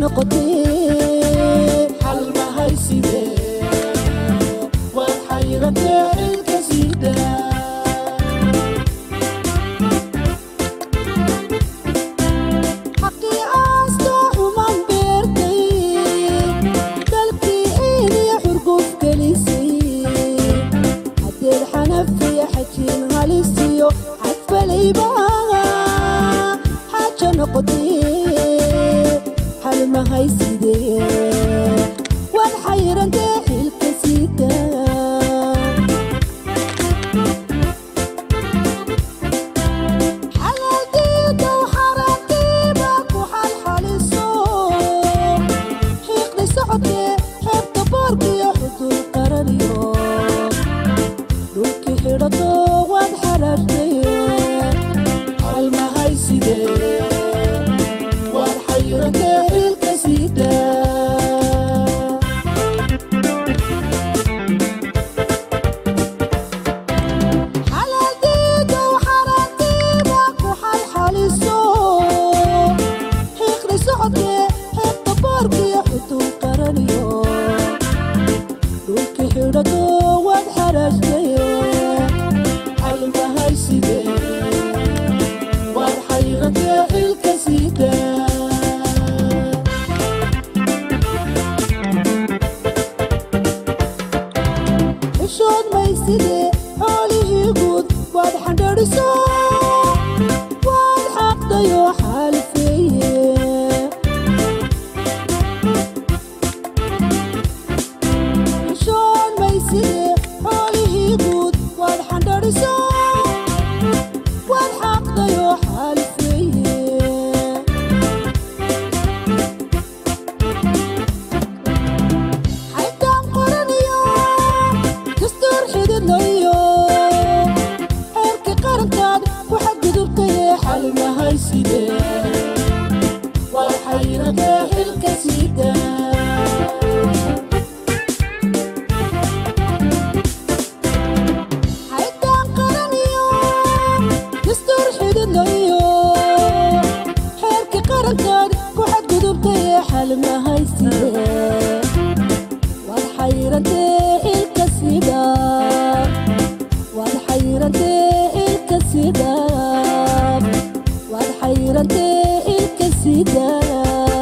noqotee xal mahayside waad xayratee xilka siidaa xaqii aasto xuman beertay dalkii iiniya xurguf gelisay haddeed xanafiya xajiin halisiyo xadfalayba xaaja noqotee xal mahaysidee waad xayrantee xilka siidaa xalaaldiidow xaaraantiiba ku xalxaliso xiiqdi socodkee xeebta boorkiyo xuduud qaraniyo dhulkii xidhato waad xaraashtay xalmahayside waad xayrantee xilka siidaa xalaaldiidow xaaraantiiba ku xalxaliso xiiqdi socodkee xeebta boorkiyo xuduud qaraniyo dhulkii xidhato waad xaraashtay xalmahayside waad xayrantee xilka siidaa xishood mayside xoolihii guud waad xandhadhiso waad xaqdayoo xaalifeeye xishood mayside xoolihii guud waad xandhadhiso waad xaqdayoo xaalifeeye xaytaan qoraniyo dastuur xididlayo xeerkii qarankaad ku xadgudubtayee xal mahayside waa xayratee xilka siidaa xaytaan qaraniyo dastuur xididlayo xeerkii qarankaad ku xadgudubtayee xal mahayside waad xayrantee ilka sidaa waad xayrantee ilka sidaa waad xayrantee ilka sidaa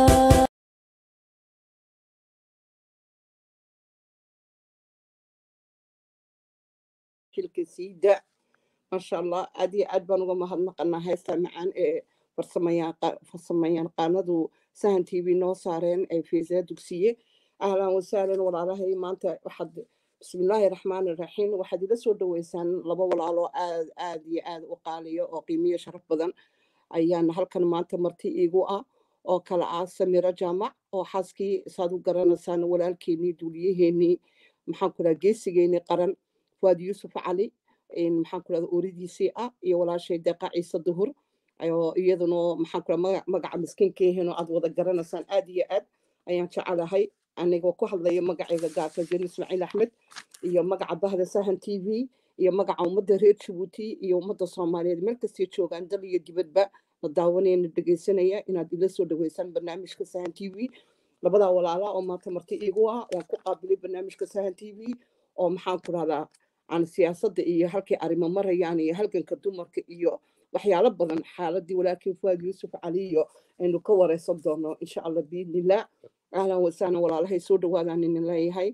shilka siida maasha allah aad iyo aad baan uga mahadnaqanaa heesta macaan ee farsamayaan- farsamayaqaanadu sahan t v noo saareen ee fiisa dugsiye ahlan wasahlan walaalahay maanta waxaad bismillaahi raxmaani raxiim waxaad ila soo dhaweysaan laba walaalo aad aad iyo aad u qaaliyo oo qiimiyo sharaf badan ayaan halkan maanta marti iigu ah oo kala ah samiro jaamac oo xaaskii saad u garanaysaan walaalkeenii duuliyaheenii maxaan ku dhaha geesigeenii qaran fuad yuusuf cali in maxaan ku dhahda ooridiisii ah iyo walaashay deeqa ciise duhur oo iyaduna maxaan ku dhaha magaca miskiinkeehin oo aad wada garanaysaan aad iyo aad ayaan jecelahay anigoo ku hadlaya magacayga gaarka jeri ismaaciil axmed iyo magaca bahda sahan t v iyo magaca ummadda reer jabuuti iyo ummadda soomaaliyeed meel kastay joogaan dal iyo dibadba la daawanayana dhegeysanaya inaad ila soo dhaweysaan barnaamijka sahan t v labadaa walaala oo maanta marti iigu ah waan ku qaabilay barnaamijka sahan t v oo maxaan ku dhahdaa aan siyaasadda iyo halkay arrimo marayaan iyo halganka dumarka iyo waxyaalo badan xaaladii walaalkii fuad yuusuf cali iyo aynu ka wareysan doono insha allah biidnillah ahlan wasahlan walaalahay soo dhawaadaan inin leeyahay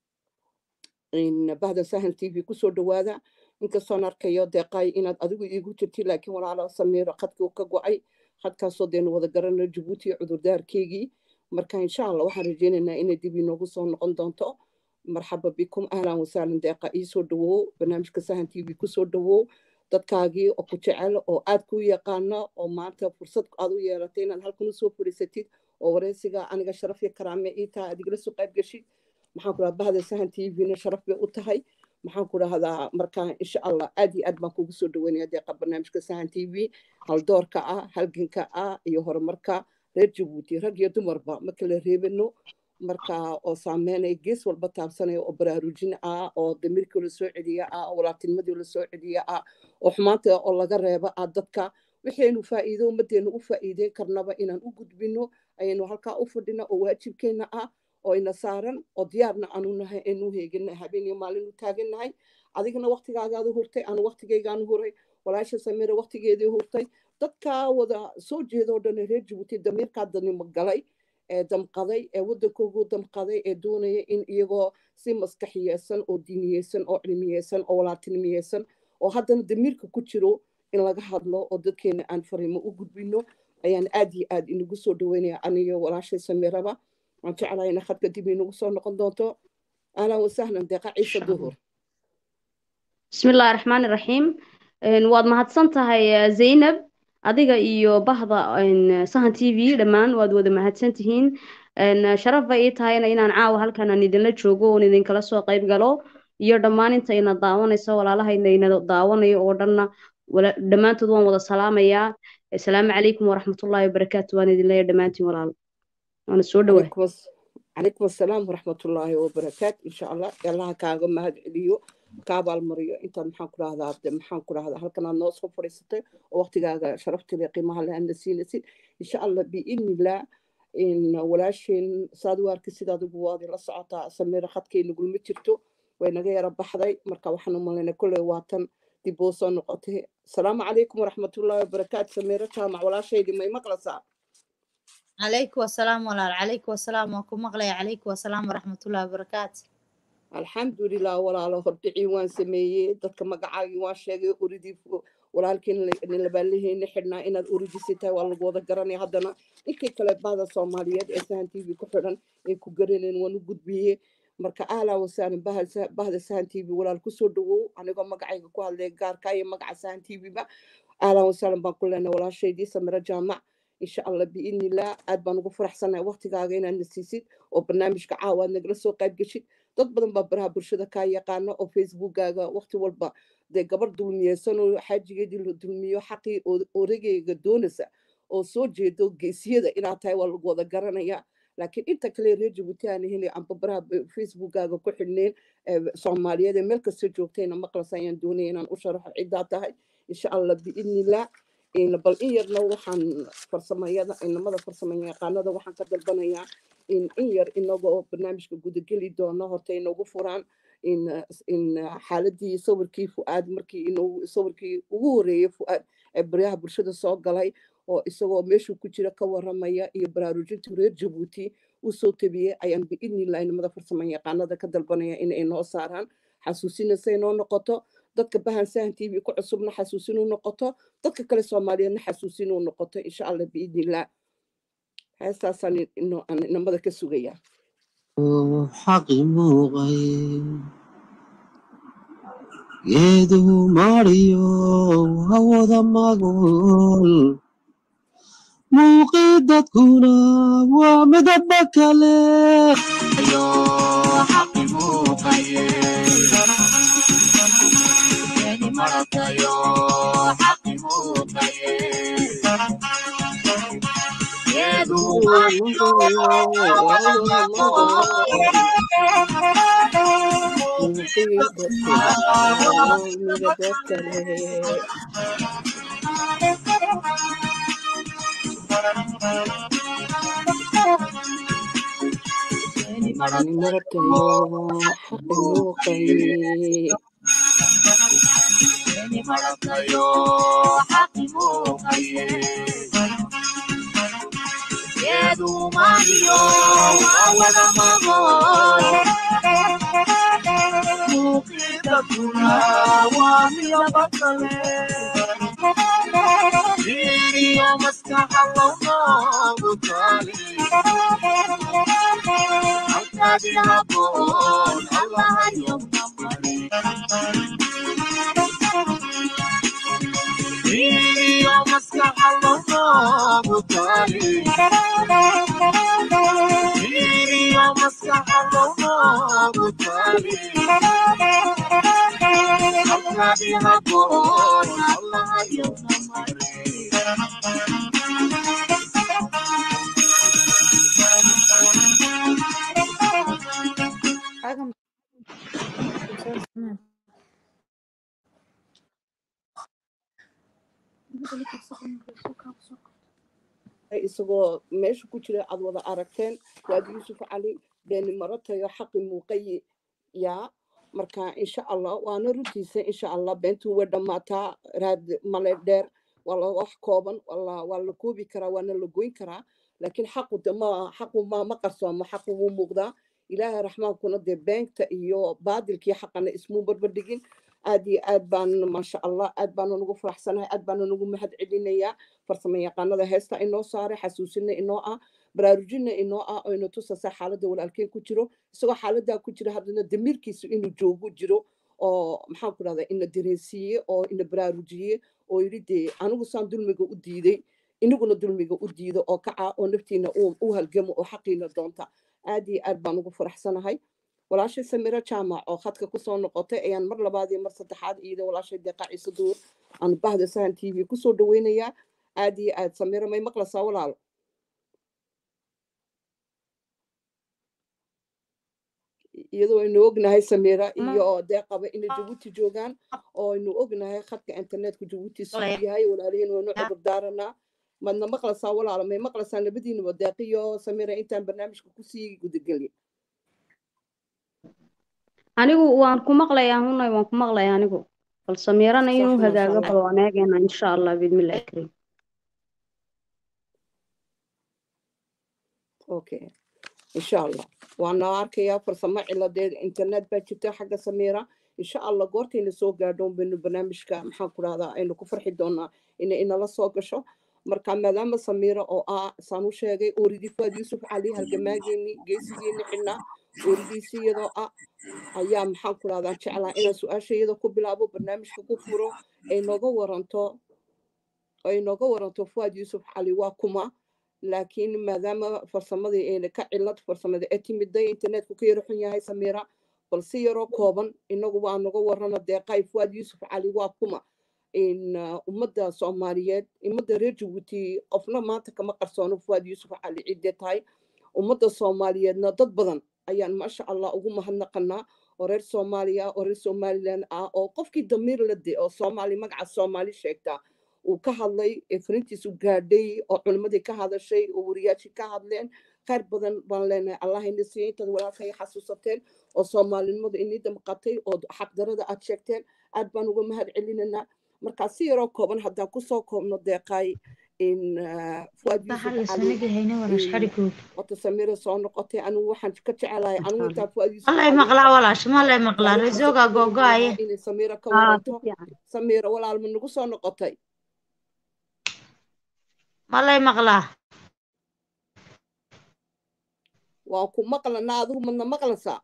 in bahda sahan t v kusoo dhawaada inkastoon arkayo deeqay inaad adigu iigu jirti laakiin walaalo samiiro khadkii ka go-ay khadkaasoo deenu wada garano jabuuti cudurdaarkeygii marka insha allah waxaan rajeynaynaa inay dib inoogu soo noqon doonto marxaba bikum ahlan wasahlan deeqa iisoo dhawow barnaamijka sahan t v kusoo dhawow dadkaagii oo ku jecel oo aad ku yaqaano oo maanta fursad aad u yeelatay inaad halkan usoo fadhiisatid oo wareysiga aniga sharaf iyo karaame ii tahay aad igala soo qayb geshid maxaan ku dhaha bahda sahan t v-na sharaf bay u tahay maxaan ku dhahdaa marka insha allah aad iyo aad baan kugu soo dhaweynaya deeqa barnaamijka sahan t v haldoorka ah halganka ah iyo horumarka reer jabuuti rag iyo dumarba ma kala reebano marka oo saameynaya gees walba taabsanaya oo baraarujin ah oo damiirkii la soo celiya ah oo walaaltinimadii la soo celiya ah oo xumaanta oo laga reeba ah dadka waxaynu faa'iido ummaddeena u faa'iideyn karnaba inaan u gudbino ayaynu halkaa u fadhina oo waajibkeenna ah oo ina saaran oo diyaarna aanu nahay aynu heegina habeen iyo maalin u taagannahay adigana waktigaagaadu hurtay anu waktigaygaanu huray walaasha samira waktigeedii hurtay dadkaa wada soo jeedoo dhan reer jabuuti damiirkaa danimo galay ee damqaday ee waddankoogu damqaday ee doonaya in iyagoo si maskaxiyeysan oo diiniyeysan oo cilmiyeysan oo walaaltinimiyeysan oo haddana damiirka ku jiro in laga hadlo oo dadkeena aan fariimo u gudbino ayaan aad iyo aad inagu soo dhaweynaya aniyo walaashay samiraba waan jeclahay ina khadka dib inagu soo noqon doonto ahlan wasahlan deeqa ciise duhur بسم الله الرحمن الرحيم waad mahadsan tahay zaynab adiga iyo bahda sahan t v dhammaan waad wada mahadsan tihiin sharaf bay ii tahayna inaan caawa halkan aan idinla joogo oon idinkala soo qayb galo iyo dhammaan inta ina daawanayso walaalahayna ina daawanayo oo dhanna dhammaantood waan wada salaamayaa asalaamu calaykum waraxmatullaahi wabarakaatu waan idin leeyahay dhammaantiin walaal waana soo dhawahay calaykum assalaam waraxmatullaahi wabarakaatu insha allah allaha kaaga mahad celiyo ka abaalmariyo intaad maxaan ku dhahdaa de maxaan ku dhahdaa halkan aad noo soo fadhiisatay oo waqtigaaga sharafteeda qiimaha le aadna siinaysid insha allah biidnillah in walaasheen saad u arki sidaad ugu waadi la socotaa samira khadkay nagulma jirto way naga yara baxday marka waxaan u malaynay kolley waatan dib oo soo noqotay asalaamu calaykum waraxmatullaahi wabarakaatu samira jaamac walaashaydi may maqlaysaa عليكم السلام ولا عليكم السلام وكم مغلي عليكم السلام ورحمة الله وبركاته alxamdulilah walaalo hordhicii waan sameeyey dadka magacaagii waan sheegay uridii walaalkiin labaalaheena xidhnaa inaad uridisi tahay waa lagu wada garanaya haddana ninkii kale bahda soomaaliyeed ee sahan t v ku xidhan ay ku garaneen waan u gudbiyey marka ahlaa wasaalan bahda sahan t v walaal kusoo dhawow anigoo magacayga ku hadlaya gaarka iyo magaca sahan t v ba ahlaa wasaalan baan ku leenahay walaashaydii samiro jaamac insha allah biidnillah aad baan ugu faraxsanahay waqtigaaga inaad na siisid oo barnaamijka caawa aad nagala soo qayb geshid dad badan baa baraha bulshada kaa yaqaana oo facebookkaaga waqti walba dee gabar dulmiyeysan oo xaajigeedii la dulmiyo xaqii oregeyga doonaysa oo soo jeedo geesiyada inaad tahay waa lagu wada garanaya laakiin inta kale reer jabuuti aan helay amba baraha facebookkaaga ku xidhneyn soomaaliyeed ee meel kasta joogtayna maqlas ayaan doonaya inaan u sharaxo ciddaa tahay insha allah biidnillah bal in yarna waxaan farsamayada inamada farsamayaqaanada waxaan ka dalbanayaa in in yar inagoo barnaamijka gudageli doono horta inagu furaan in xaaladii sawirkii fu'aad markii inuu sawirkii ugu horeeyey fu'aad ee baryaha bulshada soo galay oo isagoo meeshuu ku jira ka waramaya iyo baraarujinta reer jabuuti usoo tabiyey ayaan biidnillah inamada farsamayaqaanada ka dalbanaya inay noo saaraan xasuusinaysa inoo noqoto dadka bahan sahan t v ku cusubna xasuusin u noqoto dadka kale soomaaliyeedna xasuusin u noqoto insha allah biidnillah heestaasaan inamada ka sugaya xaqi muuqay geeduhu mariyo hawada magol muuqii dadkuna waa midaba kale isagoo meesha ku jira aad wada aragteen waad yuusuf cali beeni maratayo xaqi muuqayi yaa marka insha allah waana runtiisa insha allah beentu way dhammaataa raad male dheer waa la wax kooban waa waa la koobi karaa waana la goyn karaa laakiin xaqu de ma xaqu ma ma qarsoomo xaqu wuu muuqdaa ilaahay raxmaankuna dee beenta iyo baadilkii xaqana ismuu barbardhigin aad iyo aad baan maasha allah aad baana nugu faraxsanahay aad baana nugu mahad celinayaa farsamo yaqaanada heesta inoo saaray xasuusina inoo ah baraarujina inoo ah oo ina tusasa xaaladda walaalkeen ku jiro isagoo xaaladaa ku jira haddana damiirkiisu inuu joogo jiro oo maxaan ku dhahdaa ina dareensiiye oo ina baraarujiyey oo yidhi dee anigu saan dulmiga u diiday inaguna dulmiga u diido oo kaca oo naftiina u halgamo oo xaqiina doonta aad iyo aad baan ugu faraxsanahay walaashay samiro jaamac oo khadka kusoo noqotay ayaan mar labaad iyo mar saddexaad iyada walaashay deeqa ciise duur aan bahda sahan t v kusoo dhaweynayaa aad iyo aad samiro may maqlaysaa walaalo iyadoo aynu ognahay samira iyo deeqaba inay jabuuti joogaan oo aynu ognahay khadka internetka jabuuti siduu yahay walaalihiin waynu cudur daaranaa madna maqlaysaa walaalo may maqlaysaa labadiinaba deeq iyo samira intaan barnaamijka kusii gudagelin anigu waan ku maqlayaa hunay waan ku maqlayaa anigu bal samiirana inuu Sax, masha hagaago Allah. bal waan eegaynaa insha allah biidmillahi kariim okay insha allah waana arkayaa farsamo ciladeed internet baa jirta xagga samira insha allah goortayna soo gaadhoon baynu barnaamijka maxaan ku dhahdaa aynu ku farxi doonaa inay inala soo gasho marka maadaama samira oo ah saan u sheegay ooridii fuad yuusuf cali halgamaageeni geesigeeni xidhnaa ooridiisi iyadoo ah ayaa maxaan ku dhahdaa jeclaa inaan su-aasha iyada ku bilaabo barnaamijka ku furo ay nooga waranto ay nooga waranto fuad yuusuf cali waa kuma laakiin maadaama farsamadii ayna ka cilad farsamada ee timiday internetku ka yaro xun yahay samira bal si yaroo kooban inagu waa naga warana deeqay fuad yuusuf cali waa kuma in uh, ummadda soomaaliyeed ummadda reer jabuuti qofna maanta kama qarsoono fuad yuusuf cali cidde tahay ummadda soomaaliyeedna dad badan ayaan maasha allah ugu mahadnaqanaa oo reer soomaaliya oo reer somalilan ah oo qofkii damiir la de oo soomaali magaca soomaali sheegtaa uu ka hadlay ee farintiisu gaadhay oo culimmadii ka hadashay oo wariyaashii ka hadleen khayr badan baan leenahay allah ina siiya intaad walaalkay xasuusateen oo soomaalinimadu inii damqatay oo xaqdarada aad sheegteen aad baan uga mahad celinanaa markaa si yaroo kooban haddaan kusoo koobno deeqaay in uh, fuad Bahal yuusuf iyo cali sanadii hayna walash in xadhigood wata samira soo noqotay anigu waxaan ka jecelahay anigu Masha intaa fuad yuusuf malay cali maqlaa walaash malay maqlaa baan waxaan reesoogaa ka googaaye lahaa inay samira ka aa si waranto fiican samira walaal ma nagu soo noqotay malay maqlaa waan ku maqlanaa adigu madna maqlaysaa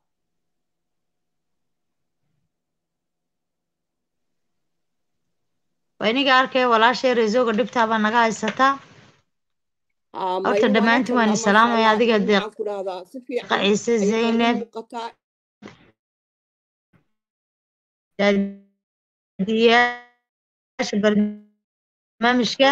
waa iniga arkaya walaashay reesooga dhibtaabaa naga haysataa Aa, horta maya waan dhammaantiin waan arkanaa maasha isalaamaya allah adiga in deeq maxaan ku dhahdaa si fiican ciise ayay noogu zaynab muuqataa daadiyaasha barnaamijka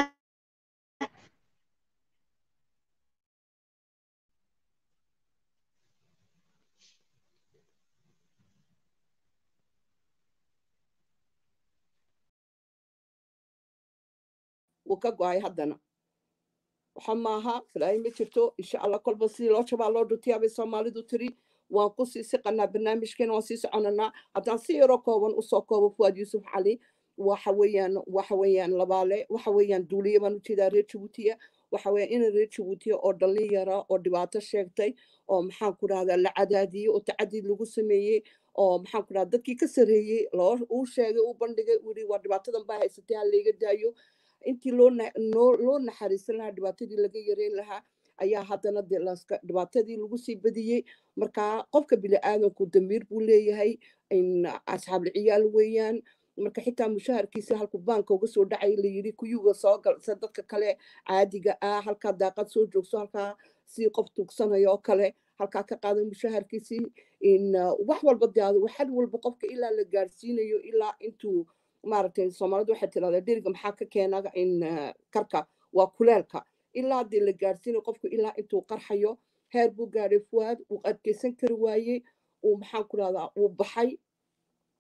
wuu ka go-ay haddana waxa maaha filaayo ma jirto insha allah kolba sidii loo jabaa loo dhutiyaa bay soomaalidu tiri waan ku sii siqanaa barnaamijkeena waan sii soconanaa haddaan si yaroo kooban usoo koobo fuad yuusuf cali waxa weeyaan waxa weeyaan labaale waxa weeyaan duuliye baan ujeedaa reer jabuutiya waxa weeyaan ina reer jabuutiya oo dhallin yara oo dhibaato sheegtay oo maxaan ku dhahdaa la cadaadiyey oo tacadiid lagu sameeyey oo maxaan ku dhahdaa dadkii ka sarreeyey loo uu sheegay uu bandhigay uu yidhi waa dhibaatadan baa haysatay ha layga daayo intii loo na- noo- loo naxariisan lahaa dhibaatadii laga yareyn lahaa ayaa haddana dee laska dhibaatadii lagu sii badiyey marka qofka bini-aadanku damiir buu leeyahay in asxaabul ciyaal weeyaan marka xitaa mushaharkiisa halku baanka uga soo dhacay layidhi kuyuga soo gal se dadka kale caadiga ah halkaa daaqad soo joogso halkaa si qof tugsanayo oo kale halkaa ka qaadan mushaharkiisii in uh, wax walba dee adu- xal walba qofka ilaa la gaarsiinayo ilaa intuu maaragtay soomaalidu waxay tirahdaa dheriga maxaa ka keena in uh, karka waa kuleelka ilaa dee la gaarsiinayo qofku ilaa intuu qarxayo heer buu gaadhay fuwaad uu adkeysan kari waayey uu maxaan ku rahdaa uu baxay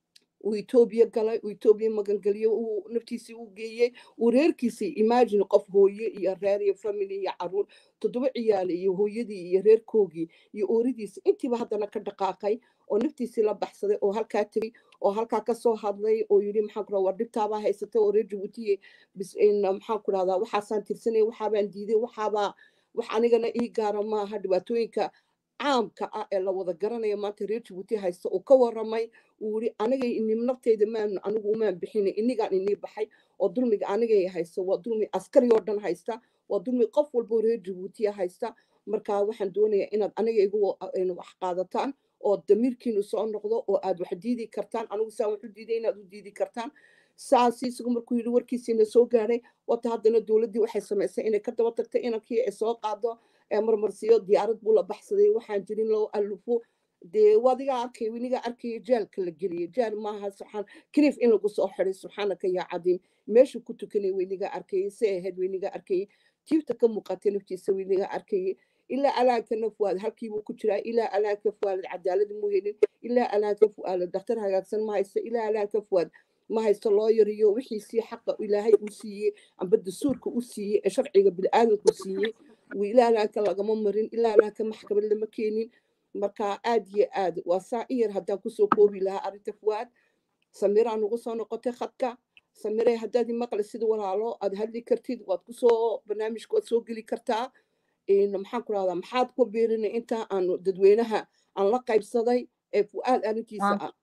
uu etoobiya galay uu etoobiya magangeliyo uu naftiisii u geeyey uu reerkiisii imagine qof hooye iyo reer iyo family iyo caruur toddoba ciyaale iyo hooyadii iyo reerkoogii iyo ooridiisi intiiba haddana ka dhaqaaqay oo naftiisii la baxsaday oo halkaa tegey oo halkaa kasoo hadlay oo yidhi maxaan ku war dhibtaabaa haysatay oo reer jabuutiye bis maxaan ku rahdaa waxaasaan tirsanay waxaabaan diiday waxaabaa wax anigana ii gaara maaha dhibaatooyinka caamka ah ee la wada garanaya maanta reer jabuuti haysta uu ka waramay uu yidhi aniga inim nafteyda maan anigu umaan bixina inigaan inii baxay oo dulmiga anigay haysta waa dulmi askari oo dhan haysta waa dulmi qof walboo reer jabuutiya haysta marka waxaan doonayaa inaad aniga igu wax qaadataan oo damiirkiinu soo noqdo oo aad wax diidi kartaan anigu saa wax u diiday inaad u diidi kartaan saasi isagu markuu yidhi warkiisiina soo gaadhay wata haddana dowladdii waxay samaysay inay ka daba tagtay inankii ay soo qaado ee marmarsiyo diyaarad buu la baxsaday waxaan jirin loo alufo dee wadigaa arkay winigaa arkaya jaalka la geliyay jaal maaha subxaan kiniif in lagu soo xiday subxaanaka yaa cadiim meeshu ku tukanay weynigaa arkayay si ahayd weynigaa arkayay tiibta ka muuqatay naftiisa weynigaa arkayay ilaa alaankana fuaad halkiibuu ku jiraa ilaa alaanka fuaalad cadaalad mu helin ilaa alaanka fuaalad daktar hagaagsan ma haysto ilaa alaanka fuaad ma haysto loo yariyo wixiisii xaqa ilaahay uu siiyey amba dastuurka u siiyey ee sharciga bini'aadanku siiyey ilaa alaanka lagama marin ilaa alaanka maxkamad lama keenin marka aad iyo aad waa saa in yar haddaan kusoo koobi lahaa arrinta fuaad samiraa nugu soo noqotay khadka samirey haddaad maqli sida walaalo aad hadli kartid waad kusoo barnaamijka waad soo geli kartaa maxaan ku rahdaa maxaad ku biirinay inta aanu dadweynaha aan la qaybsaday ee fu'aad arrintiisa ah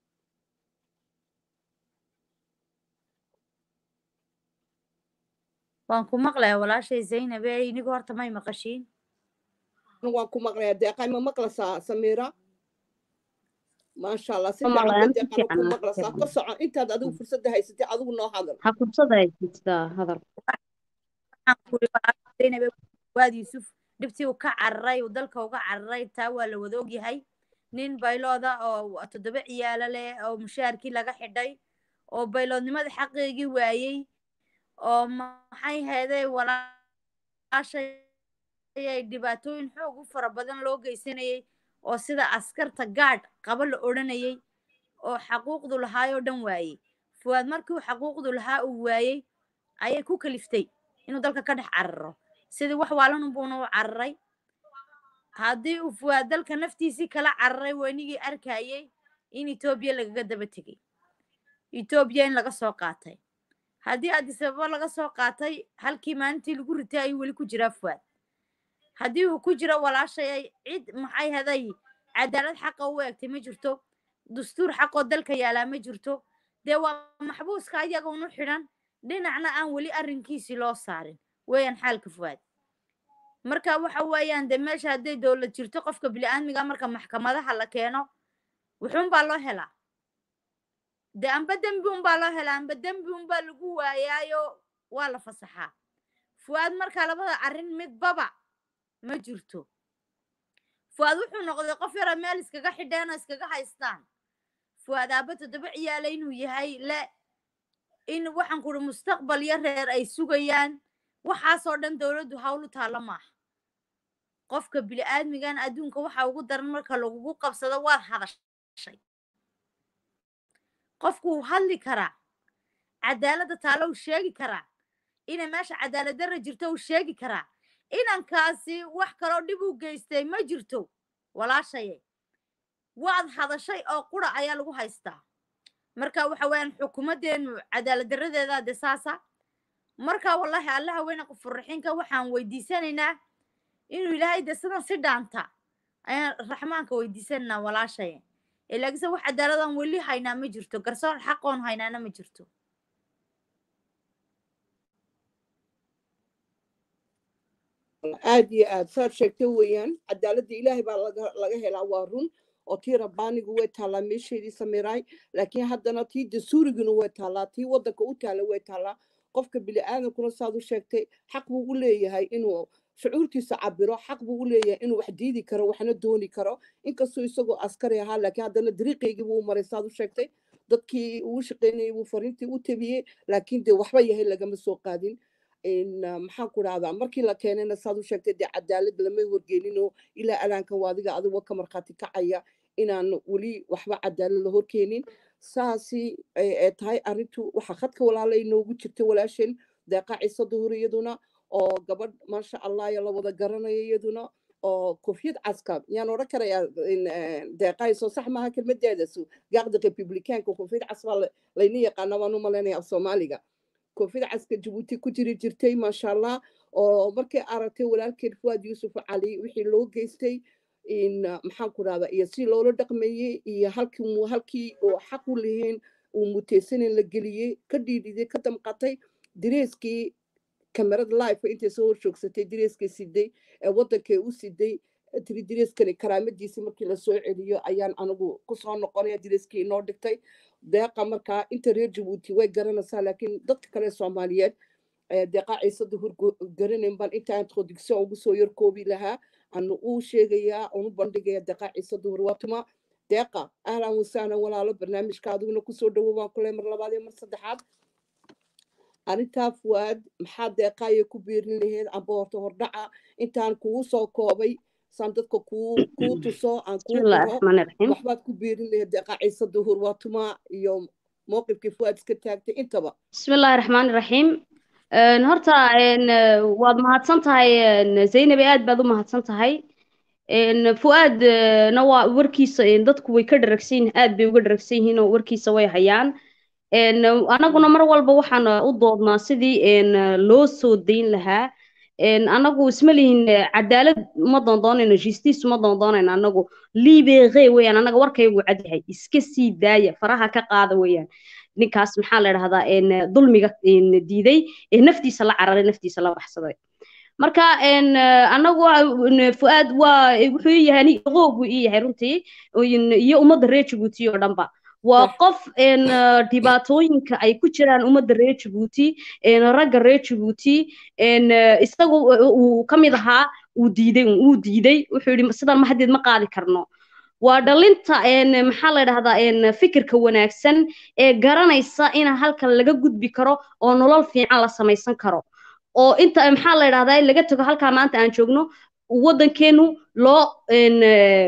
waan ku maqlayaa walaashay zaynab ee inigu horta may maqashiin waan ku maqlayaa deeqay ma maqlasaa samiira maasha allah si Ma fiican maqlayaan, ba si deeqana ku fiican, si maqlasaa fiican. ka soco intaad adigu fursadda haysatay adigu noo hadal ha fursada haystaa hadal waxaan ku iri walaashay zaynab ee waad yuusuf dhibtii uu ka cararay uu dalka uga cararay taa waa la wada ogyahay nin baylooda oo toddoba ciyaalo leh oo mushaharkii laga xidhay oo bayloodnimada xaqeygii waayey oo maxay heeday walaashay ay dhibaatooyin xoog u fara badan loo geysanayay oo sida askarta gaadh qaba la odhanayay oo xaquuqdu lahaayoo dhan waayey fuwaad markii uu xaquuqdu lahaa uu waayey ayay ku kaliftay inuu dalka ka dhex cararo sidii wax waalanunbuuna u cararay haddii uu fuwaad dalka naftiisii kala cararay wenigii arkayay in etoobiya lagaga daba tegey etoobiya in laga soo qaatay haddii addis ababa laga soo qaatay halkii maalintii lagu ritay ayuu weli ku jiraa fuwaad haddii uu ku jiro walaashay ay cid maxay haday cadaalad xaqa u eegtay ma jirto dastuur xaqoo dalka yaalaa ma jirto dee waa maxbuuska ayaga unu xidhan dhinacna aan weli arrinkiisii loo saarin weeyaan xaalka fuwaad marka waxa weeyaan dee meesha hadday dowlad jirto qofka bini'aadmiga marka maxkamadaha la keeno wuxuunbaa loo helaa dee amba dembi unbaa loo helaa amba dembi unbaa lagu waayaayo waa la fasaxaa fuwaad marka labada arrin midbaba ma jirto fuwaad wuxuu noqday qof yara meel iskaga xidheen oo iskaga haystaan fuwaad aabba toddoba ciyaala inuu yahay le in waxaan kuri mustaqbal iyo reer ay sugayaan waxaasoo dhan dowladdu hawlu taalla maaha qofka bini'aadmigan adduunka waxa ugu daran marka lagugu qabsado waad hadashay qofku wuu hadli karaa cadaaladda taalo uu sheegi karaa inay meesha cadaalad darra jirto uu sheegi karaa inankaasi wax kaloo dhib u geystay ma jirto walaashaye waad hadashay oo qura ayaa lagu haystaa marka waxa weeyaan xukuumaddeenu cadaalad darradeeda de saasa marka wallahi allaha weyna qofurraxinka waxaan weydiisanaynaa inuu ilaahay de sidan si dhaanta ayaan raxmaanka weydiisanaynaa walaashaye ee laakiinse wax cadaaladaan weli haynaa ma jirto garsoor xaqoon haynaana ma jirto aad iyo aad saad sheegtay weeyaan cadaaladda ilaahay baa laga laga helaa waa run oo tii rabbaanigu way taallaa meesheedii samiraay laakiin haddana tii dastuuriguna way taallaa tii waddanka u taalla way taallaa qofka bini'aadankuna saad u sheegtay xaq buu u leeyahay inuu shucuurtiisa cabiro xaq buu u leeyahay inuu wax diidi karo waxna dooni karo inkastoo isagoo askari ahaa laakiin haddana dariiqaygii buu maray saad u sheegtay dadkii uu shaqaynayay buu fariintii u tabiyey laakiin dee waxba yahay lagama soo qaadin maxaan ku dhahdaa markii la keenayna saad u sheegtay dee cadaalad lama horgeeninoo ilaa alaankan waa adiga adigoo ka markhaati kacaya inaan weli waxba cadaalad la horkeenin saasi ay ay tahay arrintu waxaa khadka walaala inoogu jirta walaasheen deeqa ciise duhur iyaduna oo gabadh maasha allah ya la wada garanaya iyaduna oo kofiyad caska yaan odhan karayaa in, eh, deeqayso sax maaha kelmadeedasu gaaqda republicaanka kofiyad cas baa la- layna yaqaana baan u malaynaya af soomaaliga kofiyad caska jabuuti ku jiri jirtay maasha allah oo markay aragtay walaalkeed fuwaad yuusuf cali wixii loo geystay in uh, maxaan ku rahdaa iyo si loola dhaqmeeyey iyo halkii mu- halkii oo xaq u lihiin uu muteysanin la geliyey ka dhiidhiday ka damqatay dareeskii kamerada life intay soo horjoogsatay dareeskii siday ee wadankay u siday tiri dareeskani karaamadiisii markii lasoo celiyo ayaan anigu kusoo noqonaya dareeskii inoo dhigtay deeqa markaa inta reer jabuuti way garanaysaa laakiin dadka kale soomaaliyeed ee deeqa ciise duhur go- garanayn baan inta introduction ugu soo yarkoobi lahaa anu uu sheegayaa unu bandhigaya deeqa ciise duhur waatuma deeqa ahlan wasahlan walaalo barnaamijka adiguna kusoo dhawo baan kule mar labaad iyo mar saddexaad arrintaa fuwaad maxaa deeqaaya ku beerin laheyd amba horta hordhaca intaan kugu soo koobay saan dadka kuu kuu tuso aan kuu bismillahi qoro raxmaani raxiim waxbaad ku beerin laheyd deeqa ciise duhur waatuma iyo mowqifkii fuwaad iska taagtay intaba bismillahi raxmaani raxiim Een, horta een, eh, waad mahadsan tahay een, zaynabi aad baad u mahadsan tahay een, fuaad eh, na waa warkiisa een, dadku way ka dharagsan yihiin aad bay uga dharagsan yihiin oo warkiisa way hayaan een, anaguna mar walba waxaan eh, u doodnaa sidii een, eh, loo soo dayn lahaa een, anagu isma lihin eh, cadaalad ma doondoonayno justice ma doondoonayno anagu libere weeyaan anaga warkaygu cad yahay iska sii daaya faraha ka qaada weeyaan ninkaas maxaa la dhahdaa een, dulmiga een, diiday ee naftiisa la cararay naftiisa la baxsaday marka een, anagu waa- fuaad waa wuxuu ii yahay aniga qoob buu ii yahay runtii een, iyo ummadda reer jabuuti oo dhanba waa Sax. qof een, dhibaatooyinka ay ku jiraan ummadda reer jabuuti een, ragga reer jabuuti een, isagu uu ka mid ahaa uu diiday uu diiday wuxuu yidhi sidan ma haddeed ma qaadi karno waa dhalinta een, maxaa la dhahdaa een, fikirka wanaagsan ee garanaysa in halkan laga gudbi karo oo nolol fiican la samaysan karo oo inta maxaa la dhahdaa laga tago halkaa maanta aan joogno waddankeenu loo een, eh,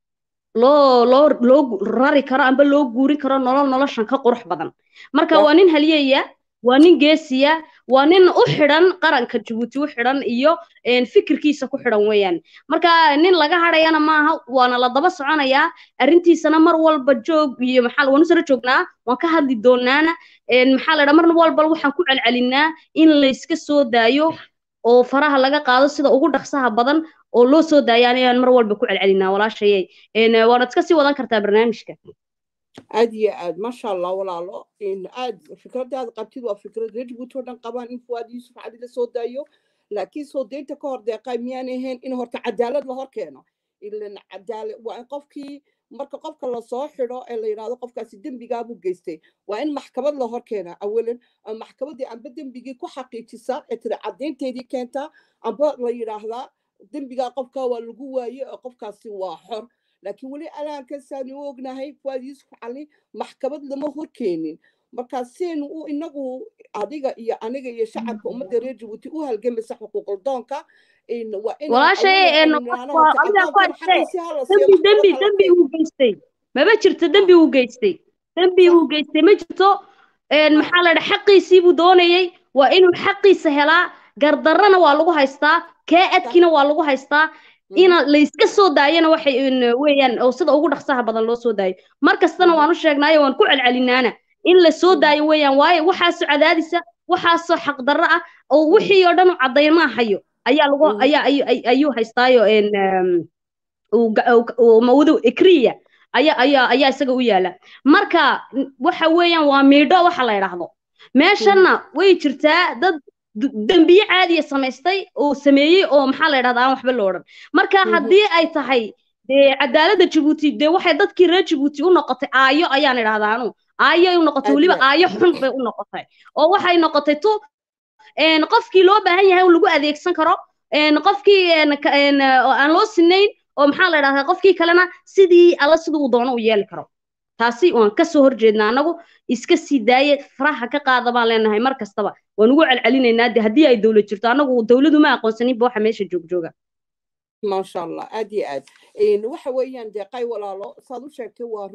loo loo loo rari karo amba loo guurin karo nolol noloshan ka qurux badan marka Sax. waa nin halyeeya waa nin geesiya waa nin u xidhan qaranka jabuuti u xidhan iyo een, fikirkiisa ku xidhan weeyaan marka nin laga hadhayana maaha waana la daba soconayaa arrintiisana mar walba joog iyo maxaa waanu sara joognaa waan ka hadli doonaana een, maxaa la dhaha mar walba waxaan ku celcelinaa in layska soo daayo oo faraha laga qaado sida ugu dhaqsaha badan oo loo soo daayo anayaan mar walba ku celcelinaa walaashayay een, waanad iska sii wadan kartaa barnaamijka aad iyo aad maasha allah walaalo in aad fikradaada qabtid waa fikrad reer jabuuti oo dhan qabaan in fuwaad yuusuf cali la soo daayo laakiin soo daynta ka hor deeqaa miyaan ahayn in horta cadaalad la hor keeno ilan cadaala waa in qofkii marka qofka lasoo xidho ee la yidhahdo qofkaasi dembigaabuu geystay waa in maxkamad la hor keenaa awalan ama maxkamaddii amba dembigii ku xaqiijisa ee tiri caddaynteedii keentaa amba la yidhaahdaa dembigaa qofkaa waa lagu waaye oo qofkaasi waa xor laakiin weli alaankasaani u ognahay fuwaad yuusuf cali maxkamad lama horkeenin marka seenu u inagu adiga iyo aniga iyo shacabka ummadda reer jabuuti u halgamaysa xuquuqul doonka in waa inaan walaashay awalan een, aynu nidhaahno waa- horta adigaa ku addoonkan haystee. xaqiisii ha la siiyo dembi dembi maxkamad ha la dembi keeno uu geystay maba jirto dembi uu geystay dembi uu geystay ma jirto een, Ha. maxaa la dhaha xaqiisii buu doonayay waa inuu xaqiisa helaa gardarrana waa lagu haystaa kee adkina waa lagu haystaa ina la iska soo daayana waxay een, weeyaan oo sida ugu dhaqsaha badan loo soo daayo mar kastana Mhm. waan u sheegnaayo waan ku celcelinaana in la soo Mhm. daayo weeyaan waayo waxaasoo cadaadisa waxaasoo xaqdarro ah oo wixii oo dhan u caddaymaa hayo ayaa lagu Mhm. ayaa ayu- ay- ayuu haystaayo een, eem, uu ga- uu- uu mawdu ikriya ayaa ayaa ayaa isaga u yaala marka n- waxa weeyaan waa miidho waxa la yidhaahdo meeshanna way jirtaa dad d- dembiye caadiya samaystay oo sameeyey oo maxaa la yidhahdaa aan waxba loo odhan marka Mhm. haddii ay tahay dee cadaaladda jabuuti dee waxay dadkii reer jabuuti u noqotay aayo ayaan idhahdaa anu aayo u noqotay Aad weliba iyo aad. aayo xun bay u noqotay oo waxay noqotay tu een, qofkii loo baahan yahay oo lagu adeegsan karo een, qofkii een, ka- een, oo aan loo sinayn oo maxaa la idhahdaa qofkii kalena sidii alla siduu uu doono u yeeli karo taasi waan kasoo horjeednaa anagu iska sii daaye faraha ka qaada baan leenahay mar kastaba waan ugu celcelinaynaa de haddii ay dowlad jirto anagu dowladu ma aqoonsaninba waxa meesha joogjooga maasha allah aad iyo aad Een, waxa weeyaan deeqay walaalo saad u sheegtay waa run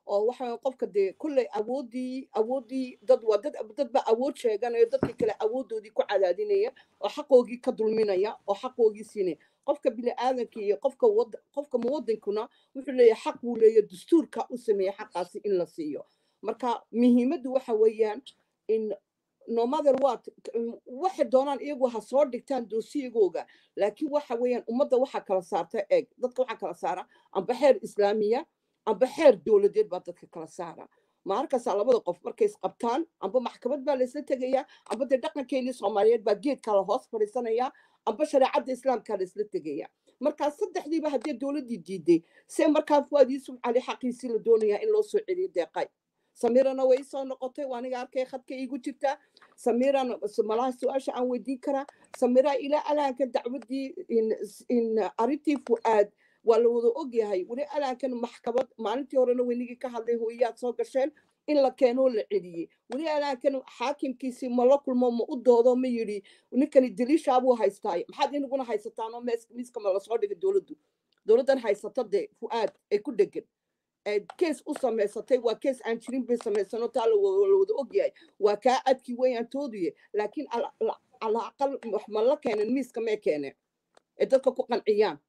oo waxa qofka dee kolley awoodii awoodii dad waa dad dad ba awood sheeganayo dadka kale awoodoodii ku cadaadinaya oo xaqoogii ka dulminaya oo xaqoogii siinaya qofka bini'aadanka iyo qofka wad qofka muwadinkuna wuxuu leeyahay xaq buu leeyahay dastuurka u sameeya xaqaasi in la siiyo marka muhiimaddu waxa weeyaan in no matter what waxay doonaan iyagu ha soo dhigtaan doosiyagooga laakiin waxa weeyaan ummadda waxaa kala saarta eeg dadka waxaa kala saara amba xeer islaamiya amba xeer dowladeed baa dadka kala saara maarkaasaa labada qof markay isqabtaan amba maxkamad baa laysla tegayaa amba dee dhaqankeennii soomaaliyeed baa geedkaa la hoos fadhiisanayaa amba shareecadda islaamkaa laysla tegayaa markaa saddexdiiba haddii dowladdii diiday se markaa fuaad yuusuf cali xaqiisii la doonayaa in loo soo celiyo deeqay samirana way soo noqotay waa aniga arkay khadka iigu jirtaa samirana malaha su-aasha aan weydiin karaa samira ilaa alaanka dacwaddii in arrintii fu'aad waa la wada ogyahay weli alaankan maxkamad maalintii horena weynigii ka hadlay hooyaad soo gasheen in la keenoo la celiyey weli alaankan xaakimkiisii ma la kulmo ma u doodo ma yidhi ninkani daliishaabuu haystaay maxaad inaguna haysataanoo miiska ma lasoo dhigay dowladdu dowladdan haysata dee fu'aad ay ku dhegan kees u samaysatay waa kees aan jirin bay samaysano taa la wada ogyahay waa kaa adkii weyaan tooduye laakiin ala aqal wax ma la keenin miiska mee keeneen ee dadka ku qanciyaan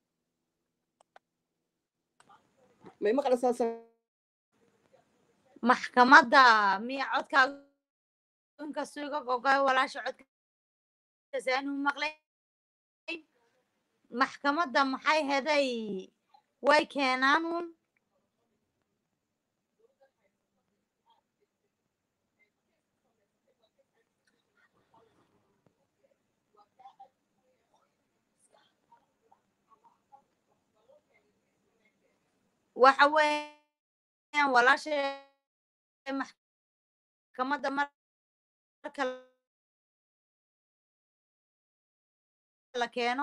may maqlaysaa maxkamadda miya codkaaga inkastoo iga gogoy walaasha codkasaanu maqlay maxkamadda maxay heday way keenaanuun waxa weeyaan walaasha maxkamadda marka la keeno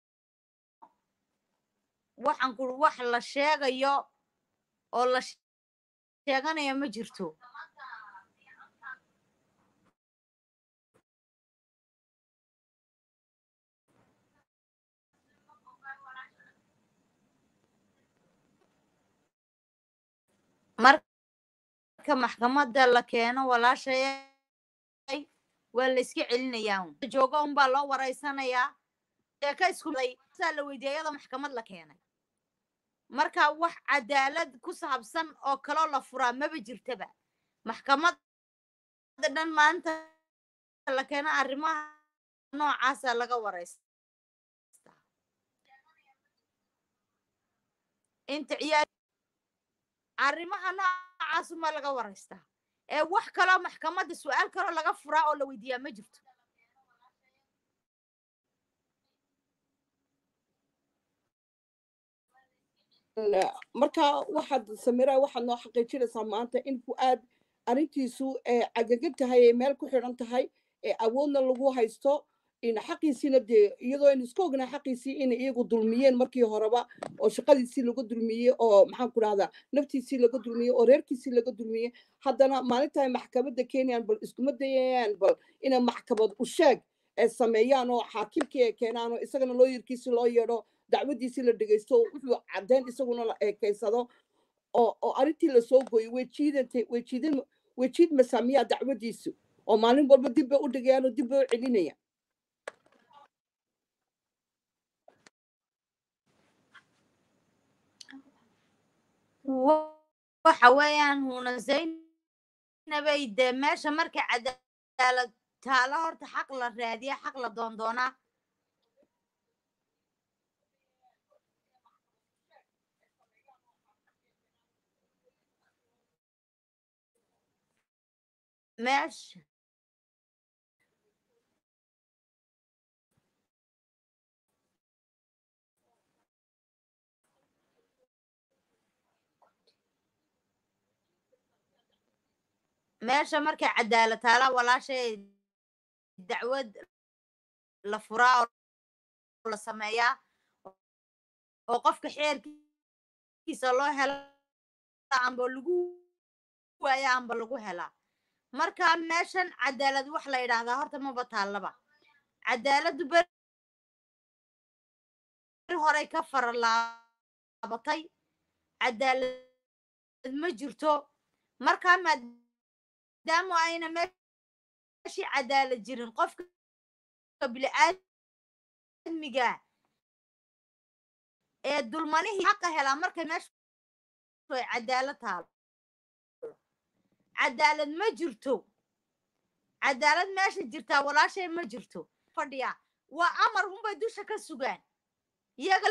waxaan kuri wax la sheegayo oo la sheeganayo ma jirto marka maxkamadda la keeno walaashayay waa la iska celinayaa joogo unbaa loo waraysanayaa sheeka iskusaa la weydiiyay iyadoo maxkamad la keenay marka wax cadaalad ku saabsan oo kaloo la furaa maba jirtaba maxkamadda dhan maanta la keeno arrimaha noocaasa laga waraysta inta ciyaar arrimaha noocaasuma laga waraystaa ee wax kaloo maxkamadda su-aal kaloo laga furaa oo la weydiiyaa ma jirto marka waxaad samira waxaad noo xaqiijinaysaa maanta in fu'aad arrintiisu ee cagagan tahay ee meel ku xidhan tahay ee awoodna lagu haysto in xaqiisiina dee iyadoo aynu iska ognaa xaqiisii inay iyagu dulmiyeen markii horeba oo shaqadiisii laga dulmiyey oo maxaan ku dhahdaa naftiisii laga dulmiyey oo reerkiisii laga dulmiyey haddana maalintaay maxkamadda keenayaan bal iskuma dayayaan bal inay maxkamad u sheeg ee sameeyaan oo xaakimkii ay keenaan oo isagana looyarkiisii loo yeedho dacwadiisii la dhegeysto wuxuu caddeyn isaguna la eekeysado oo oo arrintii lasoo gooyey way jiidantay way jiidan way jiid masaamiyaa dacwadiisu oo maalin walba dib bay u dhigayaan oo dib bay u celinayaan waxa weeyaan huna zaynabay dee meesha markay cadaalad taalo horta xaq la raadiya xaq la doondoonaa meesha meesha markay cadaalad taala walaashay dacwad la furaa oo la sameeyaa oo qofka xeerkiisa loo helo amba lagu waaya amba lagu helaa marka meeshan cadaalad wax la yidhaahdaa horta maba taallaba cadaaladdu ber horay ka faralaabatay cadaalad ma jirto markaa maadaama ayna meeshii cadaalad jirin qofka bini'aadmiga ee dulmanihii xaqa helaa markay meesha ay cadaalad taalo cadaalad ma jirto cadaalad meesha jirtaa walaashay ma jirto fadhiya waa amar unbay dusha ka sugaan iyaga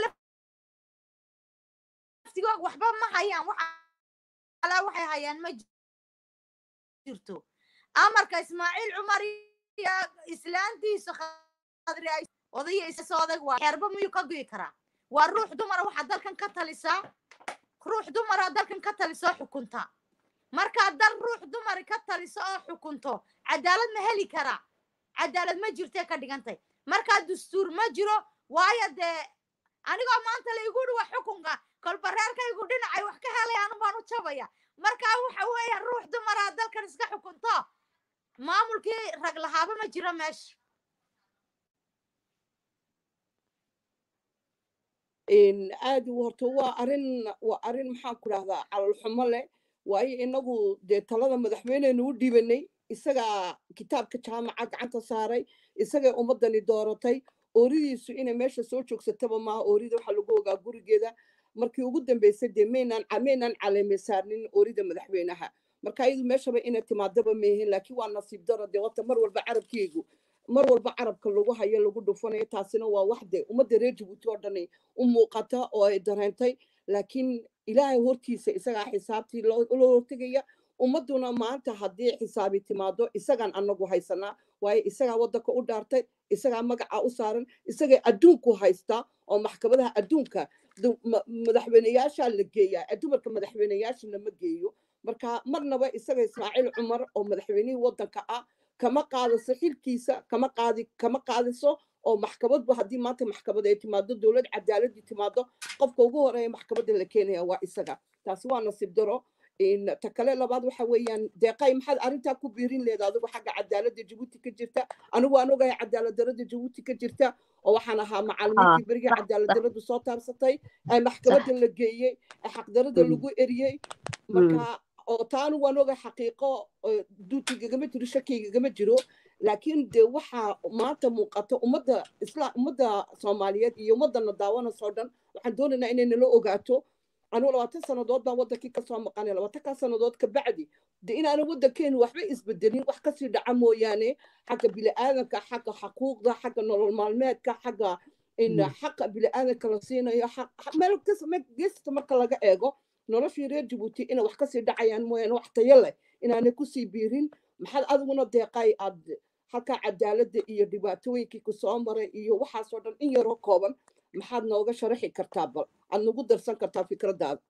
laftigoog waxba ma hayaan wax alaa waxay hayaan ma jirto amarka ismaaciil cumar iyo islaantiisu khadri ay odaya isoodag waa xeerba miyuu ka goyi karaa waa ruux dumara waxaa dalkan ka talisaa ruux dumara dalkan ka talisoo xukunta markaa dal ruux dumari ka taliso oo xukunto cadaalad ma heli karaa cadaalad ma jirtee ka dhigantay markaa dastuur ma jiro waayo dee anigoo maanta la igu dhiwa xukunka kolba reerkaygu dhinacay wax ka helay anu baan u jabaya markaa waxa weeye ruux dumara dalkan iska xukunto maamulkii rag lahaaba ma jiro meesha aad horta waa arin waa arrin maxaan ku dhahdaa calolxumo leh waayo inagu dee talada madaxweyneynu u dhiibanay isagaa kitaabka jaamaca gacanta saaray isagay ummadani dooratay ooridiisu inay meesha soo joogsataba maaha oorida waxaa lagu ogaa gurigeeda markii ugu dambeysay dee maynaan maynaan caleeme saarnin oorida madaxweynaha marka iyadu meeshaba inay timaadaba meehin laakiin waa nasiib daro dee wata mar walba carabkeygu mar walba carabka lagu hayo lagu dhufanayo taasina waa wax de ummadda reer jabuuti oo dhani u muuqata oo ay dareentay laakiin ilaahay hortiisa isagaa xisaabtii loo hortegaya ummadduna maanta haddii xisaabi timaado isagaan anagu haysanaa waayo isagaa waddanka u dhaartay isagaa magaca u saaran isagay adduunku haystaa oo maxkamadaha adduunka madaxweyneyaashaa la geeyaa dumarka madaxweyneyaasha lama geeyo marka marnaba isaga ismaaciil cumar oo madaxweynihii waddanka ah kama qaadiso xilkiisa kama qaadi kama qaadiso oo maxkamadba haddii maanta maxkamad ay timaado dowlad cadaaladii timaado qofka ugu horeeya maxkamadda la keenaya waa isaga taasi waa nasiib daro ta kale labaad waxa weeyaan deeqay maxaad arrintaa ku biirin leeda adigu xagga cadaaladda jabuuti ka jirta anigu aan ogahay cadaalad darada jabuuti ka jirta oo waxaan ahaa macaalimiintii berigii cadaalad daradu soo taarsatay maxkamadda la geeyey xaqdarada lagu eriyey marka oo taanu waan oga xaqiiqo duutigagama jiro shakigagama jiro laakiin de waxaa maanta muuqata ummadda isla ummadda soomaaliyeed iyo ummaddana daawanasoo dhan waxaan doonaynaa inay nala ogaato anugu labaatan sannadood baan waddankii kasoo maqanay labaatankaa sannadood ka bacdi de inaana waddankeenu waxba isbedelin wax kasii dhaca mooyaane xagga bini'aadanka xagga xaquuqda xagga nolol maalmeedka xagga xaqa bini'aadanka la siinayo meel geesta marka laga eego noloshii reer jabuuti inay wax kasii dhacayaan mooyaane wax tayo leh inaanay kusii biirin maxaad adiguna deeqay aad halkaa cadaaladda iyo dhibaatooyinkii kusoo maray iyo waxaasoo dhan in yaroo kooban maxaad nooga sharaxi kartaa bal aad nagu darsan kartaa fikraddaada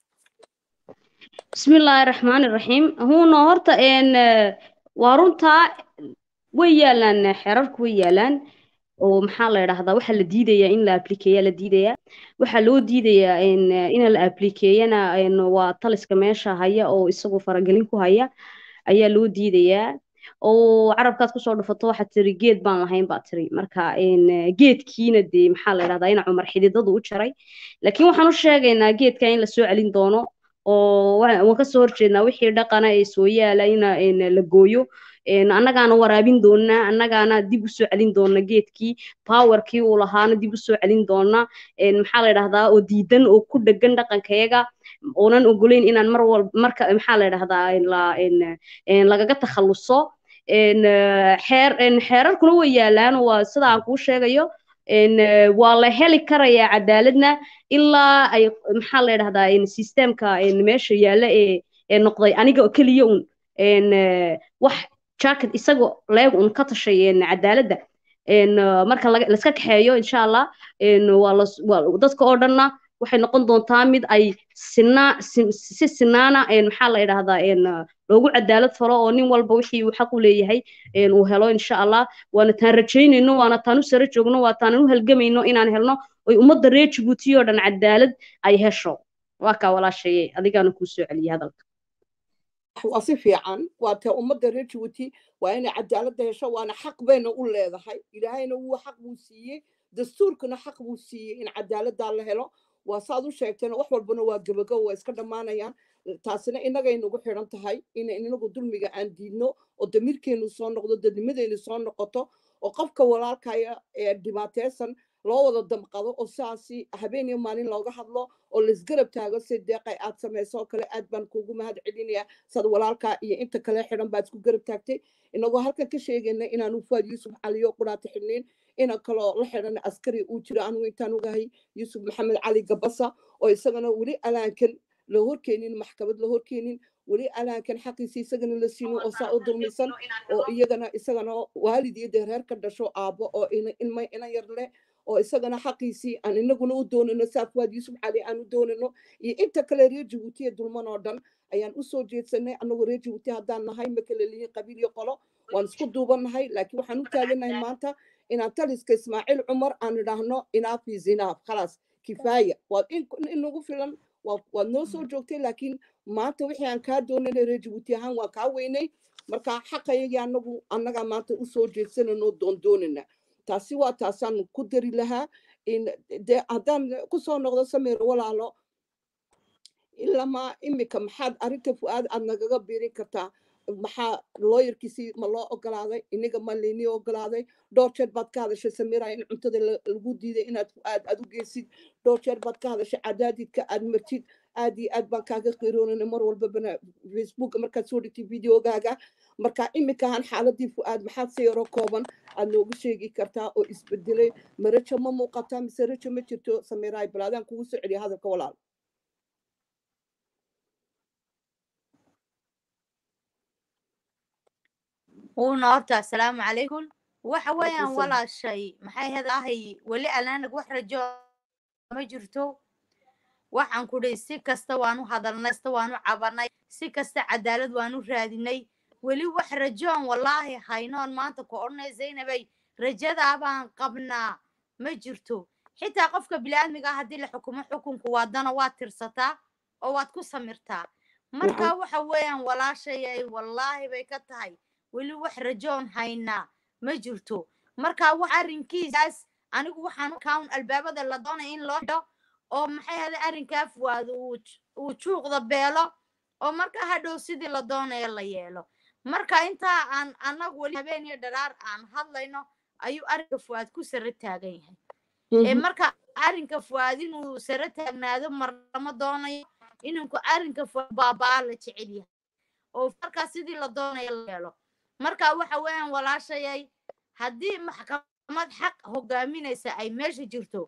بسم الله الرحمن الرحيم هو horta een waa runtaa way yaalaan xerarku way yaalaan oo maxaa la yidhaahdaa waxaa la diidayaa in la aplikeeya la diidayaa waxaa loo diidayaa in la aplikeeyana waa taliska meesha haya oo isagu faragelin ku haya ayaa loo diidayaa oo carabkaad kusoo dhufato waxaad tiri geed baan lahayn baa tiri marka geedkiina dee maxaa la yidhahdaa ina cumar xididadu u jaray laakiin waxaan u sheegaynaa geedka in lasoo celin doono oo waan kasoo horjeednaa wixii dhaqana ee soo yaala in la gooyo annagaana waraabin doonaa annagaana dib usoo celin doona geedkii powerkii uu lahaana dib usoo celin doona maxaa la yidhahdaa oo diidan oo ku dhegan dhaqankayaga oonan ogoleyn inaan mar walba marka maxaa la yidhahdaa lagaga takhaluso xeer xeerarkuna way yaalaan waa sida aan kuu sheegayo waa la heli karayaa cadaaladna ilaa ay maxaa la yidhahdaa systemka meesha yaalla ee noqday aniga keliya un wax jacket isaga leeg un ka tashay cadaaladda marka laska kaxeeyo insha allah dadka oo dhanna waxay noqon doontaa mid ay sinaa si sinaana maxaa la yidhahdaa loogu cadaalad falo oo nin walba wixii uu xaq u leeyahay uu helo insha allah waana taan rajaynayno waana taan u sare joogno waa taanan u halgamayno inaan helno oy ummadda reer jabuuti oo dhan cadaalad ay hesho waa kaa walaashaye adigaana kuu soo celiyay hadalka waa si fiican waa ta ummadda reer jabuuti waa inay cadaaladda hesho waana xaq bayna u leedahay ilaahayna wuu xaq buu siiyey dastuurkuna xaq buu siiyey in cadaaladdaa la helo waa saad u sheegteen wax walbana waa gebagaw waa iska dhammaanayaan taasina innagay nagu xidhan tahay in inagu dulmiga aan diidno oo damiirkeenu soo noqdo dadnimadeenu soo noqoto oo qofka walaalkaya ee dhibaateysan loo wada damqado oo saasi habeen iyo maalin looga hadlo oo laisgarab taago si deeqay aad samayso oo kale aad baan kuugu mahad celinaya sad walaalkaa iyo inta kale xidhan baad isku garab taagtay inagoo halkan ka sheegayna inaanu fuad yuusuf caliyo quraata xidhnayn ina kaloo la xidhan askari uu jiro anigu intaan ogahay yuusuf maxamed cali gabasa oo isagana weli alaankan la horkeenin maxkamad la horkeenin weli alaankan xaqiisa isagana la siinin oo saa u dulmisan oo iyagana isagana waalid iyo dee reer ka dhasho aabbo oo ilma ina yar leh oo isagana xaqiisii aan inaguna u doonano saafuwaad yuusuf cali aan u doonano iyo inta kale reer jabuuti ee dulman oo dhan ayaan usoo jeedsanay anagoo reer jabuuti haddaan nahay ma kala lihiin qabiil iyo qolo waan isku duubannahay laakiin waxaan u taaganahay maanta inaan taliska ismaaciil cumar aan idhaahno inaaf is inaaf khalaas kifaaya waad inagu filan waad noo soo joogtay laakiin maanta wixii aan kaa doonanay reer jabuuti ahaan waan kaa weynay marka xaqayagii anagu annagaa maanta usoo jeedsananoo doondoonana taasi waa taasaan ku dari lahaa de haddaan kusoo noqdo samir walaalo ilamaa imika maxaad arrinta fu-aad aad nagaga biirin kartaa maxaa looyarkiisii ma loo ogolaaday iniga ma laynii ogolaaday dhowr jeer baad ka hadashay samira in cuntada lagu diiday inaad fu-aad aad u geysid dhowr jeer baad ka hadashay cadaadidka aad martid aad iyo aad baan kaaga qiroonana mar walbabana facebook markaad soo dhigtay videogaaga marka iminkahan xaaladii fu-aad maxaad si yaro kooban aad noogu sheegi kartaa oo isbedelay marajo ma muuqataa mise rajo ma jirto samiraay balaadaan kugu soo celiya hadalka walaal uuna horta assalaamu calaykum waxa weeyaan walaashay maxay hedahay weli alaanag wax rajo ma jirto waxaan ku dhihi si kasta waanu hadalnay kasta waanu cabanay si kasta cadaalad waanu raadinay weli wax rajoon wallaahi haynoon maanta ku odhanay zaynabay rajadaabaan qabnaa ma jirto xitaa qofka bini'aadmiga haddii la xukumo xukunku waadana waad tirsataa oo waad ku samirtaa marka waxa weeyaan walaashayay wallaahi bay ka tahay weli wax rajoon haynaa ma jirto marka wax arrinkiisaas anigu waxaan kaun albaabada la doonaya in loo xidho oo maxay hada arrinkaa fuwaado uu juuqda beelo oo marka hadhow sidii la doonaya la yeelo marka intaa aan annagu weli habeen iyo dharaar aan hadlayno ayuu arrinka fuwaad ku sare taagan yahay marka arrinka fuwaad inuu sare taagnaado marlama doonayo ininku arrinka fuwaad baabaa la jecel yahay oo markaa sidii la doonaya la yeelo marka waxa weeyaan walaashayay haddii maxkamad xaq hogaaminaysa ay meesha jirto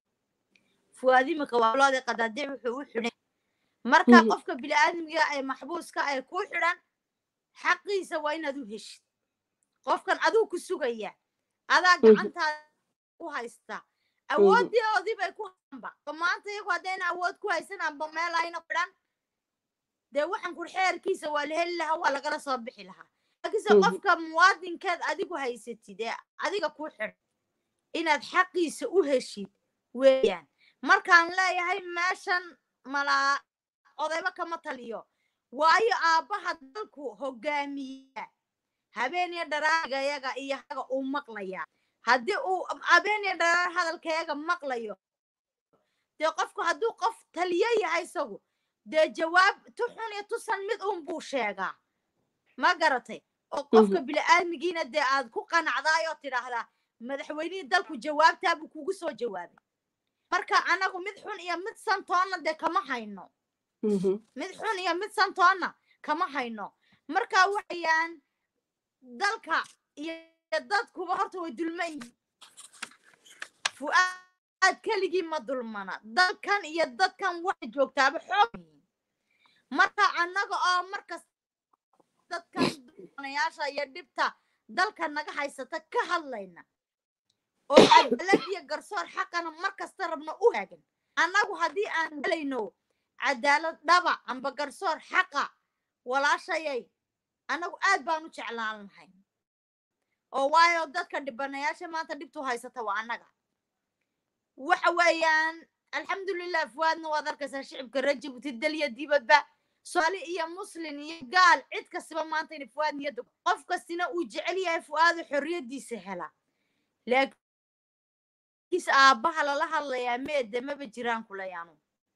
fuwaad imika waalooda qadaadiic wuxuu u xidhan marka qofka bini'aadmiga ee maxbuuska ee ku xidhan xaqiisa waa inaad u heshid qofkan aduu ku sugaya adaa gacantaada ku haysta awooddoodii bay ku hanba maanta iyagu haddayna awood ku haysan amba meel ayna xidhan dee waxaan kur xeerkiisa waa la heli lahaa waa lagala soo bixi lahaa laakiinse qofka muwaadinkeed adigu haysatid ee adiga ku xidhan inaad xaqiisa u heshid weeyaan markaan leeyahay meeshan malaa odayba kama taliyo waayo aabbaha dalku hogaamiya habeeniyo dharaagayaga iyo haga uu maqlaya haddii uu habeeniyo dharaar hadalkayaga maqlayo dee qofku hadduu qof taliyo yahay isagu dee jawaab tu xun iyo tusan mid un buu sheegaa ma garatay oo qofka bini'aadmigiina dee aad ku qanacdaay oo tidhaahdaa madaxweynihii dalku jawaabtaabuu kugu soo jawaabay marka anagu mid xun iyo mid santoonna dee kama hayno mid xun iyo mid santoonna kama hayno marka waxayaan dalka iyo dadkuba horta way dulman yihiin fu'aad keligii ma dulmana dalkan iyo dadkan waxay joogtaaba xoog yihiin marka annaga oo markas dadkan dulmanayaasha iyo dhibta dalka naga haysata ka hadlayna oo cadaalad iyo garsoor xaqana mar kasta rabno u haagan annagu haddii aan helayno cadaalad dhaba amba garsoor xaqa walaashayay annagu aad baan u jeclaan lahay oo waayo dadka dhibanayaasha maanta dhibtu haysata waa annaga waxa weeyaan alxamdulilah fuwaadna waad arkaysaa shicibka rajabti dalya dibadba soomaali iyo muslin iyo gaal cid kastaba maanta ina fuwaad niyadda qof kastina uu jecel yahay fu'aadu xorriyaddiisa hela laakiin kiis aabbaha lala hadlayaa meede maba jiraan kuleyaanu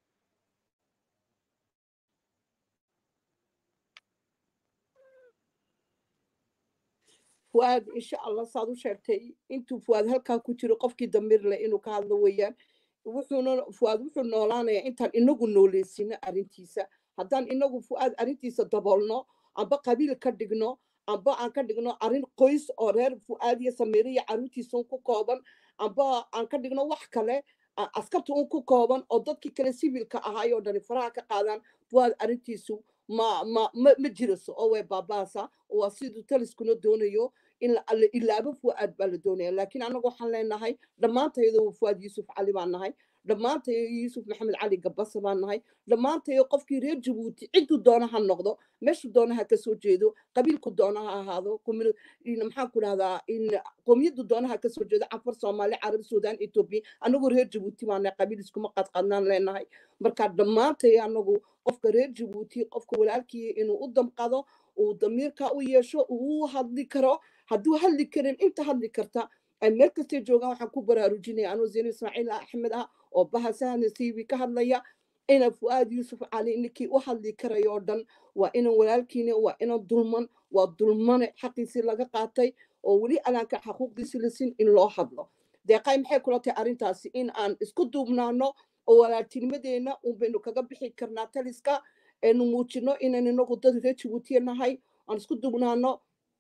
fuaad insha allah saad u sheegtay intuu fuaad halkaa ku jiro qofkii damiir leh inuu ka hadlo weeyaan wuxuuna fuaad wuxuu noolaanayaa intaan inagu nooleysino arrintiisa haddaan inagu fuaad arrintiisa daboolno amba qabiil ka dhigno amba aan ka dhigno arrin qoys oo reer fuaad iyo samiire iyo carruurtiisa un ku kooban amba aan ka dhigno wax kale a- askarta un ku kooban oo dadkii kale sivilka ahaay oo dhani faraha ka qaadaan fuaad arrintiisu ma ma ma ma jiraso oo way baabaasa waa siduu taliskuna doonayo in la la ilaabo fuaad baa la doonaya laakiin anagu waxaan leenahay dhammaantayadu fuaad yuusuf cali baan nahay dhammaantayo yuusuf maxamed cali gabasa baan nahay dhammaantayo qofkii reer jabuuti cidduu doona ha noqdo meeshuu doona ha kasoo jeedo qabiilku doona ha ahaado commu- in maxaan ku dhahdaa in qowmiyadu doona ha kasoo jeedo cafar soomaali carab suudaan etoobiya anagu reer jabuuti baan nahay qabiil iskuma qadqadnaan leenahay marka dhammaantayo anagu qofka reer jabuuti qofka walaalkii inuu u damqado uu damiirka u yeesho uu u hadli karo hadduu hadli karin inta hadli karta ay meel kastay joogaan waxaan ku baraarujinaya anuu zeyno ismaaciil axmed ah oo bahasahana tv ka hadlaya ina fuaad yuusuf cali ninkii u hadli karayo oo dhan waa inan walaalkiina waa inan dulman waa dulmane xaqiisii laga qaatay oo weli alaanka xaquuqdiisi la sin in loo hadlo deeqay maxay kula tahay arrintaasi in aan isku duubnaano oo walaaltinimadeena un baynu kaga bixi karnaa taliska aynu muujino inaan inagu dad reer jabuutiya nahay aan isku duubnaano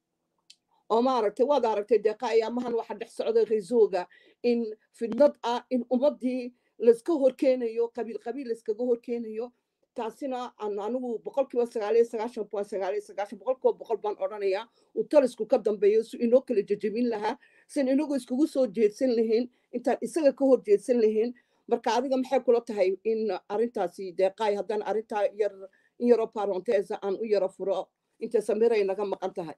oo maaragtay waad aragtay deeqa ayaamahan waxa dhex socda reesooga in fidnad ah in ummadii layska horkeenayo qabiil qabiil layskaga horkeenayo taasina aan anigu boqolkiiba sagaaliyo sagaashan point sagaaliyo sagaashan boqolkiiba boqol baan odhanayaa uu talisku ka dambeeyo si inoo kala jejebin lahaa sin inagu iskugu soo jeedsan lahayn intaan isaga ka hor jeedsan lahayn marka adiga maxay kula tahay in arrintaasi deeqaay haddaan arrintaa yar in yaroo parenteesa aan u yaro furo inta samiray naga maqan tahay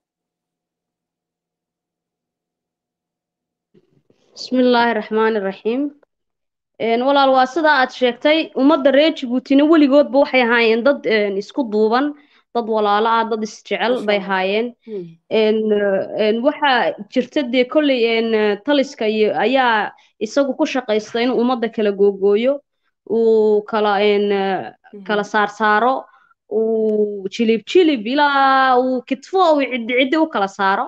بسم الله الرحمن الرحيم een walaal waa sida aad sheegtay ummadda reer jabuutina weligoodba waxay ahaayeen dad een isku duuban dad walaalo ah dad isjecel Masha bay Allah. ahaayeen Hmm. een een waxaa jirta dee kolley een taliska iyo ayaa isagu ku shaqaysta inuu ummadda kala googooyo uu kala een kala saar saaro uu jilib jilib ilaa uu kitfo uu ciddi ciddi u kala saaro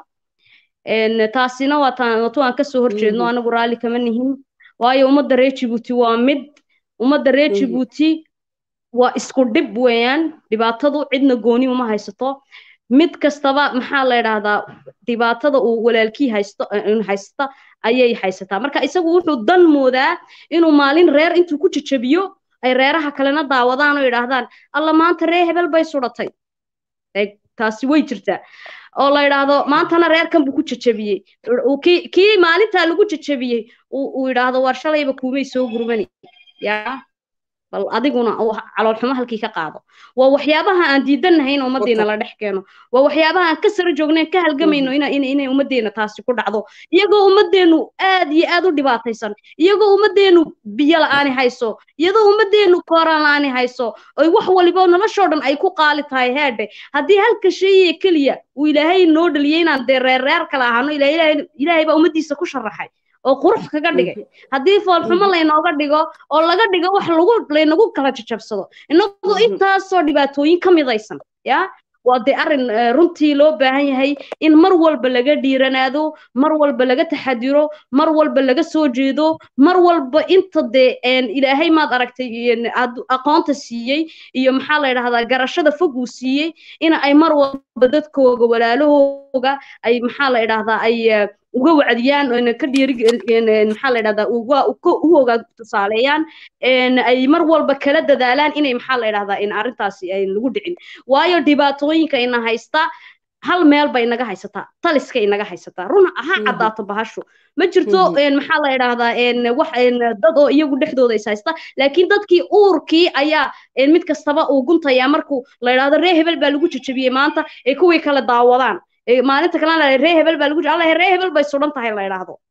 een taasina waa taan wato aan kasoo horjeedno Mhm. anagu raalli kama nihin waayo ummadda reer jabuuti waa mid ummadda reer Mhm. jabuuti waa isku dhib weeyaan dhibaatadu cidna gooni uma haysato mid kastaba maxaa la idhaahdaa dhibaatada uu walaalkii haysto in haysta ayay haysataa marka isagu wuxuu dan moodaa inuu maalin reer intuu ku jajabiyo ay reeraha kalena daawadaan oo yidhaahdaan alla maanta ree hebel bay sudhatay Eeg, taasi way jirtaa oo la yidhaahdo maantana reerkan buu ku jajabiyey uu kii kii maalintaa lagu jajabiyey uu uu yidhaahdo war shalayba kuumay soo gurmani yaa bal adiguna uu calool xumo halkii ka qaado waa waxyaabaha aan diidanahay in ummaddeena la dhex keeno waa waxyaabaha aan ka sara joognayn ka halgamayno ina ina inay ummaddeena taasi ku dhacdo iyagoo ummaddeenu aad iyo aad u dhibaataysan iyagoo ummaddeenu biyo la'aani hayso iyadoo ummaddeenu kooraan la'aani hayso oy wax waliba noloshoo dhan ay ku qaali tahay heedhe haddii halka shayee keliya uu ilaahay noo dhaliyey inaan dee reer reer kala ahaano ilaa ilaahay ilaahay baa ummaddiisa ku sharaxay oo qurux kaga dhigay haddii foolxumo laynooga dhigo oo laga dhigo wax lagu laynagu kala jajabsado inagoo Mhm. intaasoo dhibaatooyin ka midaysan ya waa dee arrin eh, runtii loo baahan yahay in mar walba laga dhiiranaado mar walba laga taxadiro mar walba laga soo jeedo mar walba inta dee een, ilaahay maad aragtay een, ad- aqoonta siiyey iyo maxaa la yidhahdaa garashada fog uu siiyey in ay mar walba dadkooga walaalahooga ay maxaa la yidhahdaa ay eh, uga wacdiyaan oo ka dhiiri maxaa la yidhahdaa uga uga- u ogaa tusaaleeyaan een, ay mar walba kala dadaalaan inay maxaa la yidhahdaa in arrintaasi ay lagu dhicin waayo dhibaatooyinka ina haysta hal meel bay inaga haysataa taliska inaga haysataa run ha Mhm. caddaato bahashu ma jirto Mhm. een, maxaa la yidhahdaa een, wax een, dad oo iyagu dhexdooda is haysta laakiin dadkii uurkii ayaa een, mid kastaba uu guntayaa markuu la yidhahdo ree hebel baa lagu jajabiyey maanta ee kuwii kale daawadaan ee maalinta kalena la ree hebel baa lagu alla ree hebel bay sudan tahay la yidhaahdo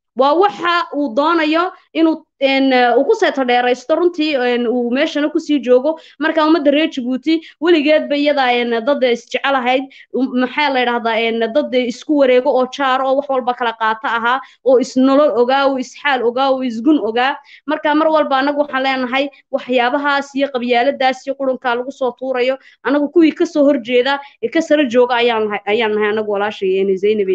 waa waxa uu doonayo inuu uu ku seeto dheeraysto runtii uu meeshana kusii joogo marka ummadda reer jabuuti weligeedba iyada dad isjecel ahayd maxaa la yidhahdaa dad isku wareego oo jaaro oo wax walba kala qaata ahaa oo isnolol ogaa oo isxaal ogaa oo isgun ogaa marka mar walba anagu waxaan leenahay waxyaabahaas iyo qabyaaladaas iyo qurunkaa lagu soo tuurayo anagu kuwii kasoo horjeeda ee ka sara jooga ayaan nahay ayaan nahay anagu walaashay zaynabe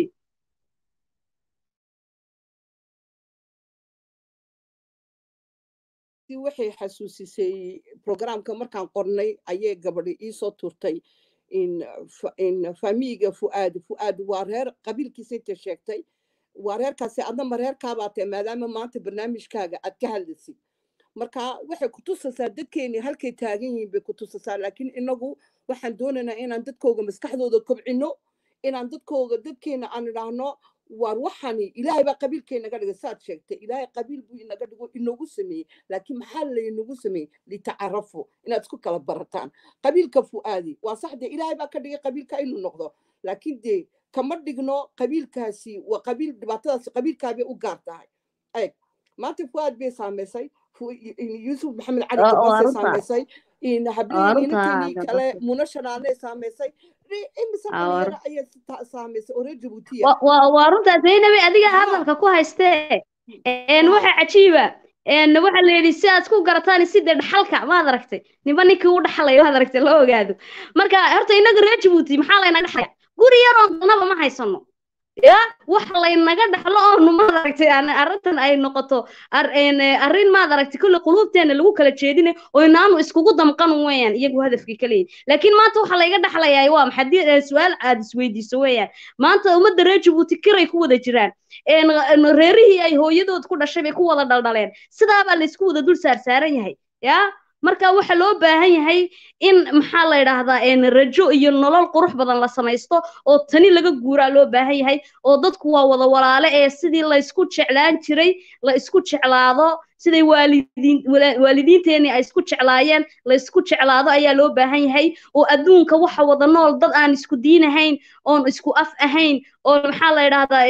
waxay xasuusisay programka markaan qornay ayay gabadhi iisoo turtay in famiiga fu'aad fu'aad waa reer qabiilkiisa inta sheegtay waa reerkaasi adnama reerkaabaa tahay maadaama maanta barnaamijkaaga aad ka hadlaysid marka waxay ku tusaysaa dadkeeni halkay taagan yihiin bay ku tusaysaa laakiin inagu waxaan doonaynaa inaan dadkooga maskaxdooda kobcino inaan dadkooga dadkeena aan idhaahno waar waxani ilaahay baa qabiilkay naga dhigay saad sheegtay ilaahay qabiil buu inaga dhigo inoogu sameeyey laakiin maxaa laynagu sameeyey litacarafu inaad isku kala barataan qabiilka fu'aadi waa sax dee ilaahay baa ka dhigay qabiilka inuu noqdo laakiin dee kama dhigno qabiilkaasi waa qabiil dhibaatadaasi qabiilkaabay u gaar tahay eeg maanta fu'aad bay saamaysay yuusuf maxamed cali gabasay saamaysay hablihii inanteedii kale muna shanaanay saamaysay waa runtaa zaynabi adiga hadalka ku haystee waxa cajiiba waxa la yidhi si aad ku garataan si dee dhaxalka maad aragtay ninba ninkii u dhaxlayo maad aragtay loo ogaado marka horta inaga reer jabuuti maxaa laynaga dhaxlaya guri yar oo dalnaba ma haysano ya wax laynaga dhaxlo oonu maad aragtay arrintan ay noqoto arrin maad aragtay kulle quluubteena lagu kala jeedine oo inaanu iskugu damqan weeyaan iyagu hadafkii ka leeyihin laakiin maanta waxa layga dhaxlayaa waa maxaa su-aal aad isweydiiso weeyaan maanta ummadda reer jabuuti kiray ku wada jiraan reerihii ay hooyadood ku dhashay bay ku wada dhaldhaleen sidaabaa laysku wada dul saarsaaran yahay ya marka waxaa loo baahan yahay in maxaa la yidhaahdaa rajo iyo nolol qurux badan la samaysto oo tani laga guuraa loo baahan yahay oo dadku waa wada walaale ee sidii laysku jeclaan jiray la isku jeclaado siday waalidiin waalidiinteenii ay isku jeclaayeen la isku jeclaado ayaa loo baahan yahay oo adduunka waxa wada nool dad aan isku diin ahayn oon isku af ahayn oo maxaa la yidhaahdaa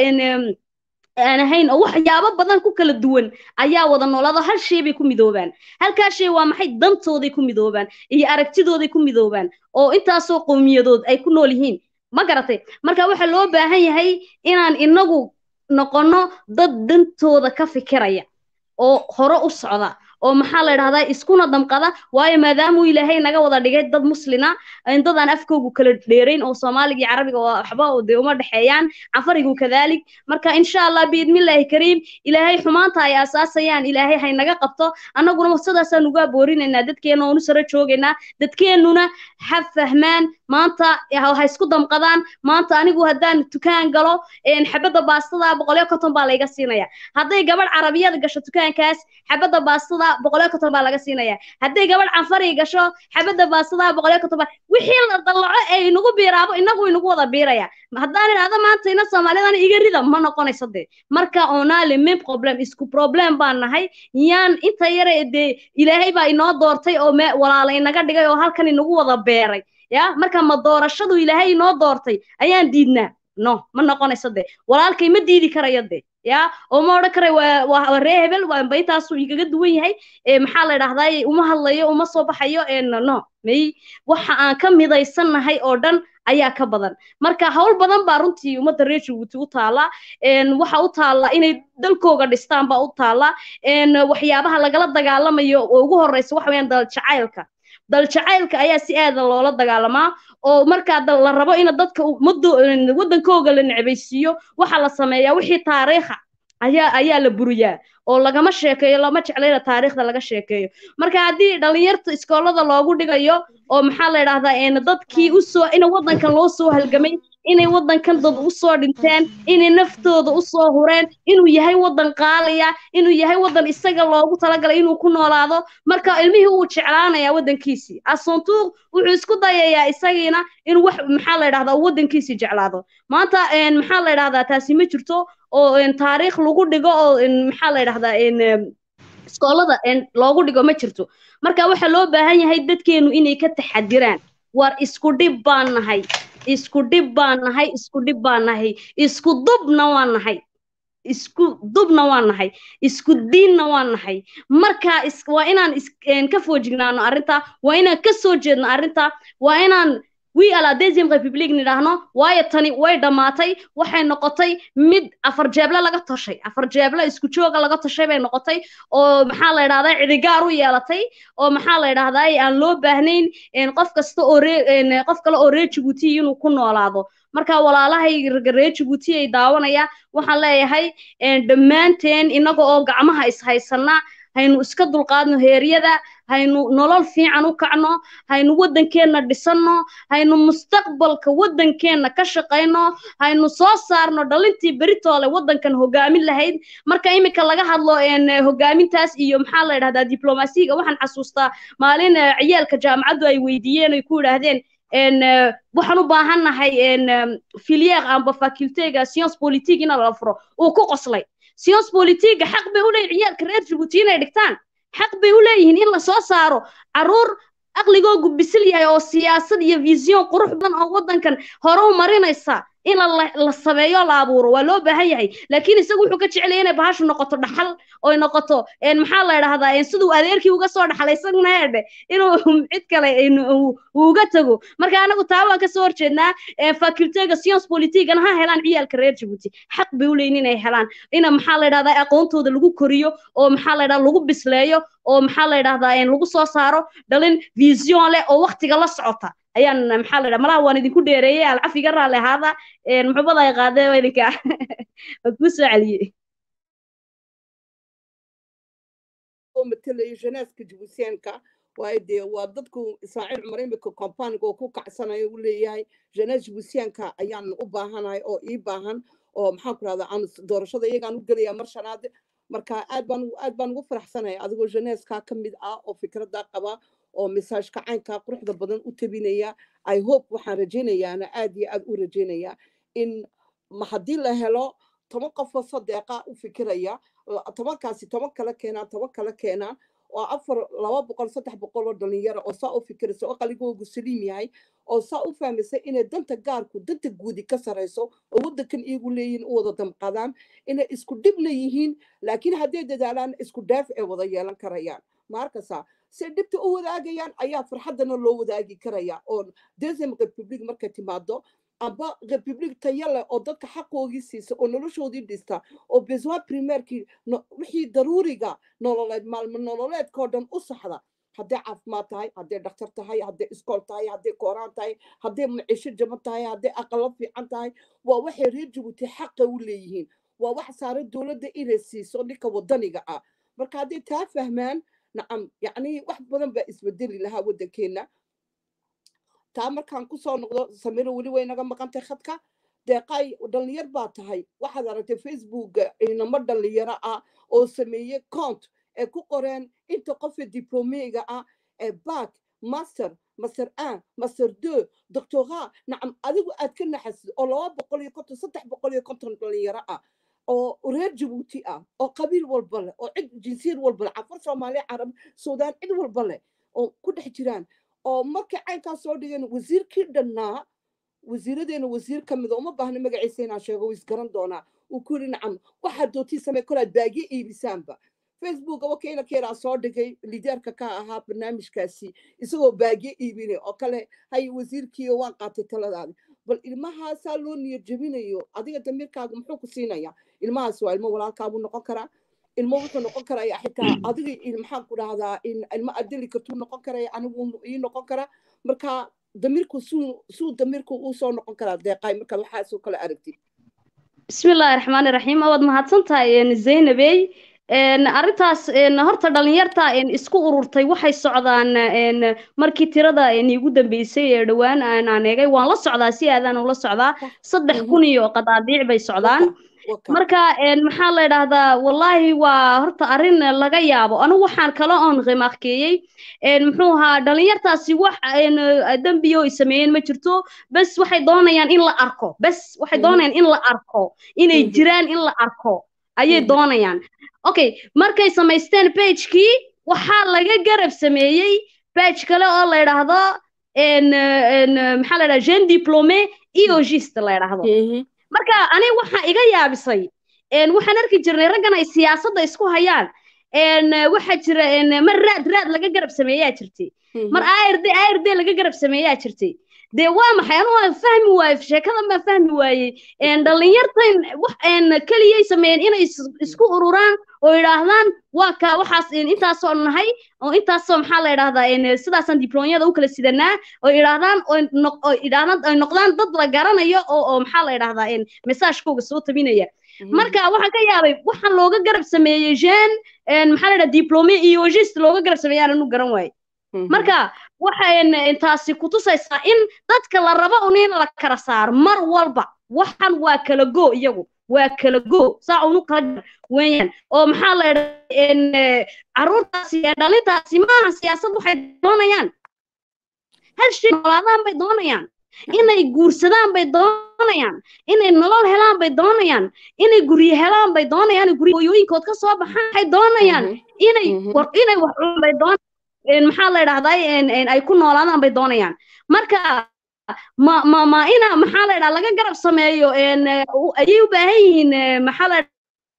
aan ahayn oo waxyaabo badan ku kala duwan ayaa wada noolaado hal shay bay ku midoobaan halkaa shay waa maxay dantooday ku midoobaan iyo aragtidooday ku midoobaan oo intaasoo qowmiyadood ay ku nool yihiin ma garatay marka waxaa loo baahan yahay inaan inagu noqonno dad dantooda ka fikiraya oo hore u socda oo maxaa la yidhahdaa iskuna damqada waayo maadaamuu ilaahay naga wada dhigay dad muslina dadaan afkoogu kala dheerayn oo soomaaliga iyo carabiga oo waxba dee uma dhexeeyaan cafarigu kadalik marka insha allah biidmillaahi kariim ilaahay xumaanta ay aasaasayaan ilaahay hay naga qabto annaguna sidaasaan uga boorinaynaa dadkeena oonu sare joogaynaa dadkeennuna ha fahmaan maanta ha isku damqadaan maanta anigu haddaan dukaan galo xabadda baastada boqolyo konton baa layga siinaya hadday gabadh carabiyada gasho dukaankaas xabadda baastada boqolyo konton baa laga siinaya hadday gabadh canfari gasho xabadda baastada boqolyo konton baa wixii la dallaco ee inagu biiraabo inagu inagu wada biiraya haddaan idhahdo maanta ina soomaalidana iga rida ma noqonayso dee marka onaale min problem isku problem baan nahay yaan inta yare dee ilaahay baa inoo doortay oo walaala inaga dhigay oo halkan inagu wada beeray ya marka ma doorashadu ilaahay inoo doortay ayaan diidnaa no ma noqonayso de walaalkay ma diidi karayo de ya oo ma odhan karay waa ree hebel waanba intaasuu igaga duwan yahay maxaa la idhahdaa uma hadlayo uma soo baxayo no may waxa aan ka midaysannahay oo dhan ayaa ka badan marka hawl badan baa runtii ummadda reer jabuuti u taala waxa u taala inay dalkooga dhistaan baa u taala waxyaabaha lagala dagaalamayo oo ugu horeysa waxa weeyaan dal jacaylka dal jacaylka ayaa si aada loola dagaalamaa oo markaa la rabo in dadka waddankooga la necbaysiiyo waxa la sameeyaa wixii taariikha ayaa ayaa la buriyaa oo lagama sheekeeyo lama jeclayna taariikhda laga sheekeeyo marka haddii dhalinyarta iskoolada loogu dhigayo oo maxaa la idhahdaa dadkii usoo in waddankan loo soo halgamay inay waddankan dad usoo dhinteen inay naftooda usoo hureen inuu yahay waddan qaaliya inuu yahay waddan isaga loogu talagalay inuu ku noolaado marka ilmihii uu jeclaanayaa waddankiisii asuntuuq wuxuu isku dayayaa isagiina inuu wax maxaa la idhahdaa waddankiisii jeclaado maanta maxaa la idhahdaa taasi ma jirto oo taariikh lagu dhigo oo maxaa la idhahdaa iskoolada loogu dhigo ma jirto marka waxaa loo baahan yahay dadkeenu inay ka taxadiraan war isku dhib baan nahay isku dhib baan nahay isku dhib baan nahay isku dubna waan nahay isku dubna waan nahay isku diinna waan nahay marka is waa inaan is een, ka foojignaano arrinta waa inaan ka soo jeedno arrinta waa inaan we ala deuxième république nidhaahno waayo tani way dhammaatay waxay noqotay mid afar jeeble laga toshay afar jeeble isku jooga laga toshay bay noqotay oo maxaa la idhahdaa cidigaar u yeelatay oo maxaa la idhahdaa aan loo baahnayn een, qof kasta oo ree een, qof kale oo reer jabuuti inuu ku noolaado marka walaalahay ragga reer jabuuti ay daawanaya waxaan leeyahay een, dhammaanteen innaga oo gacmaha ishaysanna haynu iska dulqaadno heeryada haynu nolol fiican u kacno haynu waddankeenna dhisanno haynu mustaqbalka waddankeenna ka shaqayno haynu soo saarno dhalintii beritoole waddankan hogaamin lahayd marka iminka laga hadlo een, hogaamintaas iyo maxaa la idhahdaa diblomaasiga waxaan xasuustaa maalin eh, ciyaalka jaamacaddu ay weydiiyeen ay ku yidhaahdeen een, eh, waxaan u baahannahay een, em, filière amba facultega science politique in la furo uu ku qoslay science politique xaq bay u leeyihin ciyaalka reer jabuuti inay dhigtaan xaq bay u leeyihiin in la soo saaro caruur aqligoogu bisil yahay oo siyaasad iyo vision qurux badan oo waddankan hore u marinaysa in la, la sameeyo la abuuro waa loo baahan yahay laakiin isagu wuxuu ka jecel yahay inay bahashu noqoto dhaxal oy noqoto een, maxaa la idhahdaa een, siduu adeerkii uga soo dhaxlay isaguna heedhe inuu cid kale een, uu uu uga tago marka anagu taa waan kasoo horjeednaa een, facultega science politigana ha helaan ciyaalka reer jabuuti xaq bay u leeyihin inay helaan ina maxaa la idhahdaa aqoontooda lagu koriyo oo maxaa la idhahdaa lagu bisleeyo oo maxaa la idhahdaa een, lagu soo saaro dhalin vision leh oo waqtiga la socota ayaan maxaa la idhaha malaha waan idinku dheereeyey alcafiga raalli ahaada een, muxubada ay qaadeen waa idinka waa kuu soo celiyey oo matalaya jeneska jabuusiyaanka waayo dee waa dadku ismaaciil cumar imika companiga oo ku kacsanayo u leeyahay jenes jabuusiyaanka ayaan u baahanahay oo ii baahan oo maxaan ku rahdaa aan doorashada iyagaan u gelaya mar shanaad marka aad baan aad baan ugu faraxsanahay adigoo jeneska ka mid ah oo fikradda qaba oo misaajka caynka quruxda badan u tabinaya i hope waxaan rajaynayaana aad iyo aad u rajaynayaa in ma haddii la helo toban qofoo sadeeqa u fikiraya la- tobankaasi toban kala keenaan toban kala keenaan oo afar laba boqol saddex boqol oo dhalinyaro oo saa u fikiraysa oo qaligoogu saliim yahay oo saa u fahmaysa inay danta gaarku danta guudi ka sarayso oo waddankan iyagu leeyihiin u wada damqadaan inay isku dhib leeyihiin laakiin hadday dadaalaan isku dhaaf ay wada yeelan karayaan maarkasa say dhibta u wadaagayaan ayaa farxaddana loo wadaagi karaya oo deuxième republic markay timaado amba republic tayo leh oo dadka xaqoogii siisa oo noloshoodii dhista oo besoin primairkii no- wixii daruuriga nololeed maalmo nololeedkao dhan u saxda hadday caafimaad tahay hadday dhakhtar tahay hadday iskool tahay hadday kooraan tahay hadday maciisho jaban tahay hadday aqalo fiican tahay waa waxay reer jabuuti xaqa u leeyihiin waa wax saare dowladda inay siiso ninka wadaniga ah marka hadday taa fahmaan nacam yacni wax badan baa isbedeli lahaa waddankeena taa markaan kusoo noqdo samiro weli way naga maqantay khadka deeqay dhalinyar baa tahay waxaad aragtay facebooka inamo dhalinyaro ah oo sameeyey cont ee ku qoreen inta qofa diplomega ah ee back master master un master deux doctorat nacam adigu aad ka naxasid oo laba boqol iyo konton saddex boqol iyo konton dhalinyaro ah oo reer jabuuti ah oo qabiil walba leh oo cid jinsiyad walba leh cafar soomaaliya carab suudaan cid walba leh oo ku dhex jiraan oo markay caynkaas soo dhigeen wasiirkii dhannaa wasiiradeena wasiir ka mida uma baahna magaciisa inaan sheego wuu isgaran doonaa uu ku yidhi nacam waxaad doontii samee kolaad baagye iibisaanba facebook wakiila keeraa soo dhigay lideerka ka ahaa barnaamijkaasi isagoo baagye iibinay oo kale hay wasiirkiiyo waan qaatay taladaadi bal ilmahaasaa loo niyad jebinayo adiga damiirkaaga muxuu ku siinaya ilmahaas waa ilmo walaalkaabuu noqon karaa ilmo wuxuu noqon karaya xitaa adiga il- maxaan ku dhahdaa in ilmo adeli kartuu noqon karaya anigu ii noqon kara marka damiirku suu suu damiirku uu soo noqon karaa deeqay marka waxaasoo kale aragtid بسم الله الرحمن الرحيم أود ما هتسنتها إن زينبي إن أرنتاس إن هرت دلنيرتا إن إسكو أرورتي waxay socdaan إن markii tirada in igu dambeysay ee dhawaan aan aaneegay waan la socdaa si aadaan ula socdaa saddex kun iyo qadaadiic bay socdaan waka marka een maxaa la yidhaahdaa wallaahi waa horta arrin laga yaabo anigu waxaan kala oon qimaaqkeeyey een muxuu ahaa dhalinyartaasi wax een dembiyo ay sameeyeen ma jirto bes waxay doonayaan in la arko bes waxay Mhm. doonayaan in la arko inay Mhm. jiraan in la arko ayay Mhm. doonayaan okay markay samaysteen pagekii waxaa laga garab sameeyey page kale oo la yidhaahdo een een maxaa la yidhahdaa jeune diplômé eogiste la yidhaahdo marka aniga waxaa iga yaabisay een waxaan arki jirnay raggan ay siyaasadda isku hayaan een waxaa jira een mar raad raad laga garab sameeyaa jirtay mar ARD ARD laga garab sameeyaa jirtay dee waa maxay anu waan fahmi waaye sheekadan baan fahmi waayey een dhalinyartan wax een keliyay sameeyeen inay is- isku ururaan oo yidhaahdaan waa kaa waxaas een intaasoo nahay oo intaasoo maxaa la yidhahdaa een sidaasaan dibloonyada u kala sidanaa oo yidhaahdaan oo noq- oo yidhaahdaan ay noqdaan dad la garanayo oo oo maxaa la yidhahdaa een mesaajkooga soo tabinaya marka waxaan ka yaabay waxaan looga garab sameeyey jean een maxaa la yidhahdaa diplome iyo ogist looga garab sameeyaan anu garan waaye marka waxayn intaasi kutusaysaa in dadka la rabo un in la kala saaro mar walba waxan waa kala go iyagu waa kala go saa unu kala jar weeyaan oo maxaa la idhaa caruurtaasi ee dhalintaasi maaha siyaasad waxay doonayaan hal shay noolaadaan bay doonayaan inay guursadaan bay doonayaan inay nolol helaan bay doonayaan inay guryo helaan bay doonayaan inay guryo hooyooyinkood ka soo baxaan waxay doonayaan inay Mhm. war inay wax cunaan bay doonayaan een maxaa la idhahdaa een een ay ku noolaadaan bay doonayaan marka ma ma ma ina maxaa la idhaha laga garab sameeyo een eh, u- ayay u baahan yihiin eh, maxaa la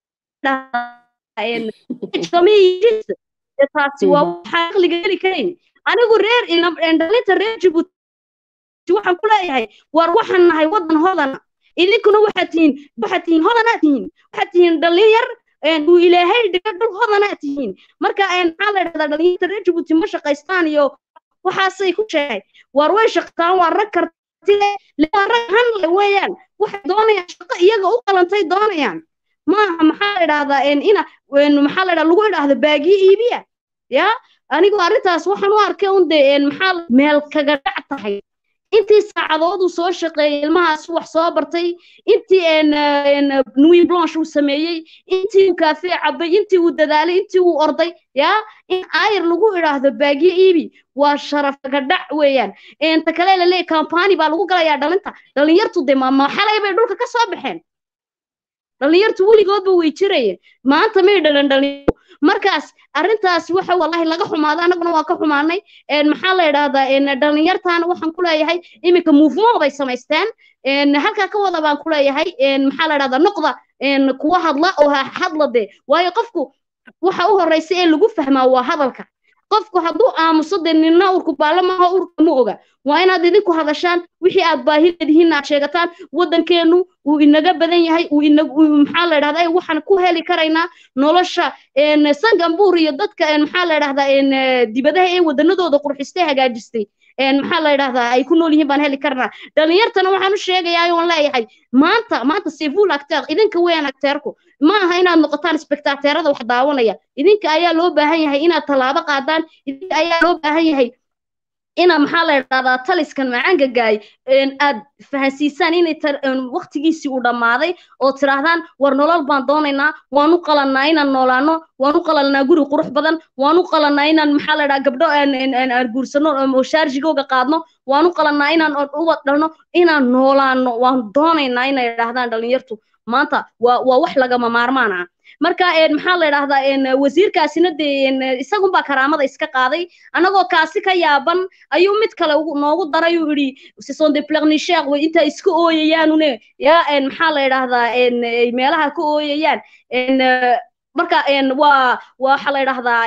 idhahaa een sameeyis taasi waa Mhm. waxa aqliga geli karayn anigu reer ina- een dhalinta reer Djibouti waxaan ku leeyahay war waxaan nahay wadan hodana idinkuna waxaad tihiin waxaad tihiin hodanaad tihiin waxaad tihiin dhalinyar een uu ilaahay dhiga dhul hodanaad tihiin marka een maxaa la idhahdaa dhalinyarta reer Djibouti ma shaqaystaan iyo waxaasay ku sheegay war way shaqtaan waa rag karti leh le- waa rag han leh weeyaan waxay doonayaan shaqo iyaga u qalantay doonayaan maaha maxaa la idhahdaa een ina een maxaa la idhahdaa lagu idhaahdo baagiyo iibiya ya anigu arrintaas waxaan u arkay un dee een maxaa la- meel kaga dhac tahay intii saacadood uu soo shaqeeyey ilmahaas wax soo bartay intii een een nuit blanche uu sameeyey intii uu kaafee cabay intii uu dadaalay intii uu orday ya in ayr lagu idhaahdo baagiyo iibi waa sharaf kaga dhac weeyaan inta kale la leeyahay kampani baa lagu galayaa dhalinta dhalinyartu dee ma ma xalay bay dhulka ka soo baxeen dhalinyartu weligoodba way jirayeen maanta may dhalan dhalinyaro markaas arrintaas waxa wallahi laga xumaado annaguna waa ka xumaanay een maxaa la idhahdaa een dhalinyartaana waxaan ku leeyahay iminka movement bay samaysteen een halkaa ka wada baan ku leeyahay een maxaa la idhahdaa noqda een kuwa hadla oo ha hadla dee waayo qofku waxa u horeysa ee lagu fahmaa waa hadalka qofku hadduu aamuso dee nina urku baalla maaha urka ma oga waa inaad idinku hadashaan wixii aad baahi leedihiin aad sheegataan waddankeenu uu inaga badan yahay uu inag uu maxaa la idhahdaa waxaan ku heli karaynaa nolosha een sangambuur iyo dadka een maxaa la idhahdaa een dibadaha ee wadanadooda qurxistay hagaajistay een maxaa la idhahdaa ay ku nool yihiin baan heli karnaa dhalinyartana waxaan u sheegayaa oon leeyahay maanta maanta sivul acteur idinka weeyaan acteurku ma aha inaad noqotaan spectateerada wax daawanaya idinka ayaa loo baahan yahay inaad tallaabo qaadaan idinka ayaa loo baahan yahay ina maxaa la idhahdaa taliskan macaanka gaay aad fahansiisaan inay waqtigiisii uu dhammaaday oo tidhaahdaan war nolol baan doonaynaa waan u qalannaa inaan noolaano waan u qalanaa guri qurux badan waan u qalanaa inaan maxaa la idhaha gabdho aan guursano oo shaarjigooga qaadno waan u qalanaa inaan ubad dhalno inaan noolaano waan doonaynaa inay idhaahdaan dhalinyartu maanta waa waa wax lagama maarmaan ah marka maxaa la idhahdaa wasiirkaasina dee isagunbaa karaamada iska qaaday annagoo kaasi ka yaaban ayuu mid kale noogu daray uu yidhi sison de plernicher way intaa iska ooyayaanune ya maxaa la idhahdaa meelaha ka ooyayaan marka waa waxa la idhahdaa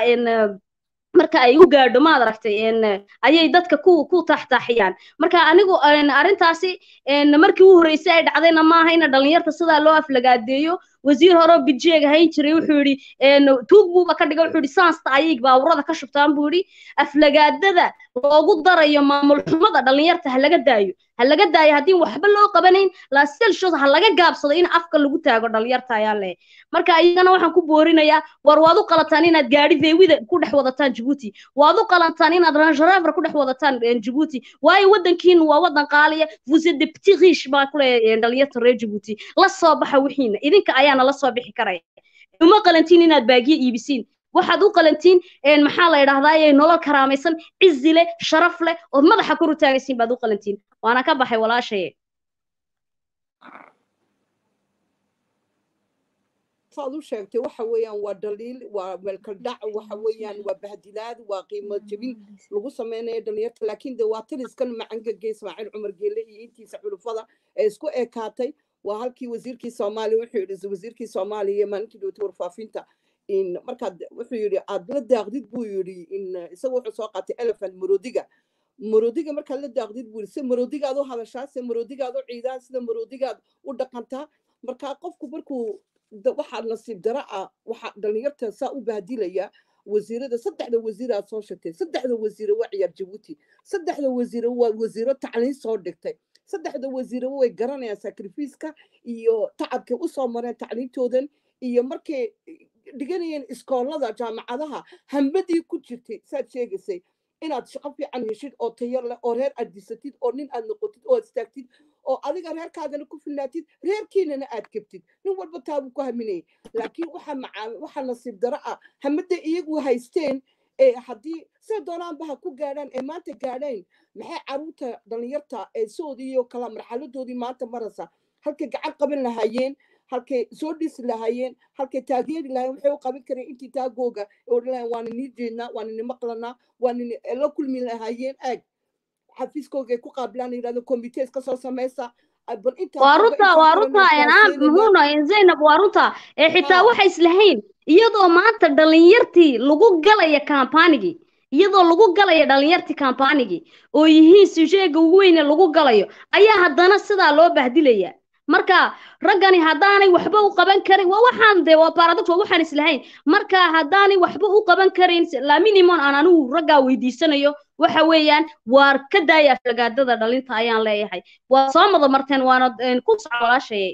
marka ay u gaadho maad aragtay ayay dadka ku ku taxtaaxiyaan marka anigu arrintaasi markii u horreysay ay dhacdayna maaha ina dhalinyarta sidaa loo aflagaadeeyo wasiir hore bidjeeg hayn jiray wuxuu yidhi tuug buuba ka dhiga wuxuu yidhi saansta ayay baawurada ka shubtaan buu yidhi aflagaadada loogu darayo maamul xumada dhalinyarta ha laga daayo ha laga daayo haddii waxba loo qabanayn laselshos ha laga gaabsado in afka lagu taago dhalinyarta ayaa leh marka iyagana waxaan ku boorinayaa war waad u qalataan inaad gaadhi veewida ku dhex wadataan jabuuti waad u qalantaan inaad rangerever ku dhex wadataan jabuuti waayo waddankiinu waa waddan qaaliya vous êtes des petits riches baa ku leeyahay dhalinyarta reer jabuuti la soo baxa wixiina idinka ayaana la soo bixi karaya uma qalantiin inaad baagiye iibisiin waxaad u qalantiin maxaa la idhahdaa nolol karaamaysan cizi leh sharaf leh ood madaxa kor u taagaysiin baad u qalantiin waana ka baxay walaashaye saad u sheegtay waxa weeyaan waa dhaliil waa meelkaldhac waxa weeyaan waa bahdilaad waa qiimo jebin lagu sameynaya dhalinyarta laakiin de waa taliskan macangage ismaaciil cumar geele iyo intiisa xulufada ee isku ekaatay waa halkii wasiirkii soomaaliya wuxuu yidhi wasiirkii soomaaliya maalintii dhowtay warfaafinta in markaad wuxuu yidhi aad la daaqdid buu yidhi in isaga wuxuu soo qaatay elephant marodiga marodiga markaad la daaqdid buu yidhi se marodigaad u hadashaa se marodigaad u ciidaa sida marodigaad u dhaqantaa marka qofku markuu da- waxaa nasiib dara ah waxaa dhalinyarta saa u bahdilaya wasiirada saddexda wasiiraad soo sheegtay saddexda wasiire waa ciyaar jabuuti saddexda wasiire waa wasiiro tacliin soo dhigtay saddexda wasiire way garanayaan sacrifiiska iyo tacabkay usoo mareen tacliintoodan iyo markay dhiganayeen iskoolada jaamacadaha hambadii ku jirtay saad sheegaysay inaad shaqo fiican heshid oo tayo leh oo reer aad disatid oo nin aad noqotid oo aad istaagtid oo adiga reerkaagana ku filnaatid reerkiinana aad gebtid nin walba taabuu ku haminayay laakiin waxa macaa waxa nasiib daro ah hamada iyagu haysteen ee haddii say doonaanba ha ku gaadhaan ee maanta gaadhayn maxay caruurta dhalinyarta ee soodii iyo kala marxaladoodii maanta maraysa halkay gacan qaban lahaayeen halkay soo dhisi lahaayeen halkay taageeri lahaayeen waxay u qaban kareen intii taagooga ee odhan lahayen waana nii jeednaa waana ni maqlanaa waana ni la kulmi lahaayeen aag xafiiskooga ay ku qaabilaan yidhahdo committees kasoo samaysa ay bal intaa waa jooga, runta intaa waa kalena runta enaa gaarsiinaya. muhuuna zaynab waa runta ee xitaa Haa. waxa islahayn iyadoo maanta dhalinyartii lagu galaya kambaanigii iyadoo lagu galaya dhalinyartii kambaanigii oo yihiin sujeega ugu weyne lagu galayo ayaa haddana sidaa loo bahdilaya marka raggani haddaanay waxba u qaban karin waa waxaan dee waa paradox waa waxaan islahayn marka haddaanay waxba u qaban karin la minimum aan anigu raggaa weydiisanayo waxa weeyaan waar ka daaya aflagaadada dhalinta ayaan leeyahay waa soo mada marteen waana een, ku soco walaashayay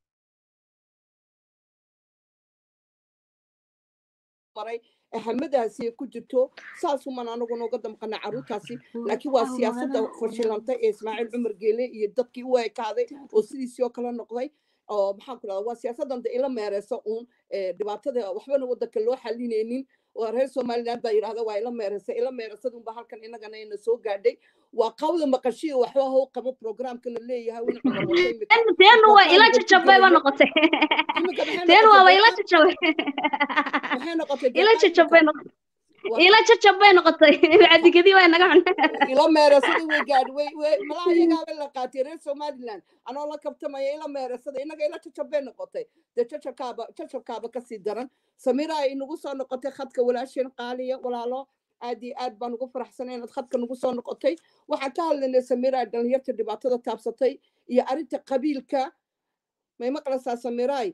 maray ee hamadaasi ay ku jirto saasuman anaguna uga damqana caruurtaasi laakiin waa siyaasadda fashilantay ee ismaaciil cumar geele iyo dadkii u ekaaday oo sidiisii oo kale noqday oo maxaan ku dhahdaa waa siyaasaddan de ila meereysa uun ee dhibaatada waxbana waddanka loo xalinaynin oo reer somaliland baa yidhahda waa ila meereysa ila meeresadunba halkan inagana ina soo gaadhay waa qawda maqashiya waxba hau qabo programka la leeyahay win cumar watay imika Teen- teenu waa ila jajabay ba noqotay imika maxay teen waaba ila noqotay jajabay maxay noqotay ila deeqaa jajabay imika noqotay Waa- ila jajabay noqotay cabdigedi waa naga cun ila meerasada way gaadhi way way malaha iyagaaba la qaatay reer somaliland anoo la kabtamaya ila meerasada inaga ila jajabay noqotay dee jajabkaaba jajabkaaba kasii daran samira ay nagu soo noqotay khadka walaasheen qaaliya walaalo aad iyo aad baan ugu faraxsanay inaad khadka nagu soo noqotay waxaan ka hadlaynay samira dhalinyarta dhibaatada taabsatay iyo arrinta qabiilka may maqlaysaa samiray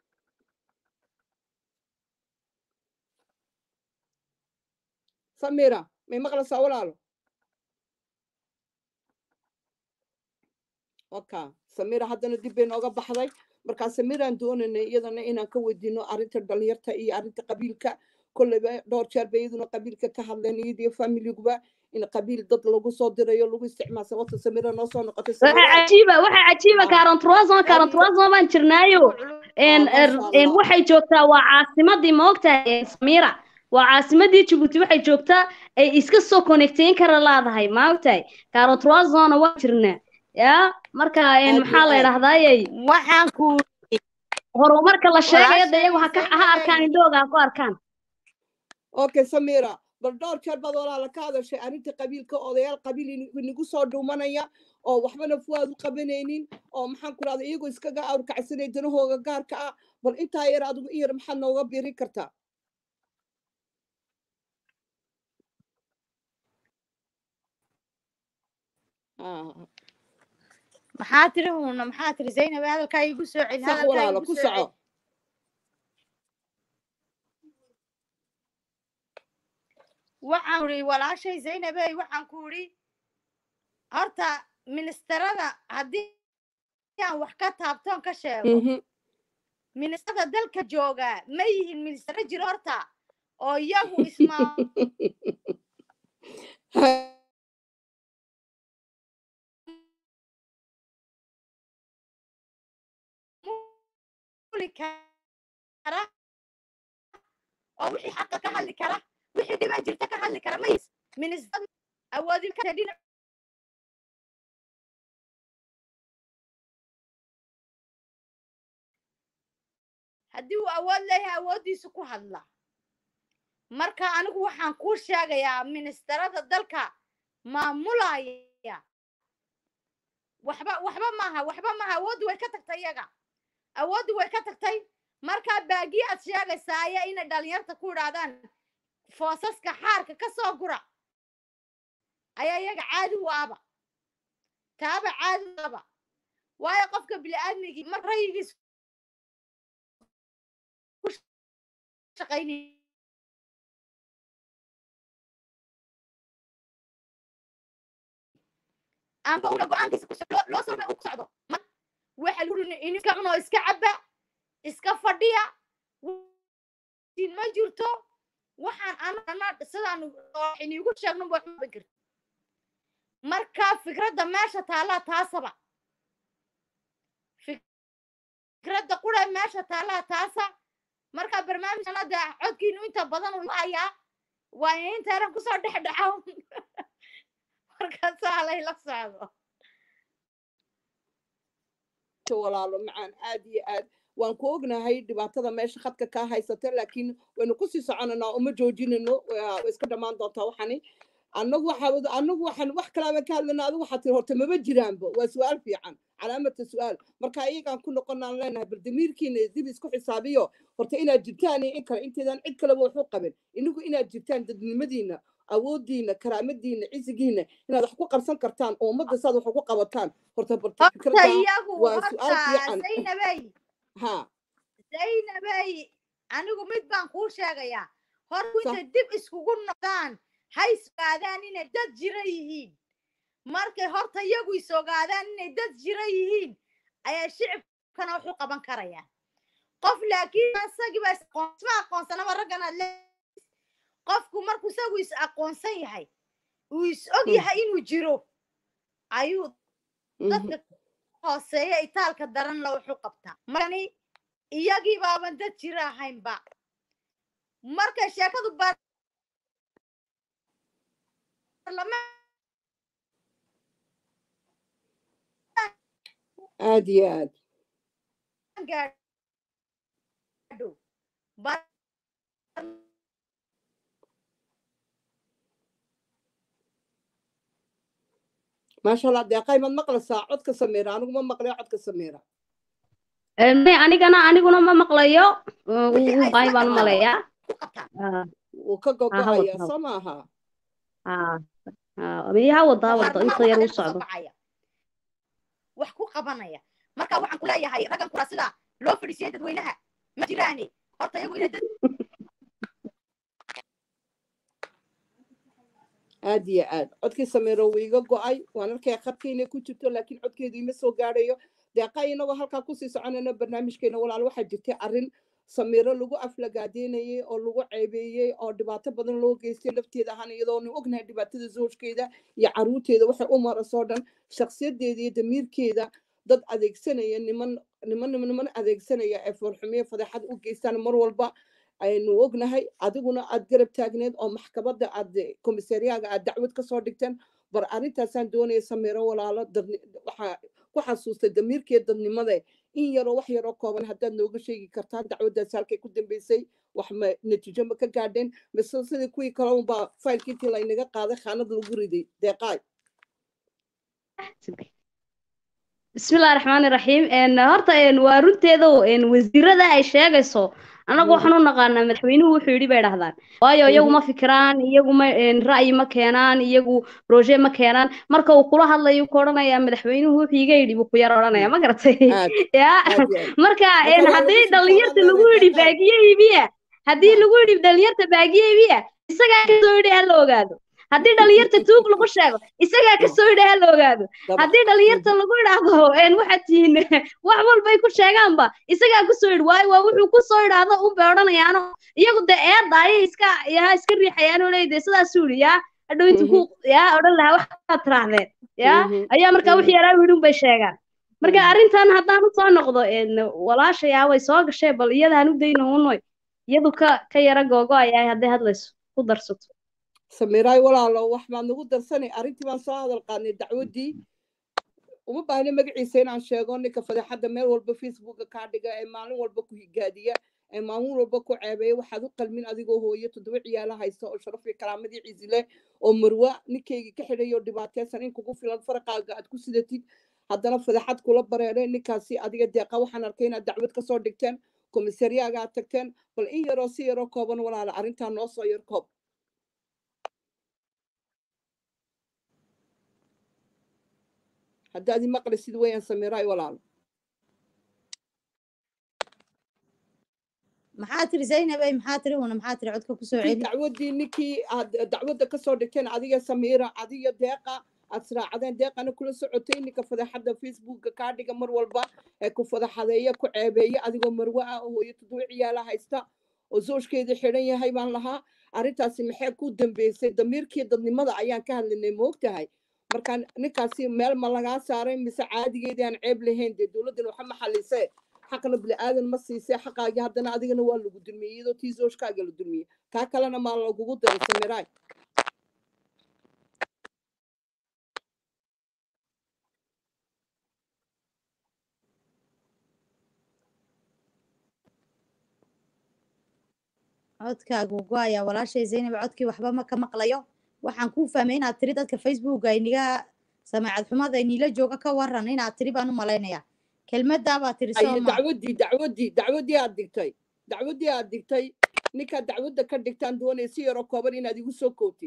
samira may maqlaysaa walaalo waka samira haddana dib bay nooga baxday markaa samiraan doonaynay iyadana inaan ka weydiino arrinta dhalinyarta iyo arrinta qabiilka kolleyba dhowr jeer bay iyaduna qabiilka ka hadleen iyadiyo familiguba in qabiil dad lagu soo dirayo lagu isticmaal sababta samira noo soo noqotay waxa samira cajiiba waxa cajiiba Ah. kaaron troison kaaron Adiga- troison baan jirnaayo een Ah, er- masha een Allah. waxay joogtaa waa caasimadii maogtahay samira waa caasimadii jabuuti waxay joogtaa ay iska soo connecteyn kara laadahay maogtahay kaaron troisonna waa jirnaa ya marka een Aad maxaa iyo la aad. yidhaahdayey waxaan ku horumarka la sheegayo de iyagu ha ka Walaashay ha arkaan Zainab. indhooga ha ku arkaan okay samira bal dhowr jeer baad walaala ka hadashay arrinta qabiilka odayaal qabiil in- inagu soo dhuumanaya oo waxbana fuwaad u qabanaynin oo maxaan ku rahda iyagoo iskaga awrkacsanay danahooga gaarka ah bal intaa yar adigu in yar maxaad nooga biiri kartaa Ah, maxaa tiri huuna maxaa tiri zaynab hadalkaa igu soo celi sax hadalkaa walaalo igu ku soo celi soco waxaan uri walaashay zaynabey waxaan ku uri horta ministarada haddii aan wax ka taabtoon ka sheego Mhm. ministarada dalka jooga ma yihiin ministaro jiro horta oo iyagu ismaa maamuli kara oo wixii xaqa ka hadli kara wixii dhibaa jirta ka hadli kara mays ministar awoodi kara dhinac haddii uu awood leeyahay awooddiisu ku hadla marka anigu waxaan kuu sheegayaa ministarada dalka maamulaya waxba waxba maaha waxba maaha awooddu way ka tagtay iyaga awooddu way ka tagtay markaa baagii aad sheegaysaa ayaa inay dhalinyarta ku idhaahdaan foosaska xaarka ka soo gura ayaa iyaga caadi u aba taaba caadi u aba waayo qofka bini'aadmigii mar rayigiis ku shaqaynay amba una go-aankiisa ku socdo loo soo ku socdo ma waxa lagu ri ininka cunoo iska caba iska fadhiya din ma jirto waxaan anana sidaan iniigu sheegno wax ma karti marka fikradda meesha taallaa taasaba fikradda qura meesha taallaa taasa marka barnaamijkan hadda codkiinu inta badan uu hayaa waa in intaanan kusoo dhex dhaco markaasaa layla socdo walaalo macaan aad iyo aad waan ku ognahay dhibaatada meesha khadka kaa haysata laakiin waynu kusii soconanaa uma joojinayno waa way iska dhammaan doontaa waxani annagu waxaa annagu waxaan wax kalaaba ka hadlayna adigu waxaa tiri horta maba jiraanba waa su-aal fiican calaamata su-aal marka iyagaan ku noqonaan leenahay bal damiirkiina dib isku xisaabiyo horta inaad jirtaan iyo in kale inteedaan cid kaleba waxu qabin inagu inaad jirtaan dadnimadiina awoodiina karaamadiina cisigiina inaad wax ku qabsan kartaan oo ummadda saad wax ugu qabataan horta barta horta fikradda iyagu waa su-aal horta fiican zaynabay ha zaynabay anigu mid baan kuu sheegayaa horku Sa- intay dib iskugu noqdaan ha isgaadaan inay dad jira yihiin markay horta iyagu isogaadaan inay dad jira yihiin ayaa shicibkana wax u qaban karayaan qof laakiin isagiiba isaqoon- isma aqoonsanaba raggan aad le qofku markuu isagu is aqoonsan yahay uu is og Mm. yahay inuu jiro ayuu Mhm. dadka hooseeya itaalka daran la wuxu qabtaa markani iyagii baaban dad jira ahaynba markay sheekadu baarlamaan aad iyo aad gaadho bar- maasha allah deeqay maad maqlaysaa codka sameera anigu ma maqlayo codka sameera may anigana aniguna ma maqlayo wixii wuu ay baay isla baan u qabaan malayaa ku qabtaan Ah, wuu ka ah, ha gogo'aya wada soo maaha ah, ah, miya ha wada ha wada inta yar baarlamaan u waxaa socdo bacaya wax ku qabanaya marka waxaan ku leeyahay raggan kura sida loo fadhiisiyey dadweynaha ma jiraane horta iyagu inay dad aad iyo aad codkii sameero wuu iga go'ay waan arkaya khadka inay ku jirto laakiin codkeedu ima soo gaadhayo deeqa inagoo halkaa kusii soconayno barnaamijkeena walaal waxaa jirtay arrin samiiro lagu aflagaadeynayay oo lagu ceebeeyey oo dhibaato badan loo geystay lafteeda ahaan iyadoonu ognahay dhibaatada zoojkeeda iyo caruurteeda waxay u marasoo dhan shakhsiyadeeda iyo damiirkeeda dad adeegsanaya niman niman niman niman adeegsanaya ee foorxumiye fadeexad u geystaan mar walba aynu ognahay adiguna aad garab taagneed oo maxkamadda aad komisariyaaga aad dacwad kasoo dhigteen bar arrintaasaan doonaya sameero walaalo dadni waxaa ku xasuustay damiirkeed dadnimada in yaroo wax yaroo kooban haddaad nooga sheegi kartaan dacwaddaas halkay ku dambeysay wax ma natiijo ma ka gaadheen mise sidii kuwii kale unbaa faylkii intii laynaga qaaday khaanad lagu riday deeqaay bismillahi raxmaani raxiim een, horta een, waa runteeda oo, een, wasiirada ay sheegayso annagu Mhm. waxaan u naqaanaa madaxweynuhu wuxuu yidhi bay dhahdaan waayo iyagu ma fikiraan iyagu ma een, ra'yi ma keenaan iyagu roje ma keenaan marka uu kula hadlayo ku odhanayaa madaxweynuhu wuxuu iga yidhi buu ku yar odhanaya ma garatay aad yaa aad iyo aad marka Marka een, waa haddii lagu sii dhalinyarta socdaa lagu yidhi deeqaay. baagiye iibiya haddii Ha. lagu yidhi dhalinyarta baagiye iibiya isagaa kasoo yidhi ha la ogaado haddii dhalinyarta tuug lagu sheego isagaa kasoo yidhi ha la ogaado Daba. haddii dhalinyarta lagu idhaahdo een waxaad tihiin wax walbay ku sheegaanba isagaa kusoo yidhi waayo waa wuxuu kusoo idhaahdo unbay odhanayaano iyagu dee eedda ayay iska yaa iska riixayaanoo leeyde sidaasuu yidhi yaa hadhow intu ku yaa odhan lahaa waxaad tiraahdeen yaa Mhm. ayaa markaa wixii yaraa yidhi unbay sheegaan marka Mhm. arrintan haddaan usoo noqdo een walaashayaa way soo gashay bal iyadaan u dayno unoy iyadu ka ka yara googo ayahay hadday hadlayso ku darsato samiiraay walaalo wax baad nagu darsanay arrintii baan soo hadal qaadnay dacwaddii uma baahna magaciisa inaan sheego ninka fadeexadda meel walba facebooka kaa dhiga ee maalin walba ku higaadiya ee maalin walba ku ceebeeya waxaad u qalmin adigoo hooyo toddoba ciyaalo haysta oo sharaf iyo karaamadii ciisi leh oo marwa ninkaygii ka xidhay oo dhibaateysan in kugu filan faraqaaga aad ku sidatid haddana fadeexad kula bareeray ninkaasi adiga deeqa waxaan arkay inaad dacwad kasoo dhigteen komisariyaaga aad tagteen bal in yaroo si yaroo kooban walaala arrintaa noo soo yar koob haddaad imaqlisid weeyaan samiiraay walaalo maxaa tiri zaynabey maxaa tiri una maxaa tiri codka kusoo kii celi dacwaddii ninkii aad dacwadda kasoo dhigteen adiga samiira adiga deeqa aad israacdeen deeqana kula socotay ninka fadeexadda facebooka kaa dhiga mar walba ee ku fadeexadeeya ku ceebeeya adigoo marwe ah oo hooyo toddoba ciyaala haysta oo zooskeeda xidhan yahay baan lahaa arrintaasi maxay ku dambeysay damiirkii dadnimada ayaan ka hadlinay moogtahay marka ninkaasi meel ma lagaa saaray mise caadigeedii aan ceeb lahayn dee dowladdan waxa ma xalisee xaqna bini'aadan ma siisee xaqaagii haddana adigana waa lagu dulmiyey iyadoo tii zooshkaaga la dulmiyey kaa kalena maa lagugu daray samiraay codkaagu go-aya walaashay zaynab codkii waxba ma ka maqlayo waxaan kuu fahmay inaad tiri dadka facebooka iniga samaacad xumada inila jooga ka waran inaad tiri baan u malaynayaa kelmaddaa baa tiri ay sooma dacwaddii dacwaddii dacwaddii aad digtay dacwaddii aad digtay ninkaad dacwadda ka dhigtaan doonaya si yaroo kooban inaad igu soo kootid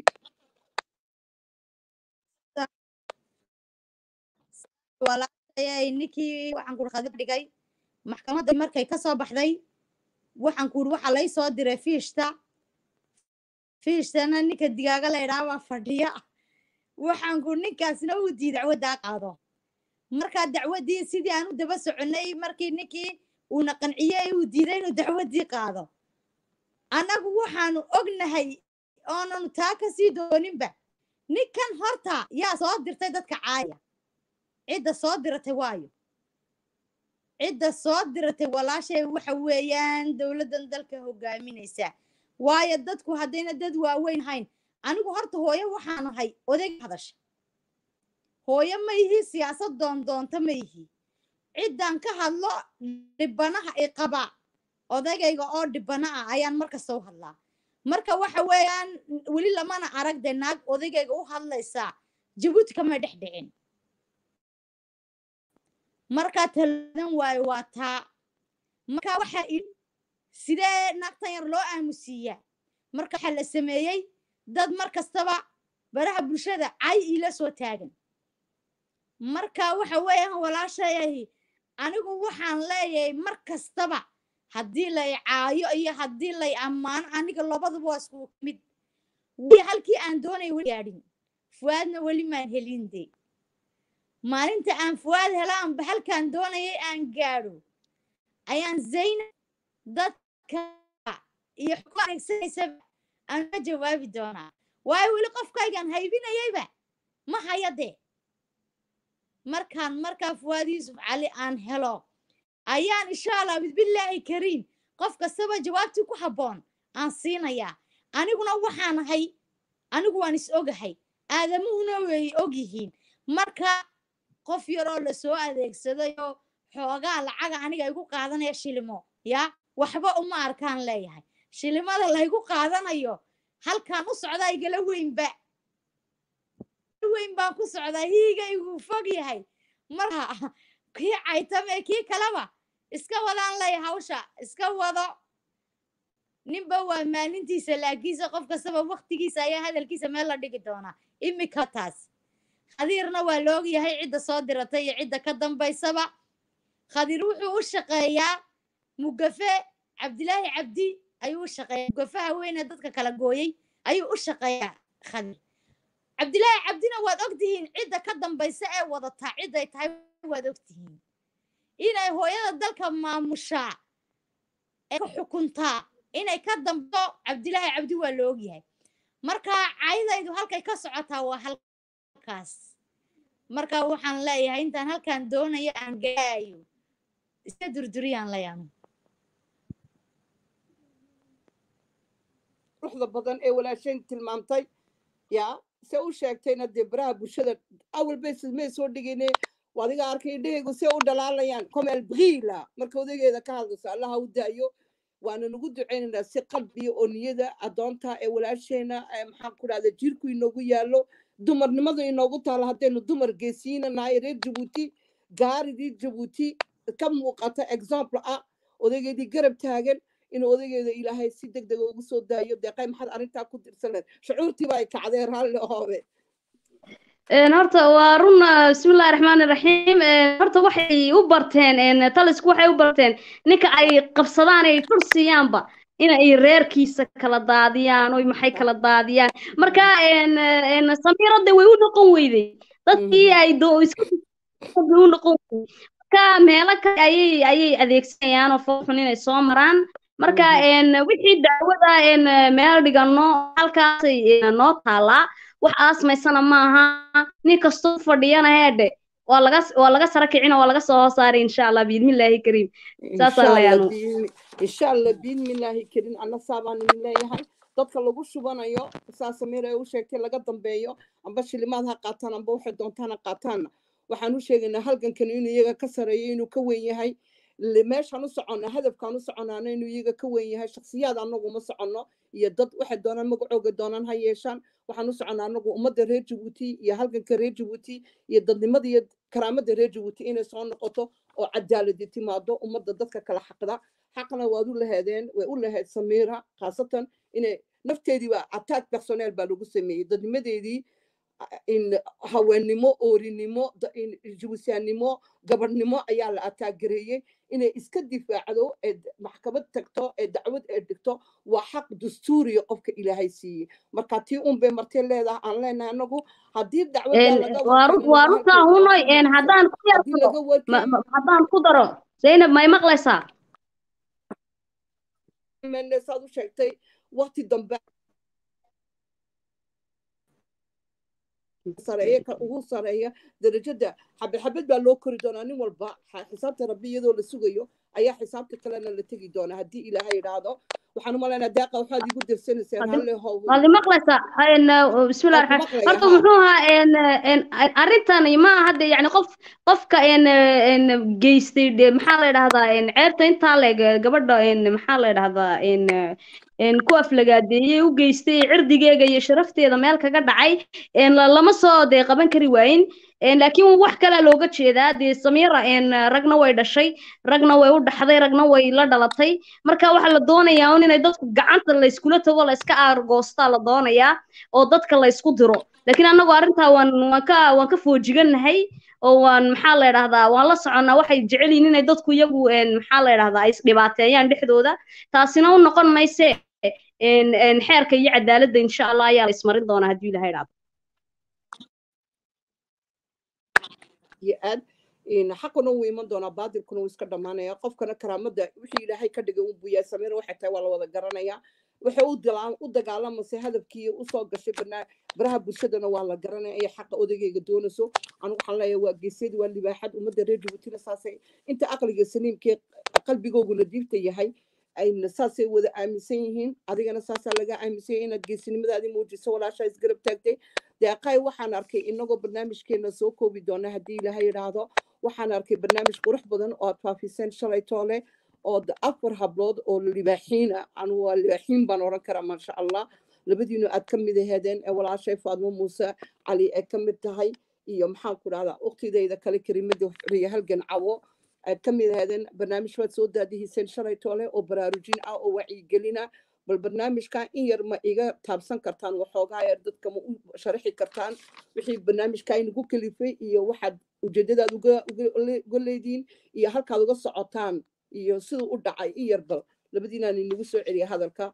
walaashay ninkii waxaan kuri khadib dhigay maxkamadda markay ka soo baxday waxaan kuri waxa lay soo diray fiishta fiishtana ninka digaaga la idhaha baa fadhiya waxaan kuri ninkaasna uu dii dacwaddaa qaado markaa dacwaddii sidii aan u daba soconay markii ninkii uuna qanciyey uu diiday inuu dacwaddii qaado annagu waxaanu ognahay oonanu taa ka sii dooninba ninkan horta yaa soo dirtay dadka caaya cidda soo diratay waayo cidda soo diratay walaashay waxa weeyaan dowladdan dalka hogaaminaysa waayo dadku haddayna dad waaweyn hayn anigu horta hooyo waxaan ahay odayg hadasha hooyo ma ihi siyaasad doondoonta ma ihi ciddan ka hadlo dhibanaha i qaba odaygayga oo dhibana ah ayaan markasta u hadlaa marka waxa weeyaan weli lamana arag de naag odaygayga u hadlaysaa jabuuti kama dhex dhicin markaa taladan waayo waa taa marka waxa i sidee naagtan yar loo aamusiiyaa marka waxaa la sameeyey dad mar kastaba baraha bulshada cay iila soo taagan marka waxa weeyaan walaashayahi anigu waxaan leeyahay mar kastaba haddii lay caayo iyo haddii lay ammaano aniga labaduba waa isku mid weli halkii aan doonay weli gaadhin fuwaadna weli maan helin de maalinta aan fuwaad helaanba halkaan doonayay aan gaadho ayaan zaynab dadka iyo xukumo adeegsanaysaba aan ka jawaabi doonaa waayo weli qofkaygaan haybinayayba ma haya dee markaan markaa fuwaad yuusuf cali aan helo ayaan insha allah bisbillaahi kariim qof kastaba jawaabtii ku habboon aan siinayaa aniguna waxaan ahay anigu waan is ogahay aadamuhuna way og yihiin marka qof yaroo lasoo adeegsadayoo xoogaa lacaga aniga igu qaadanaya shilimo yaa waxba uma arkaan leeyahay shilimada laygu qaadanayo halkaan u socdaa igala weynba weyn baan ku socdaa hiigaygu fog yahay marka kii caytame kii kaleba iska wadaan lay hawsha iska wado ninba waa maalintiisa laakiinse qof kastaba waktigiisa ayaa hadalkiisa meel la dhigi doonaa imika taas khadiirna waa la ogyahay cidda soo diratay iyo cidda ka dambaysaba khadiir wuxuu u shaqeeyaa mugafe cabdilaahi cabdi ayuu u shaqeeyaa mugafaha weyne dadka kala gooyey ayuu u shaqeeyaa khadiir cabdilaahi cabdina waad ogtihiin cidda ka dambaysa ee wadataa cidday tahay waad ogtihiin inay hooyada dalka maamushaa ee ka xukuntaa inay ka dambo cabdilaahi cabdi waa la ogyahay marka caydaydu halkay ka socotaa waa halkaas marka waxaan leeyahay intaan halkaan doonayo aan gaayo iska durduriyaan leeyahay ruuxda badan ee walaashayn tilmaamtay yaa se u sheegtayna dee baraha bulshada awal bay may soo dhigayne adiga arkay indhahaygu see u dhalaalayaan comel briila marka odageeda ka hadlayso allaha u daayo waana nagu ducaynaynaa si qalbiya oo niyada addoonta ee walaasheena maxaan ku dhahda jirku inoogu yaallo dumarnimadu inoogu taalo haddaynu dumar geesiina nahay reer jabuuti gaaridii jabuuti ka muuqata example ah odaygeedii garab taagan inuu odaygeeda ilaahay si deg dega ugu soo daayo deeqay maxaad arrintaa ku dirsan lahayd shucuurtiiba ay kacdeen raalli hoobe een horta waa run ah, bismillahi raxmaani raxiim een horta waxay u barteen een talisku waxay u barteen ninka ay qabsadaan ay fur siiyaanba in ay reerkiisa kala daadiyaan oy maxay kala daadiyaan marka een een samiirada way u noqon weyday dadkii ay doo iska way u noqon weyday marka meelo kale ayay ayay adeegsanayaan oo foofun inay soo maraan marka een wixii dacwada een meel dhigano halkaasay een, noo taalaa wax aasmaysana maaha nin kastoo fadhiyana heedhe waa laga waa laga sara kicina waa laga soo hoosaaray insha allah biidmillaahi kariim saasaan leeyaanu insha allah biidmillaahi karin anna saabaan idin leeyahay dadka lagu shubanayo saa samiir ay u sheegtay laga dambeeyo amba shilimaad ha qaataan amba waxay doontaan ha qaataanna waxaan u sheegaynaa halgankan inuu iyaga ka sareeyo inuu ka weyn yahay le- meeshaan u soconna hadafkaan u soconaana inuu iyaga ka weyn yahay shakhsiyaad anagu ma soconno iyo dad waxay doonaan magacooga doonaan ha yeeshaan waxaan u soconnaa anagu ummadda reer jabuuti iyo halganka reer jabuuti iyo dadnimada iyo karaamada reer jabuuti inay soo noqoto oo cadaaladi timaado ummadda dadka kala xaqda xaqna waad u lahaadeen way u lahayd samiira khaasatan inay nafteediiba attack personnel baa lagu sameeyey dadnimadeedii a- in haweennimo oorinimo da- in jabuusiyaannimo gabadhnimo ayaa la ataagareeyey inay iska difaacdo ee d- maxkamad tagto ee dacwad ee dhigto waa xaq dastuuriya qofka ilaahay siiyey marka tii un bay martay leedahay aan leenahay anagu haddii dacwaddaa een laga waa run warkeeno waa laga runtaa halkeeno hunoy haddii een laga haddaan ku yar haddii daro laga ma- warkeeno ma- haddaan ku daro zaynab may maqlaysaa mene saad u sheegtay waqti dambe sareeya ka ugu sareeya darajada xabad xabad baa loo kori doonaa nin walba xa- xisaabta rabbi iyadoo la sugayo ayaa xisaabta kalena la tegi doonaa haddii ilaahay idhaahdo waxaan u malaynaa daaqa waxaad igu dirsanayseen Haddi- halle how waad i maqlaysaa een bismillahi waan ku raxmaan maqlaya horta haa muxuu ahaa een een arrintan ma aha de yacni qof qofka een een geystay de maxaa la yidhahdaa een ceebta intaa leeg gabadha een maxaa la yidhahdaa een een ku aflagaadeeyey u geystay cirdigeega iyo sharafteeda meel kaga dhacay een la- lama soo dee qaban kari waayin een laakiin wax kale looga jeedaa dee samiira een ragna way dhashay ragna way u dhaxday ragna way la dhalatay marka waxaa la doonayaa un inay dadku gacanta la iskula tago la iska aargoostaa la doonayaa oo dadka la isku diro laakiin annagu arrintaa waan waan ka waan ka foojigannahay oo waan maxaa la yidhahdaa waan la soconnaa waxay jecel yihiin inay dadku iyagu een maxaa la yidhahdaa ay isdhibaateeyaan dhexdooda taasina u noqon mayse een een xeerka iyo cadaaladda insha allah ayaa la ismarin doonaa haddii ilahay idhaahdo iyo aad in xaquna wuu iman doonaa baadilkuna wuu iska dhammaanaya qofkana karaamada wixii ilaahay ka dhigay unbuu yahay samiira waxay tahay waa la wada garanayaa waxay u dila- u dagaalamaysa hadafkii usoo gashay banaa baraha bulshadana waa la garanaya iyo xaqa odagayga doonayso anigu waxaan leeyahay waa geesyadii waa libaaxad ummadda reer jabuutina saasay inta aqliga saliimkee qalbigooguna diibta yahay ayna saasay wada aaminsan yihiin adigana saasaa laga aaminsan yahay inaad geesinimadaadii muujiso walaashaa isgarab taagtay deeqay waxaan arkay inagoo barnaamijkeena soo koobi doona haddii ilaahay idhaahdo waxaan arkay barnaamij qurux badan oo aad faafiseen shalay toole oo d- afar hablood oo libaaxiin ah anu waa libaaxiin baan oran karaa maasha allah labadiinu aad ka mid aheedeen ee walaashay faadmo muuse cali ay ka mid tahay iyo maxaan ku dhahdaa uktidayda kale kerimada xuriya halgan cawo aad ka mid aheedeen barnaamij baad soo daadihiseen shalay toole oo baraarujin ah oo wacyigelina bal barnaamijka in yar ma iga taabsan kartaan waxoogaa yar dadka ma u sharaxi kartaan wixii barnaamijka inagu kalifay iyo waxaad ujeedadaad uga uga le- uga leediin iyo halkaad uga socotaan iyo siduu u dhacay in yar bal labadiinaan inagu soo celiya hadalka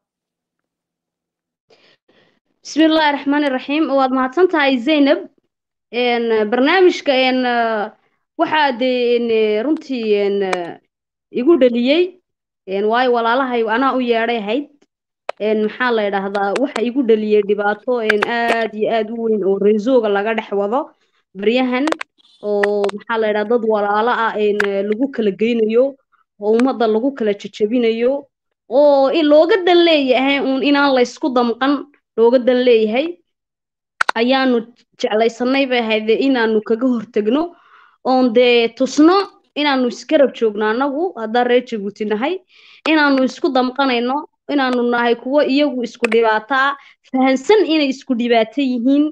بسم الله الرحمن الرحيم waad mahadsan tahay zaynab een barnaamijka een waxaa dee een runtii een igu dhaliyey een waayo walaalahay anaa u yeedhay ahayd een maxaa la yidhaahdaa waxa igu dhaliyey dhibaato een aad iyo aad u weyn oo reesooga laga dhex wado baryahan oo maxaa la yidhahdaa dad walaalo ah een lagu kala geynayo oo ummadda lagu kala jajabinayo oo in looga dan leeyahay uun inaan la isku damqan looga dan leeyahay ayaanu jeclaysanay bay ahayd inaanu kaga hortagno oon dee tusno inaanu isgarab joogno annagu haddaan reer jabuuti nahay inaanu isku damqanayno inaanu nahay kuwo iyagu isku dhibaato ah fahansan inay isku dhibaato yihiin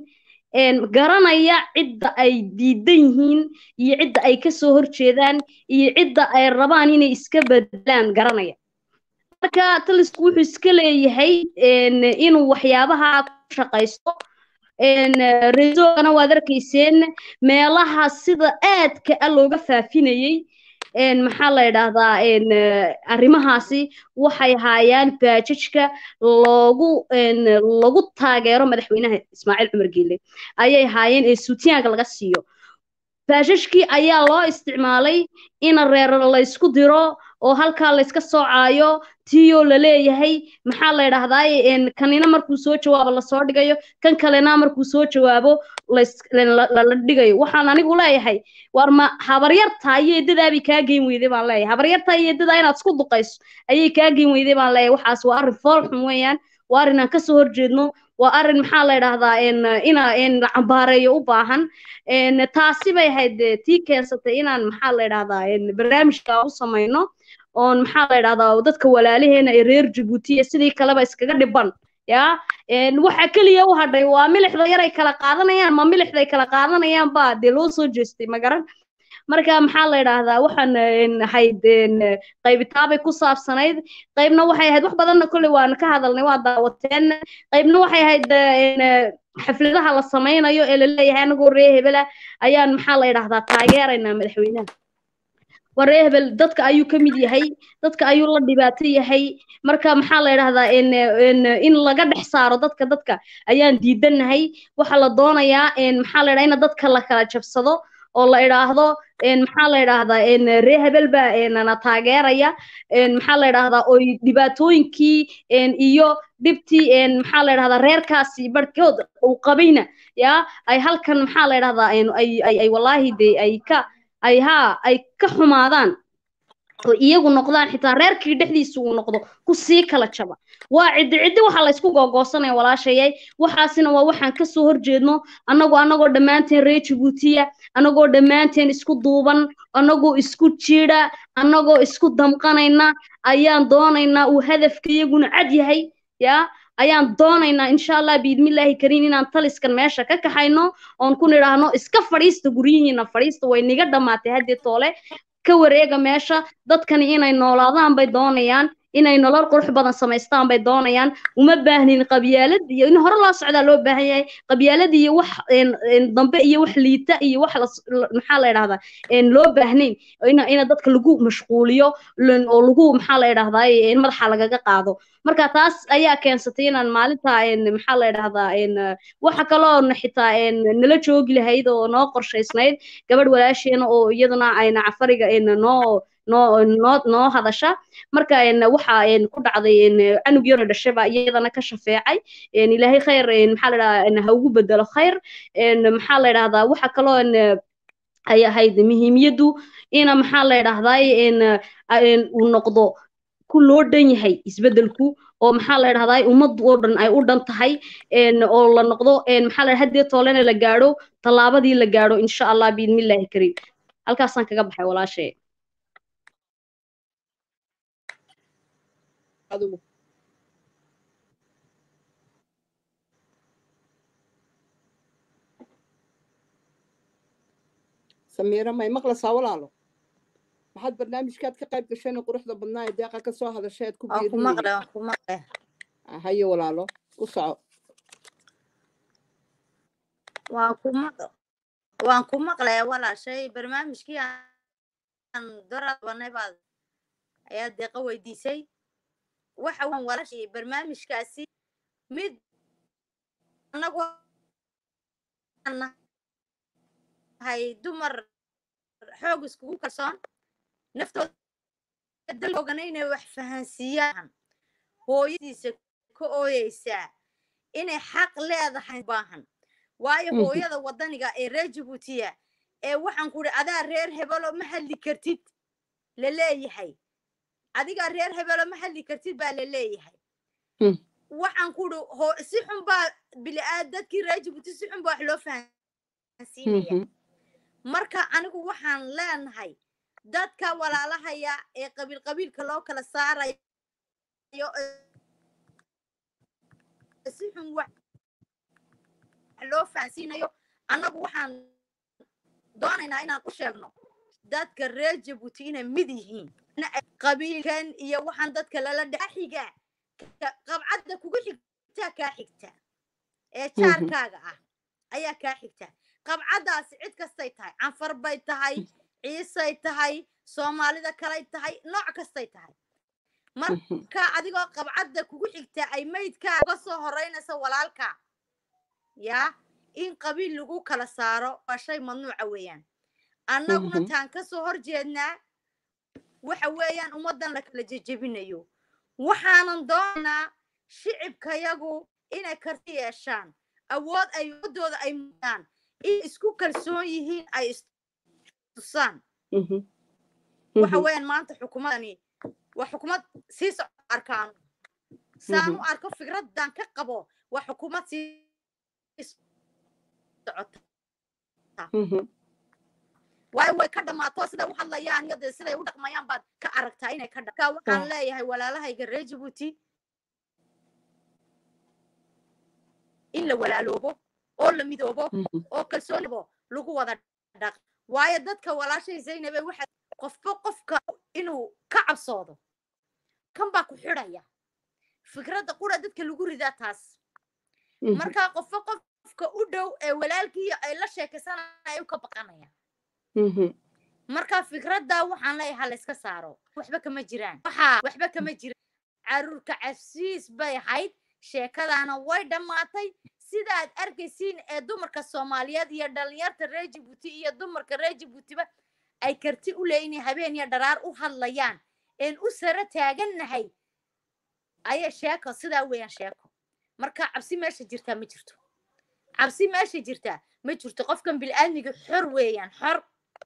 een, garanaya cidda ay diidan yihiin iyo cidda ay kasoo horjeedaan iyo cidda ay rabaan inay iska bedelaan garanaya marka talisku wuxuu iska leeyahay een, inuu waxyaabaha ku shaqaysto een, resoogana waad arkayseen meelaha sida aadka ah looga faafinayey een, maxaa la yidhaahdaa een, eh, arrimahaasi waxay haayaan baajajka loogu een, lagu taageero madaxweynaha ismaaciil cumar geele ayay haayeen ee suutiyaanka laga siiyo baajajkii ayaa loo isticmaalay in reer la isku diro oo halkaa la iska soocaayo tiyoo la leeyahay maxaa la yidhaahdaa een, kanina markuu soo jawaabo lasoo dhigayo kan kalena markuu soo jawaabo lais- la la- la dhigayo waxaan anigu leeyahay war ma habaryartaa iyo eedadaabay kaa geyn weyday baan leeyahay habaryartaa iyo eedadaa inaad isku duqayso ayay kaa geyn weyday baan leeyahay waxaas waa arrin fool xun weeyaan waa arrin aan kasoo horjeedno waa arrin maxaa la yidhaahdaa een, ina een, la cambaareeyo u baahan een, taasi bay ahayd dee tii keensatay inaan maxaa la yidhaahdaa een, barnaamijka u samayno oon maxaa la yidhahdaa dadka walaalaheena ee reer jabuuti iyo sidii kaleba iskaga dhiban ya een, waxa keliya u hadhay waa milixda yar ay kala qaadanayaan ma milixda ay kala qaadanayaan baa dee loo soo jeestay ma garan marka maxaa la yidhaahdaa waxaan een, ahayd een, qaybitaabay ku saabsanayd qaybna waxay ahayd wax badanna kolley waan ka hadalnay waa daawateen qaybna waxay ahayd een, xafladaha la samaynayo ee laleeyahay anagoo ree hebela ayaan maxaa la yidhaahdaa taageeraynaa madaxweynaha waree hebel dadka ayuu ka mid yahay dadka ayuu la dhibaato yahay marka maxaa la yidhahdaa in in in laga dhex saaro dadka dadka ayaan diidanahay waxaa la doonayaa in maxaa la yidhahdaa in dadka la kala jabsado oo la idhaahdo in maxaa la yidhaahdaa in ree hebel baa na taageeraya in maxaa la yidhaahdaa oy dhibaatooyinkii in iyo dhibtii in maxaa la yidhahdaa reerkaasi barhkood uu qabayna yaa ay halkan maxaa la yidhahdaa in ay ay ay wallaahi dee ay ka ay haa ay ka xumaadaan oo iyagu noqdaan xitaa reerkii dhexdiisa uu noqdo ku sii kala jaba waa ciddi ciddi waxaa laysku googoosanaya walaashayay waxaasina waa waxaan kasoo horjeedno annagoo annagoo dhammaanteen reer jabuutiya annagoo dhammaanteen isku duuban annagoo isku jiidha annagoo isku damqanayna ayaan doonaynaa uu hadafka iyaguna cad yahay yaa ayaan doonaynaa insha allah biidmillaahi kariim inaan taliskan meesha ka kaxayno oon ku nidhaahno iska fadhiista guryihiina fadhiista way niga dhammaatay haddii toole ka wareega meesha dadkani inay noolaadaan bay doonayaan inay nolol qurux badan samaystaan bay doonayaan uma baahnin qabyaalad iyo in hore loo socdaa loo baahan yahay qabyaalad iyo wax dambe iyo wax liita iyo wax maxaa la yidhahdaa loo baahnayn ina ina dadka lagu mashquuliyo oo lagu maxaa la yidhahdaa in madaxa lagaga qaado marka taas ayaa keensatay inaan maalinta maxaa la yidhahdaa waxa kaloo xitaa nala joogi lahayd oo noo qorshaysnayd gabadh walaasheena oo iyaduna ayna cafariga noo noo noo noo hadasha marka waxa ku dhacday canug yaro dhashaba iyadana ka shafeecay ilaahay khayr maxaa la yidhahdaa ha ugu bedelo khayr maxaa la yidhahdaa waxa kaloo ay ahayd muhiimiyaddu ina maxaa la yidhahdaa uu noqdo ku loo dhan yahay isbedelku oo maxaa la yidhahdaa ummad oo dhan ay u dhan tahay oo la noqdo maxaa la haddii toolena la gaadho tallaabadii la gaadho insha allah biidmillaahi kariim halkaasaan kaga baxay walaashay adigu samiira may maqlaysaa walaalo maxaad barnaamijkaad ka qayb gasheen quruxda badnaa ee deeqa ka soo hadashay aad ku waan ku maqle waan ku maqle haye walaalo ku soco waan ku maq waan ku maqle walaashay barnaamijkii aan dora banay baad ayaa deeqa weydiisay waxa waan walaashay barnaamijkaasi mid anagu hay dumar xoog iskugu kalsoon naftooda dalogana inay wax fahansiiyaan hooyadiisa ka ooyeysaa inay xaq leedahay baahan waayo hooyada waddaniga ee reer jabuutiya ee waxaan ku idhi adaa reer hebelo ma hadli kartid la leeyahay adigaa reer hebelo ma hadli kartid baa la leeyahay waxaan ku idhi si xun baa biliaad dadkii reer jabuuti si xun baa wax loo fahansiinaya marka anigu waxaan leenahay dadka walaalahaya ee qabiil qabiilka loo kala saarayo si xun wax loo loo fahansiinayo annagu waxaan doonaynaa inaan u sheegno dadka reer jabuuti inay mid yihiin qabiilkan iyo waxaan dadka lala dhaxiga qabcadda kugu xigtaa kaa xigta ee jaarkaaga ah ayaa kaa xigta qabcaddaasi cid kastay tahay canfar bay tahay ciisay tahay soomaalida kalay tahay nooc kastay tahay marka adigoo qabcadda kugu xigta ay maydkaa uga soo horeynaysa walaalka yaa in qabiil lagu kala saaro waa shay mamnuuca weeyaan annaguna taan ka soo horjeednaa waxa weeyaan ummaddan la kala jejebinayo waxaanan doonaynaa shicibkayagu inay karti yeeshaan awood ay waddooda ay mudaan in isku kalsoon yihiin ay istusaan waxa weeyaan maanta xukuumadani waa xukuumad sii socda arkaan saan u arko fikraddan ka qabo waa xukuumad sii socota waayo way ka dhammaato siday u hadlayaan iyo dee siday u dhaqmayaan baad ka aragtaa inay ka dha waxaan leeyahay walaalahayga reer jabuuti in la walaaloobo oo la midoobo oo kalsoonibo lagu wada dhaq waayo dadka walaashay zaynabe waxa qofba qofka inuu ka cabsoodo kan baa ku xidhaya fikradda qura dadka lagu ridaa taas marka qofba qofka u dhow ee walaalkii ay la sheekaysanaya u ka baqanaya marka fikradda waxaan leeyahay ha layska saaro waxba kama jiraan waxa waxba kama jiraan caruurka cafsiis bay ahayd sheekadaana way dhammaatay sidaad arkaysiin ee dumarka soomaaliyeed iyo dhalinyarta reer jabuuti iyo dumarka reer jabuutiba ay karti u leeyihin habeen iyo dharaar u hadlayaan een u sara taagannahay ayaa sheeko sidaa weeyaan sheeko marka cabsi meesha jirtaa ma jirto cabsi meesha jirtaa ma jirto qofkan bil'aadmiga xor weeyaan xor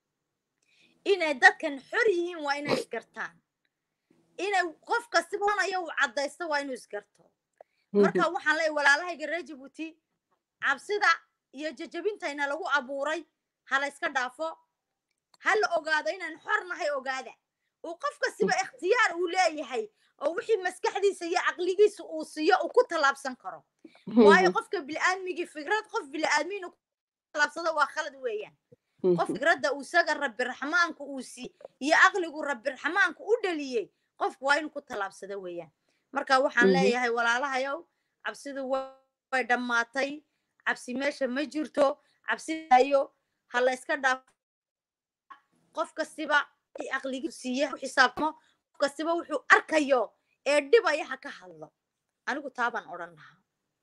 inay dadkan xor yihiin waa inay isgartaan inay qof kastaba onayo uu caddaysto waa inuu isgarto marka waxaan leeyahay walaalahayga reer jabuuti cabsida iyo jajabintayna lagu abuuray ha la yska dhaafo ha la ogaado inaan xor nahay ogaada uu qof kastiba ikhtiyaar uu leeyahay oo wixii maskaxdiisa iyo caqligiisa uu siiyo uu ku tallaabsan karo waayo qofka bil'aadmigii fikrad qof bil'aadmi inuu ku tallaabsado waa khalad weeyaan qof fikradda uu isaga rabbi raxmaanku uu sii iyo caqligu rabbi raxmaanku u dhaliyey qofku waa inuu ku tallaabsado weeyaan marka waxaan leeyahay walaalahayow cabsidu way dhammaatay cabsi meesha ma jirto cabsidayo ha la yska dhaaf qof kastiba aqligii siiye u xisaabtamo qof kastiba wuxuu arkayo ee dhibaya ha ka hadlo anigu taabaan odhan lahaa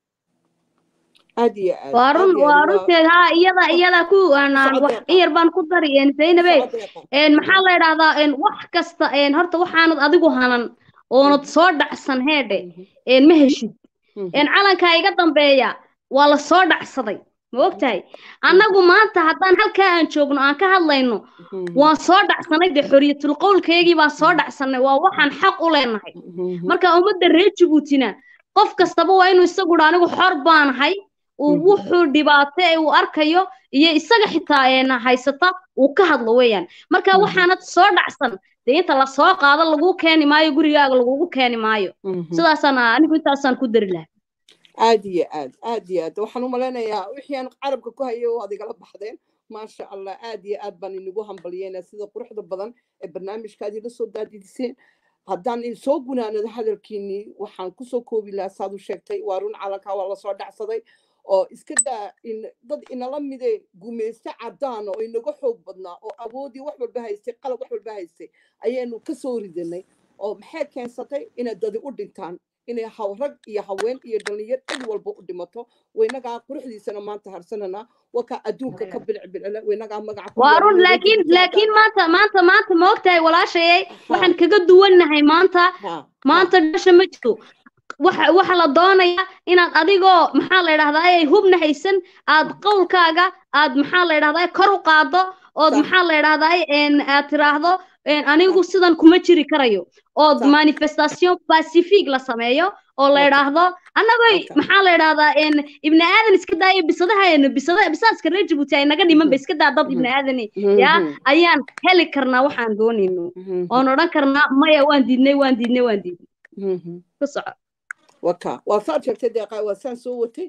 aad iyo aad waa run waa runteed haa iyada iyada ku wax in yar baan ku dari zaynabe maxaa la idhahdaa wax kasta horta waxaanad adigu hanan oonad soo dhacsan heedhe ma heshid calankaa iga dambeeya waa la soo dhacsaday ma ogtahay annagu maanta haddaan halkaa aan joogno aan ka hadlayno waan soo dhacsanay dee xoriyatul qowlkaygii baan soo dhacsanay waa waxaan xaq u leenahay marka ummadda reer jabuutina qof kastaba waa inuu isagu dha anigu xor baanahay uu wuxuu dhibaato ee uu arkayo iyo isaga xitaa haysata uu ka hadlo weeyaan marka waxaanad soo dhacsan dee inta lasoo qaado laguu keeni maayo gurigaaga lagugu keeni maayo sidaasaan anigu intaasaan ku dari lahaa aad iyo aad aad iyo aad waxaan u malaynayaa wixii aan carabka ku hayo waad igala baxdeen maasha allah aad iyo aad baan inagu hambalyeynaa sida quruxda badan ee barnaamijkaad ila soo daadidiseen haddaan soo gunaanado hadalkiinii waxaan kusoo koobi lahaa saad u sheegtay waa run calankaa waa lasoo dhacsaday oo iska daa dad inala mide gumayste cadaan oo inaga xoog badnaa oo awoodii wax walba haystay qalab wax walba haystay ayaanu ka soo ridanay oo maxay keensatay inay dadi u dhintaan inay rag iyo haween iyo dhalinyar cid walba u dhimato waynagaa quruxdiisana maanta harsanana wakaa adduunka ka bilcbilcile waynagaa magaca waa run laakiin laakiin maanta maanta maanta ma ogtahay walaashayay waxaan kaga duwannahay maanta maanta dhasha ma jirto waxa waxa la doonayaa inaad adigoo maxaa la yidhahdaa ay hubna haysan aad qowlkaaga aad maxaa la yidhahdaa kor u qaado ood maxaa la yidhahdaa aad tiraahdo anigu sidan kuma jiri karayo ood manifestation pacific la sameeyo oo la yidhaahdo annagoo maxaa la yidhahdaa ibni aadan iska daayo bisadaha bisada bisaaska reer jabuuti ay naga dhiman ba iska daa dad ibni aadani yaa ayaan heli karnaa waxaan doonayno oon odhan karnaa maya waan diidnay waan diidnay waan diidnay ku soco waka waa saad sheegtay deeqa waa saan soo watay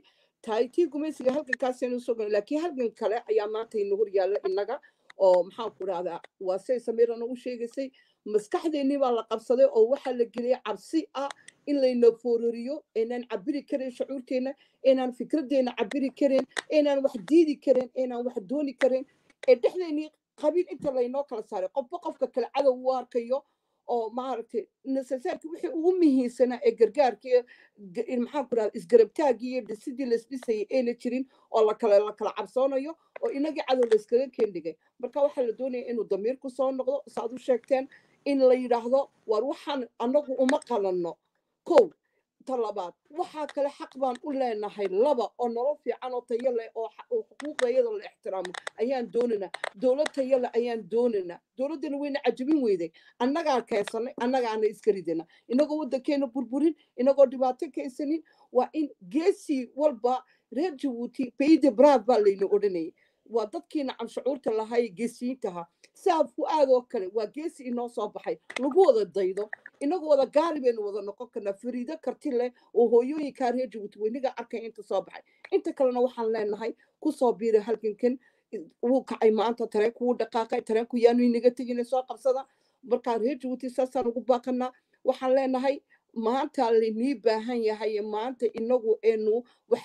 tahay tii gumaysiga halgankaasaynu soo laakiin halgan kale ayaa maanta ina hor yaalla innaga oo maxaan ku rahdaa waa say samiirana u sheegaysay maskaxdeennii baa la qabsaday oo waxaa la geliyay cabsi ah in layna foorariyo aynaan cabiri karin shucuurteenna aynaan fikradeenna cabiri karin aynaan wax diidi karin aynaan wax dooni karin ee dhexdeennii qabiil inta laynoo kala saaray qofba qofka kale cadow u arkayo oo maaragtay nasasaarkii wixii ugu muhiimsanaa ee gargaarkii maxaan ku rahda isgarabtaagii iyo dhisidii laisdhisayay ayna jirin oo lakala la kala cabsoonayo oo inagii cadow layskaga keendhigay marka waxaa la doonaya inuu damiirku soo noqdo saaad u sheegteen in la yidhaahdo war waxaan annagu uma qalanno kow ta labaad waxaa kale xaq baan u leenahay laba oo nolol fiican oo tayo leh oo xuquuqdayada la ixtiraamo ayaan doonaynaa dowlad tayo leh ayaan doonaynaa dowladdana wayna cajabin weyday annagaa keensanay annagaana iska ridana inagoo waddankeena burburin inagoo dhibaato keensanin waa in geesii walba reer jabuuti bayde brav baa layna odhanayay waa dadkii nacam shucuurta lahay geesiyiintaha saa fu-aad oo kale waa geesi inoo soo baxay lagu wada daydo inagu wada gaari baynu wada noqon karnaa fariido karti leh oo hooyooyinkaa reer jabuuti weyniga arkay inta soo baxay inta kalena waxaan leenahay kusoo biiray halgankan wuu kacay maanta tareenku wuu dhaqaaqay tareenku yaanu inaga tegina soo qabsada markaa reer jabuuti saasaan ugu baaqanaa waxaan leenahay maanta laynii baahan yahay maanta inagu enu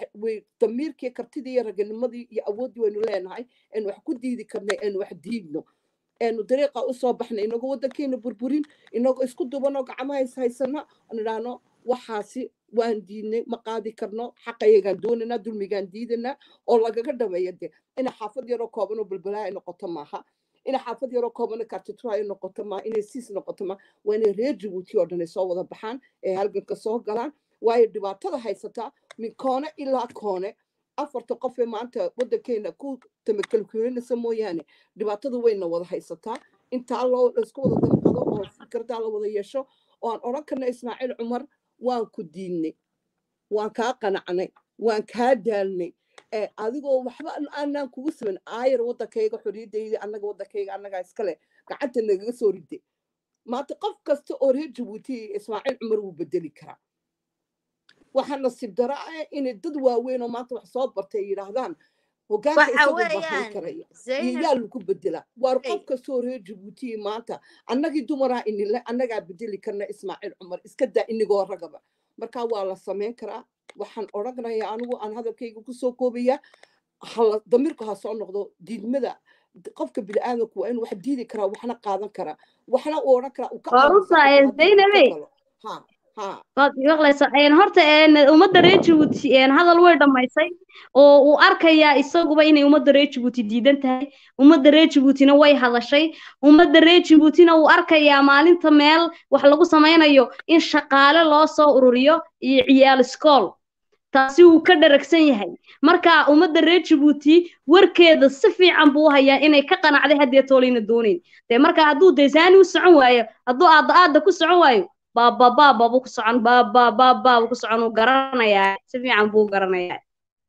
damiirkii kartidii iyo raganimadii iyo awooddii waynu leenahay enu wax ku diidi karnay enu wax diidno enu dariiqa usoo baxnay inagoo waddankeena burburin inagoo isku dubanoo gacmaha is haysana nidhaahno waxaasi waan diidnay ma qaadi karno xaqayagaan doonaynaa dulmigaan diidanaa oo lagaga dhameeya de ina xaafad yaroo kooban oo balbalaa ay noqoto maaha ina xaafad yaroo koobana kartitro ay noqoto maaha inay siis noqoto maaha waa inay reer jabuuti oo dhan ay soo wada baxaan ee halganka soo galaan waayo dhibaatada haysataa min koone ilaa koone afarta qof ee maanta waddankeena ku tamakalkulinaysa mooyaane dhibaatada wayna wada haysataa intaa loo laisku wada damqado oo fikradaa la wada yeesho oo aan odhan karna ismaaciil cumar waan ku diidnay waan kaa qanacnay waan kaa daalnay adigoo waxba aanaan kugu siman aayar waddankayga xorriyadayda annaga waddankayga annagaa iskale gacanta nagaga soo riday maanta qof kasta oo reer jabuuti ismaaciil cumar wuu bedeli karaa waxaa nasiib dara ah inay dad waaweyn oo maanta wax soo bartay ay yidhaahdaan hogaanka waxa isagoo bahan weeyaan karaya iyo zaynab yaa lagu bedelaa waar Ay. qof kastoo reer jabuuti maanta annagii dumaraa inile annagaa bedeli karna ismaaciil cumar iska daa inigoo ragaba marka waa la samayn karaa waxaan odhanayaa anigu aan hadalkayga kusoo koobaya hala damiirku ha soo noqdo diidmada d- qofka bini'aadamku waa inuu wax diidi karaa waxna qaadan karaa waxna uu odhan karaa uu ka waa aamusan runtaa karaa hadduu dhibto zaynabey galo ha ha waad maqlaysaa een horta een ummadda reer jabuuti een hadal way dhammaysay oo uu arkayaa isaguba inay ummadda reer jabuuti diidan tahay ummadda reer jabuutina way hadashay ummadda reer jabuutina uu arkayaa maalinta meel wax lagu samaynayo in shaqaale loo soo ururiyo iyo ciyaal iskool taasi wuu ka dharagsan yahay marka ummadda reer jabuuti warkeeda si fiican buu u hayaa inay ka qanacday haddee toolayna doonayn dee marka hadduu deesaani u socon waayo hadduu aadda aadda ku socon waayo baaba baaba buu ku socon baaba baaba buu ku socon uu garanayaa si fiican buu u garanayaa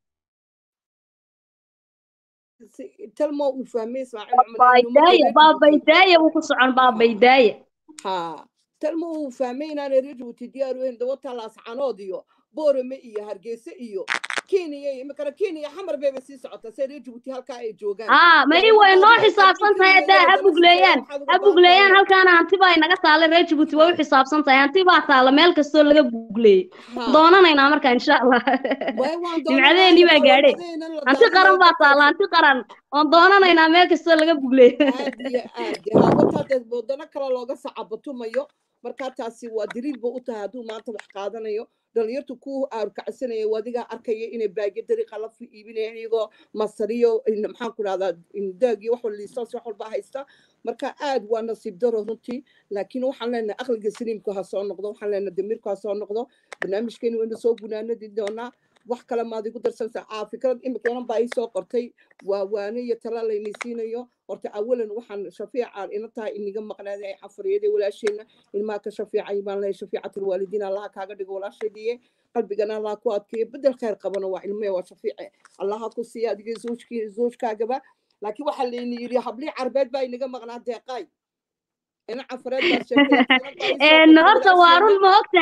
si- talmo uu fahmay ismaaciil cumar inuu ummadda baabaydaaya reer baabaydaaya jabuuti buu ku socon ha baabaydaaya ha talmo uu fahmay inaanay reer jabuuti diyaar u ahayn dawata laascanood iyo boorame iyo hargeysa iyo kenya iyo imikana kenya xamar bayba sii socotaa se reer jabuuti halkaa ay joogaan haa may way wadamada noo adiga xisaabsan tahay keligeeda haddaa ha wadamo shisheeye bugleeyaan waxaad ha uga baahan bugleeyaan tahay halkaana hanti baa inaga taalla reer jabuuti way u ha xisaabsan tahay hanti baa taalla meel kastoo laga bugleeyey ha doonanaynaa marka insha allah way waan doonanaa nimcadeennii baa imika gaadhe wadadeenan la hanti qaran daadinayo baa taalla dadkaasi hanti qaran oon doonanaynaa meel kastoo laga bugleeyo aad iyo aad dee hawataa dee wadano kale looga sacabatumayo markaa taasi waa daliil ba u tahay hadduu maanta wax qaadanayo dhalinyartu ku aarkacsanaya wadigaa arkaya inay baagyo dariiqa la fi- iibinayaan iyagoo masariyo in- maxaan ku dhahdaa daag iyo wax wal liisaas wax walba haysta marka aad waa nasiib daro runtii laakiin waxaan leenahay aqliga saliimku ha soo noqdo waxaan leenahay damiirku ha soo noqdo barnaamijkeeni waynu soo gunaanadi doonaa wax kale maad igu darsanaysaa aa fikrad imikanan baa ii soo qortay waa waane iyo tala layni siinayo horta awalan waxaan shafiicaan ina tahay iniga maqnaada ay xafariyada walaasheena ilmaha ka shafiicay baan leeyahay shafiicatul waalidiin allaha kaaga dhigo walaasheediye qalbigana allaha ku adkeeyo bedel khayr qabana waa ilmee waa shafiice allaha ku siiya adiga zoojkii zoojkaagaba laakiin waxaa layni yidhi hablii carbeed baa inaga maqnaa deeqaay ina cafareed baad sheegtay laakiin inan baa ii soo een qortay horta waa walaasheena run ma og tahay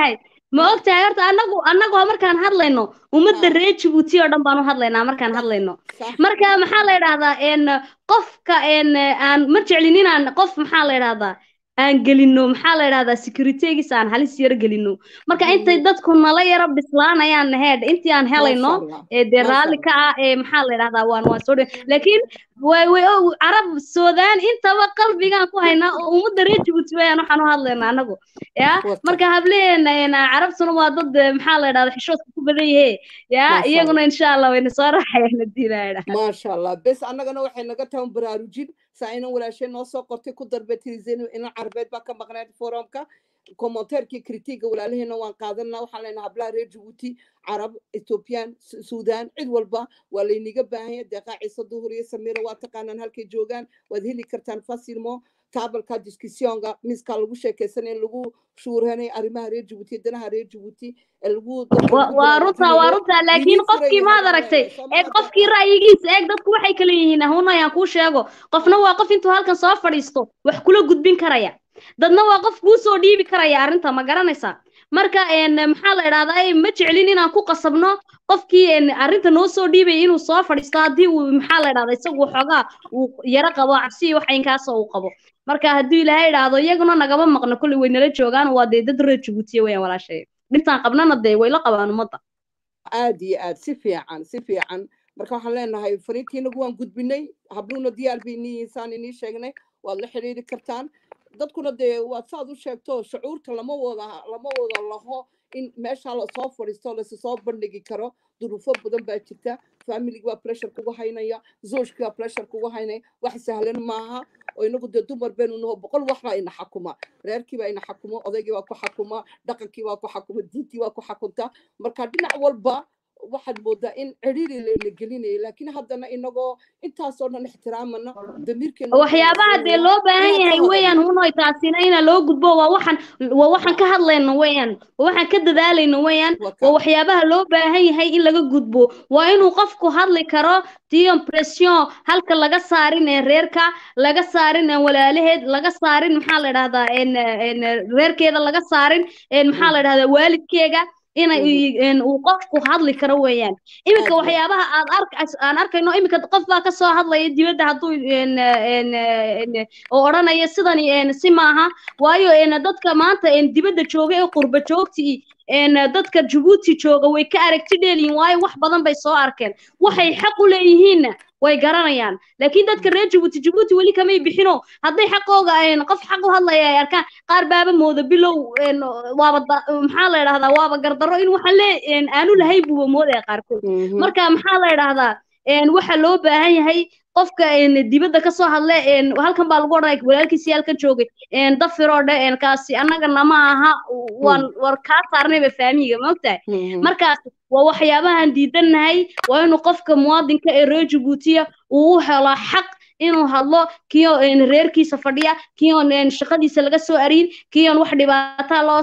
ma ogtahay horta anagu annagoo markaan hadlayno ummadda Ah. reer jabuuti oo dhan baanu hadlaynaa markaan hadlayno sax marka maxaa la yidhahdaa en qofka en aan ma jeclin inaan qof maxaa la yidhahdaa aan gelino maxaa la yidhahdaa securitygiisa aan halis yaro gelino marka intay Mhm. dadku nala yaro bislaanayaan heed intii aan helayno maasha allah ee dee maasha raalli ka allah ah ee maxaa la yidhahdaa waan waan soo dhow laakiin way way oo carab soodaan intaba qalbigaan ku haynaa oo ummadda reer jabuuti wayaan waxaan u hadlaynaa anagu ya wata marka hableena en carabtuna waa dad eh, maxaa la yidhahdaa xishoodka ku badan yahe ya maasha allah iyaguna insha allah wayna soo raaxayaan hadii la yidhahdo maasha allah bes annagana waxay naga tahan baraarujin saa inan walaashay noo soo qortay ku darbeetiriseen inan carbeed baa ka maqnayd forumka commentairkii kritiga walaalaheena waan qaadanaa waxaan leenahay hablaha reer jabuuti carab ethoobiyan Su- suudaan cid walba waa layniga baahanya deeqaa ciise duhur iyo samiira waa taqaanaan halkay joogaan waad heli kartaan fasilmo taabalka discussionga miskaa lagu sheekaysanay in lagu shuurhanay arrimaha reer jabuuti iyo danaha reer jabuuti ee lagu dadka wa- lagu waa runtaa waa baraarujinayo runtaa laakiin idin furan qofkii yahay maad baan aragtay leenahay soo eeg maha qofkii deeqa ra'yigiisa eeg dadku waxay kala yihiin huna ayaan kuu sheego qofna waa qof intuu halkan soo fadhiisto wax kula gudbin karaya dadna waa qof kuu soo dhiibi karaya arrinta ma garanaysaa marka en maxaa la idhahdaa eh, ma jeclin inaan ku qasabno qofkii en arrinta noo soo dhiibaya inuu soo fadhiisto haddii uu maxaa la idhahdaa isagu waxoogaa uu yaro qabo cabsi iyo wax inkaasoo uu qabo marka haddii ilaahay idhaahdo iyaguna nagama maqno kolley way nala joogaan waa dee dad reer jabuutiya weyaan walaashay dhintaan qabnana dee way la qabaan ummadda aad iyo aad si fiican si fiican marka waxaan leenahay fariintiinagu waan gudbinay habluuna diyaar bay inii insaan inii sheegnay waad la xiriiri kartaan dadkuna dee waad saad u sheegto shucuurta lama wada lama wada laho in meesha lasoo fadhiisto lasi soo bandhigi karo duruufo badan baa jirta familigi baa pressure kugu haynaya zoojki baa pressure kugu haynaya wax sahlan maaha oo inagu dee dumar baynu naho boqol wax baa ina xakuma reerkii baa ina xakumo odaygii baa ku xakuma dhaqankii baa ku xakuma diintii baa ku xakunta marka dhinac walba waxaad moodaa in ciriiri layna gelinaya laakiin haddana inagoo intaasoo dhan ixtiraamana damiirkeena wuxuu waxyaabaha dee nasiinayaa loo baahan inaan ka yahay weeyaan hadalno hunoy taasina ina loo gudbo waa waxaan waa waxaan ka hadlayno weeyaan waa waxaan ka dadaalayno weeyaan waa waka waxyaabaha loo baahan yahay in laga gudbo waa inuu qofku hadli karo tion pression halka laga saarin ee reerka laga saarin ee walaalaheed laga saarin maxaa la idhahdaa en en reerkeeda laga saarin en maxaa la idhahdaa waalidkeega inay Mhm. en uu qofku hadli karo weeyaan iminka aad iyo waxyaabaha aad ark aan arkayno iminka qof baa ka soo hadlaya dibadda hadduu en en en oo odhanaya sidani en si maaha waayo en dadka maanta en dibadda jooga ee qurba joogtii en dadka Djibouti jooga way ka aragti dheeliin waayo wax badan bay soo arkeen waxay xaq u leeyihiinna way garanayaan laakiin dadka reer Djibouti Djibouti weli kamay bixino hadday xaqooga en qof xaq u hadlaya ay arkaan qaar baaba mooda bilow en waaba da- maxaa la idhahdaa waaba gardarro in waxa le en aanu lahayn buuba moodaya qaarkood Mhm. marka maxaa la idhahdaa en waxa loo baahan yahay qofka en dibadda ka soo hadle en halkan baa lagu odhanaya walaalkiisii halkan joogay en dafiroo dhe en kaasi annagana ma aha waan war kaa saarnayba faamiga ma ogtahay Mhm. markaas waa waxyaabahan diidannahay waa inuu qofka muwaadinka ee reer jabuutiya uu u helo xaq inuu hadlo kiyo en reerkiisa fadhiya kiyoon en shaqadiisa laga soo ariin kiyoon wax dhibaata loo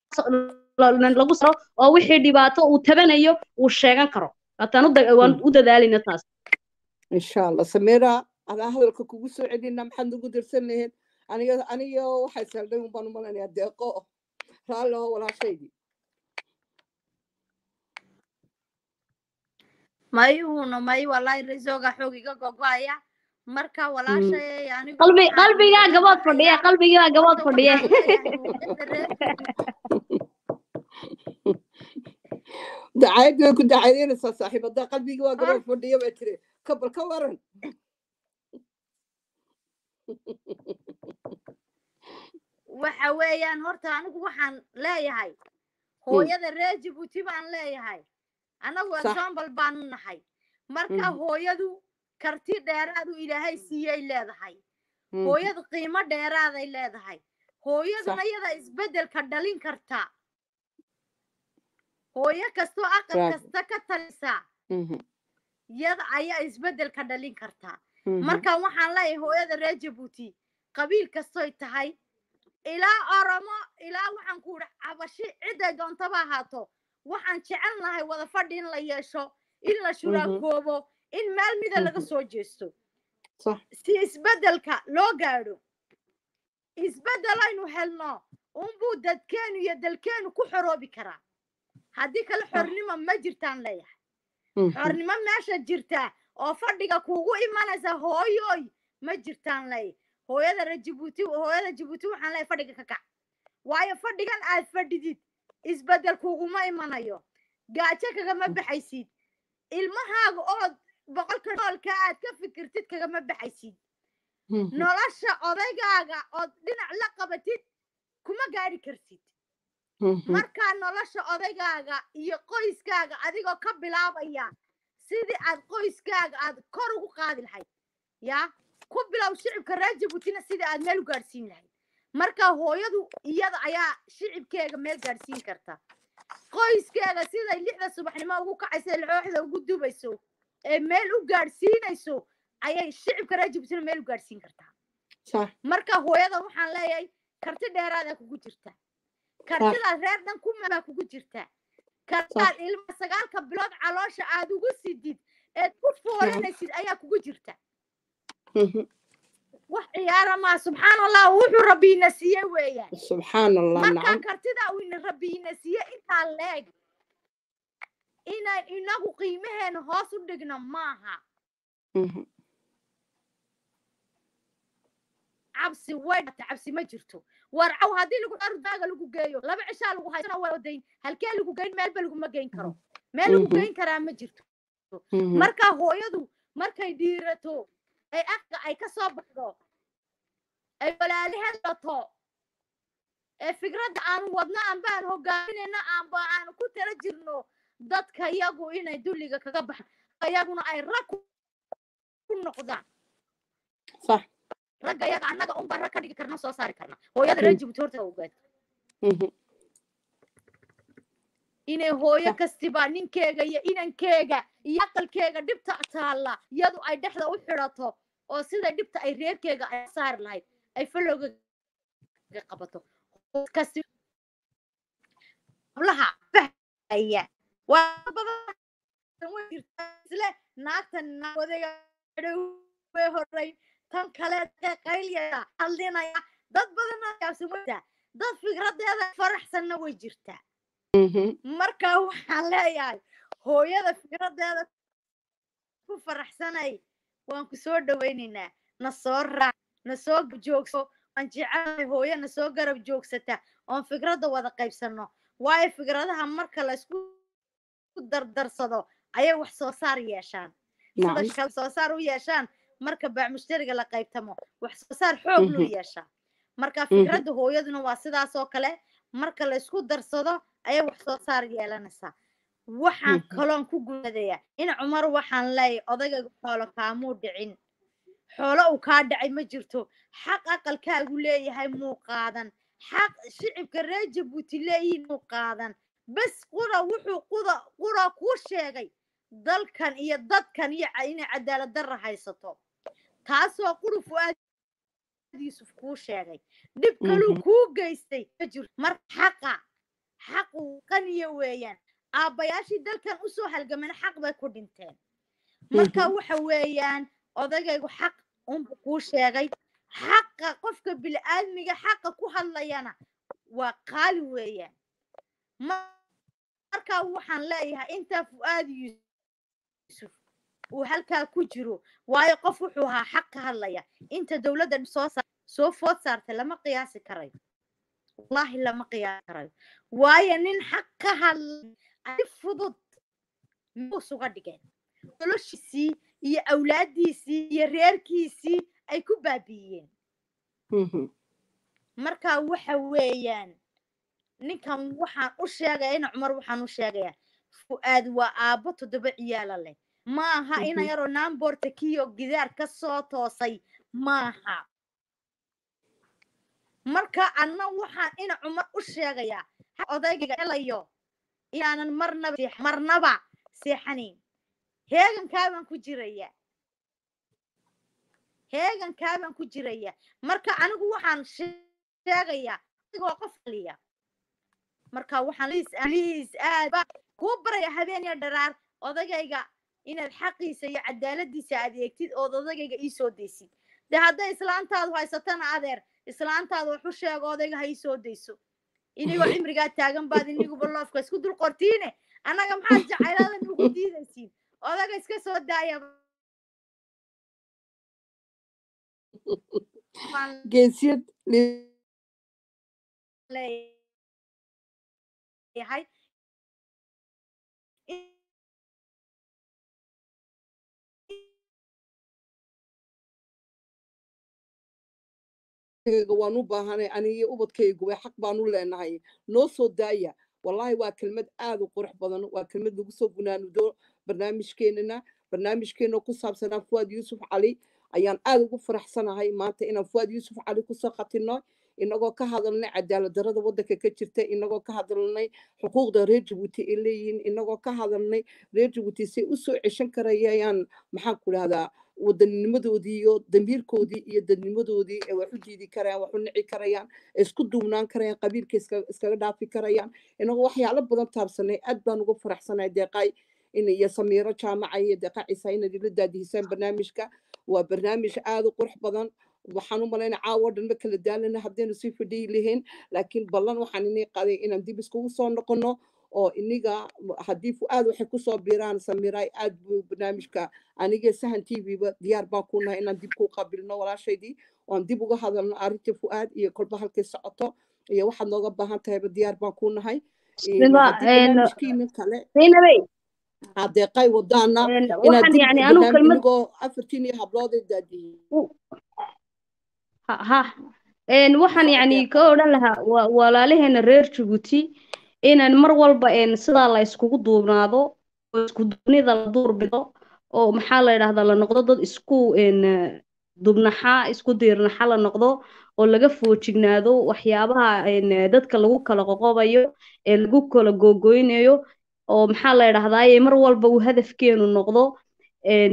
la- lagu saro oo wixii dhibaato uu tabanayo uu sheegan karo waataan u da- waan u dadaalayna taas insha allah samira adaa hadalka kugu soo celina maxaad nagu dirsan lahayd aniga aniga waxay saldhay un baan u malanayaa deeqo raalli oo walaashaydii mayuhuna may wallahi resoga xoog iga gogoaya marka walaashay anigu qalbi waxaan qalbigaa uga gabood fadhiya baxayaa qalbigaa gabood horta fadhiya waxaan leeyahay hooyada reer dacayad way ku dacayadeynaysaa saaxiibada qalbigii waa gabadh fadhiya bay tiri kabal ka waran waxa weeyaan horta anigu waxaan leeyahay hooyada reer jabuuti baan leeyahay anagu Sax. example baanu nahay marka Mhm. hooyadu karti dheeraadu ilaahay siiyey leedahay Mhm. hooyadu qiimo dheeraaday leedahay hooyaduna Sax. iyada isbeddelka dhalin karta hooyo kastoo aqal Bravo. kasta ka talisa Mhm. iyada ayaa isbeddelka dhalin karta Mhm. marka waxaan leeyahay hooyada reer jabuuti qabiil kastoy tahay ilaa oromo ilaa waxaan ku idhi cabashi ciday doontaba ahaato waxaan jecel nahay wada fadhi in la yeesho in la shuraakoobo in meel mida laga Mhm. soo jeesto Sax. si isbeddelka loo gaadho isbeddel aynu helno unbuu dadkeenu iyo dalkeenu ku xoroobi karaa haddii kale xornimo ma jirtaan leeyahay Mhm. xornimo meesha jirtaa oo fadhiga kuugu imanaysa hooyoy ma jirtaan ley hooyada reer jibuuti hooyada jibuuti waxaan leeyahay fadhiga ka kac waayo fadhigan aad fadhidid isbedel kuguma imanayo gaajo kagama baxaysid ilmahaaga ood boqolka noolka aad ka fikirtid kagama baxaysid Mhm. nolosha odaygaaga ood dhinac la qabatid kuma gaadhi kartid Mhm. markaa nolosha odaygaaga iyo qoyskaaga adigoo ka bilaabaya sidii aad qoyskaaga aad kor ugu qaadi lahayd yaa ku bilow shicibka reer jabuutina sidii aad meel u gaadhsiin lahayd marka hooyadu iyada ayaa shicibkeega meel gaadhsiin karta qoyskeega siday lixda subaxnimo ugu kacaysa looxda ugu dubayso ee meel u gaadhsiinayso ayay shicibka reer jabuutina meel u gaadhsiin kartaa Sax. marka hooyada waxaan leeyahay karti dheeraada kugu jirta kartidaad reer dhan ku maa kugu jirta kartidaad ilma sagaalka bilood caloosha aad ugu sidid eed ku foolanaysid ayaa kugu jirta Mhm. wax ciyaara maa subxaan allah wuxuu rabbiina siiye weeyaan subxaan allah markaa nacam kartida uu ina rabbiina siiye intaa leeg inaan inagu qiimaheena hoos u dhigno maaha Mhm. cabsi way dhata cabsi ma jirto warcaw haddii lagu ardaaga lagu geeyo laba cishaa lagu haysana waa odayn halkee lagu geyn meelba laguma geyn karo meel lagu Mhm. geyn karaa ma jirto Mhm. marka hooyadu markay dhiirato ay afka ay ka soo baxdo ay walaalaheed dhato ee fikradda aan wadno aanba aan hogaaminayno aanba aan ku tala jirno dadka iyagu inay dulliga kaga baxan iyaguna ay rag ku ku noqdaan sax ragga iyaga annaga unba rag ka dhigi karna soo saari karna hooyada reer jibuuti horta ogaad Mhm. inay hooyo Sax. kastiba ninkeega iyo inankeega iyo aqalkeega dhibta taalla iyadu ay dhexda u xidhato oo sida dhibta ay reerkeega ay saari lahayd ay falowga qabato kasti hablaha fahaya waa badan way jirtaa isle naagtan nawadega way horay tan kale qayliyaya hadlinaya dad badan yaabsan waytaa dad fikradeeda faraxsanna way jirtaa Mhm. marka waxaan leeyahay hooyada fikradeeda ku faraxsanay waan ku soo dhawaynaynaa na soo raac na soo joogso waan jecelahay hooyo na soo garab joogsata oon fikradda wada qaybsano waayo fikradaha marka laysku dardarsado ayay wax soo saar yeeshaan sida nacam kale soo saar u yeeshaan marka baac mushtariga la qaybtamo wax soo saar xoog loo Mhm. yeeshaa marka Mhm. fikradda hooyaduna waa sidaas oo kale marka laysku darsado ayay wax soo saar yeelanaysaa waxaan Mhm. kaloon ku gudayaa in cumar waxaan leeyahay odayga xoolo kaamuu dhicin xoolo uu kaa dhacay ma jirto xaq aqalkaagu leeyahay muu qaadan xaq shicibka reer jabuuti leeyihiin muu qaadan bes qura wuxuu quda qura kuu sheegay dalkan iyo dadkan iyo ca- inay cadaalad darra haysato taasoo quru fu'aad yuusuf kuu sheegay dhib kaluu Mhm. kuu geystay ma jirto marka xaqa xaqu qaniya weeyaan aabbayaashii dalkan usoo halgameen xaq bay ku dhinteen marka Mhm. waxa weeyaan odagaygu xaq unbu kuu sheegay xaqa qofka bil'aadmiga xaqa ku hadlayana waa qaali weeyaan Ma- marka waxaan leeyahay intaa fu'aad yuusuf uu halkaa ku jiro waayo qof wuxuu ahaa xaq ka hadlaya inta dowladda soo sa- soo food saartay lama qiyaasi karayo wallaahi lama qiyaasi karayo waayo nin xaq ka hadlay si fudud muus uga dhigeen noloshiisii iyo awlaaddiisii iyo reerkiisii ay ku baabi'iyeen Mhm. marka waxa weeyaan ninkan waxaan u sheegaya ina cumar waxaan u sheegayaa fu'aad waa aabbo toddoba ciyaala leh maaha ina Mhm. yaroo naamboorta kiyo gidaar ka soo toosay maaha marka anna waxaan ina cumar u sheegayaa ha odayga helayo inaanan marnaba seex- marnaba seexanayn heegankaabaan ku jiraya heegankaabaan ku jiraya marka anigu waxaan she- sheegayaa adigoo qof kaliya marka waxaan liis liis aad baa kuu baraya habeen iyo dharaar odagayga inaad xaqiisa iyo cadaaladiisa aad eegtid ood odagayga ii soo daysid de hadday islaantaadu haysatana adeer islaantaadu wax u sheego odayga ha ii soo dayso inigoo cimrigaa taagan baad iniguba loofka isku dul qortiine annaga maxaad jacayladan ugu diidaysiin odaga iska soo daaya baan geesiyad leeyahay ubadkayga waan u baahanay aniga ubadkaygu way xaq baan u leenahay noo soo daaya wallaahi waa kelmad aad u qurux badan waa kelmad lagu soo gunaanudo barnaamijkeenana barnaamijkeena ku saabsanaa fuwaad yuusuf cali ayaan aad ugu faraxsanahay maanta inaan fuwaad yuusuf cali kusoo khatino inagoo ka hadalnay cadaalad darada waddanka ka jirta inagoo ka hadalnay xuquuqda reer jabuuti ay leeyihiin inagoo ka hadalnay reer jabuuti say usoo ceshan karayayaan maxaan ku dhahdaa wadanninimadoodii iyo damiirkoodii iyo dadnimadoodii ee wax u diidi karayaan wax u nici karayaan ee isku duubnaan karayaan qabiilka iska- iskaga dhaafi karayaan inagoo waxyaalo badan taabsanay aad baan uga faraxsanahay deeqay in iyo samiiro jaamaca iyo deeqa ciisa inaad ila daadihisaan barnaamijka waa barnaamij aad u qurux badan waxaan u malaynaa caawo dhan ma kala daalana haddaynu sii fadhiyi lahayn laakiin ballan waxaan inii qaday inaan dib iskugu soo noqono oo iniga haddii fu'aad waxay kusoo biiraan samiiraay aad buu barnaamijka aniga sahan t v-ba diyaar baan ku nahay inaan dib ku qabilno walaashaydii oan dib uga hadalno arrintii fu'aad iyo kolba halkay socoto iyo waxaad nooga baahan tahayba diyaar baan ku nahay Bismillah, haddii een, barnaamijkiina kale zaynabey adeeqay wadaana een, inaad waxaan dib yani anigu barnaamij kelmad inigoo afartiin iyo hablood ay daadiyey ha ha een waxaan soo yani deeqa ka odhan lahaa wa- walaalaheena reer jabuuti inaan mar walba een sidaa la iskugu duubnaado oo isku duubnida la duurbido oo maxaa la yidhahdaa la noqdo dad isku een dubnaxa isku diirnaxa la noqdo oo laga foojignaado waxyaabaha een dadka lagu kala qoqobayo ee lagu kala googoynayo oo maxaa la yidhahdaa mar walba uu hadafkeenu noqdo een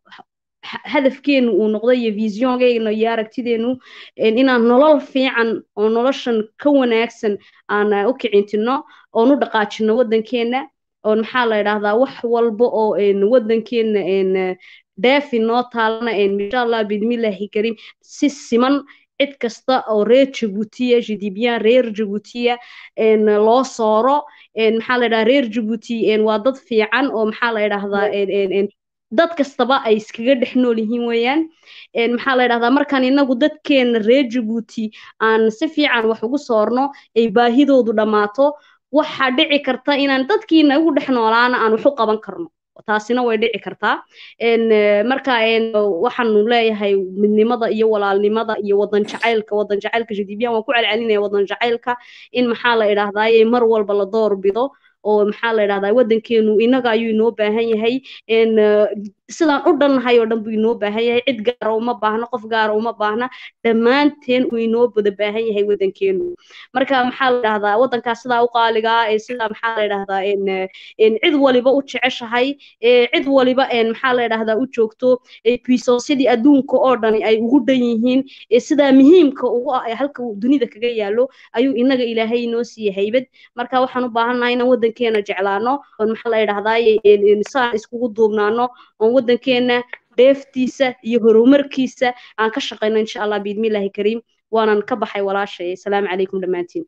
ha- hadafkeenu uu noqdo iyo visiongeena iyo aragtideenu een inaan nolol fiican oo noloshan ka wanaagsan aan eh, u kicintino oon u dhaqaajino waddankeena oon maxaa la yidhahdaa wax walba oo een waddankeena een eh, dheefi noo taalana een insha allah bidmillaahi kariim si siman cid kasta oo reer jabuutiya jidibiyaan reer jabuutiya een loo sooro een maxaa la yidhahdaa reer jabuuti een waa dad fiican oo maxaa la yidhahdaa een een een dad kastaba ay iskaga dhex nool yihiin weeyaan een maxaa la yidhahdaa markaan inagu dadkeena reer jabuuti aan si fiican wax ugu soorno ay baahidoodu dhammaato waxaa dhici karta inaan dadkiina ugu dhex noolaana aan wax u qaban karno taasina way dhici kartaa een eh, marka een waxaanu leeyahay midnimada iyo walaalnimada iyo wadan jacaylka wadan jacaylka jadibiyan waan ku celcelinaya wadan jacaylka in maxaa la idhahdaaye mar walba la door bido oo maxaa la idhahdaa waddankeenu inaga ayuu inoo baahan yahay een eh, sidaan u dhannahay oo dhan buu inoo baahan yahay cid gaara uma baahna qof gaara uma baahna dhammaanteen uu inoo wada baahan yahay waddankeenu marka maxaa la idhahdaa waddankaas sidaa u qaaligaa ee sidaa maxaa la idhahdaa een eh, een cid waliba u jeceshahay ee cid waliba een maxaa la idhahdaa u joogto ee puissance-yadii adduunka oo dhani ay ugu dhan yihiin ee sidaa muhiimka ugu ah ee halka uu dunida kaga yaalo ayuu inaga ilaahay inoo siiyey haybad marka waxaan u baahannahay inaan waddankeena jeclaano oon maxaa la idhahdaaye een een saan iskugu duubnaano oon waddankeena dheeftiisa iyo horumarkiisa aan ka shaqayno insha allah biidmillaahi kariim waanan ka baxay walaashay asalaamu calaykum dhammaantiin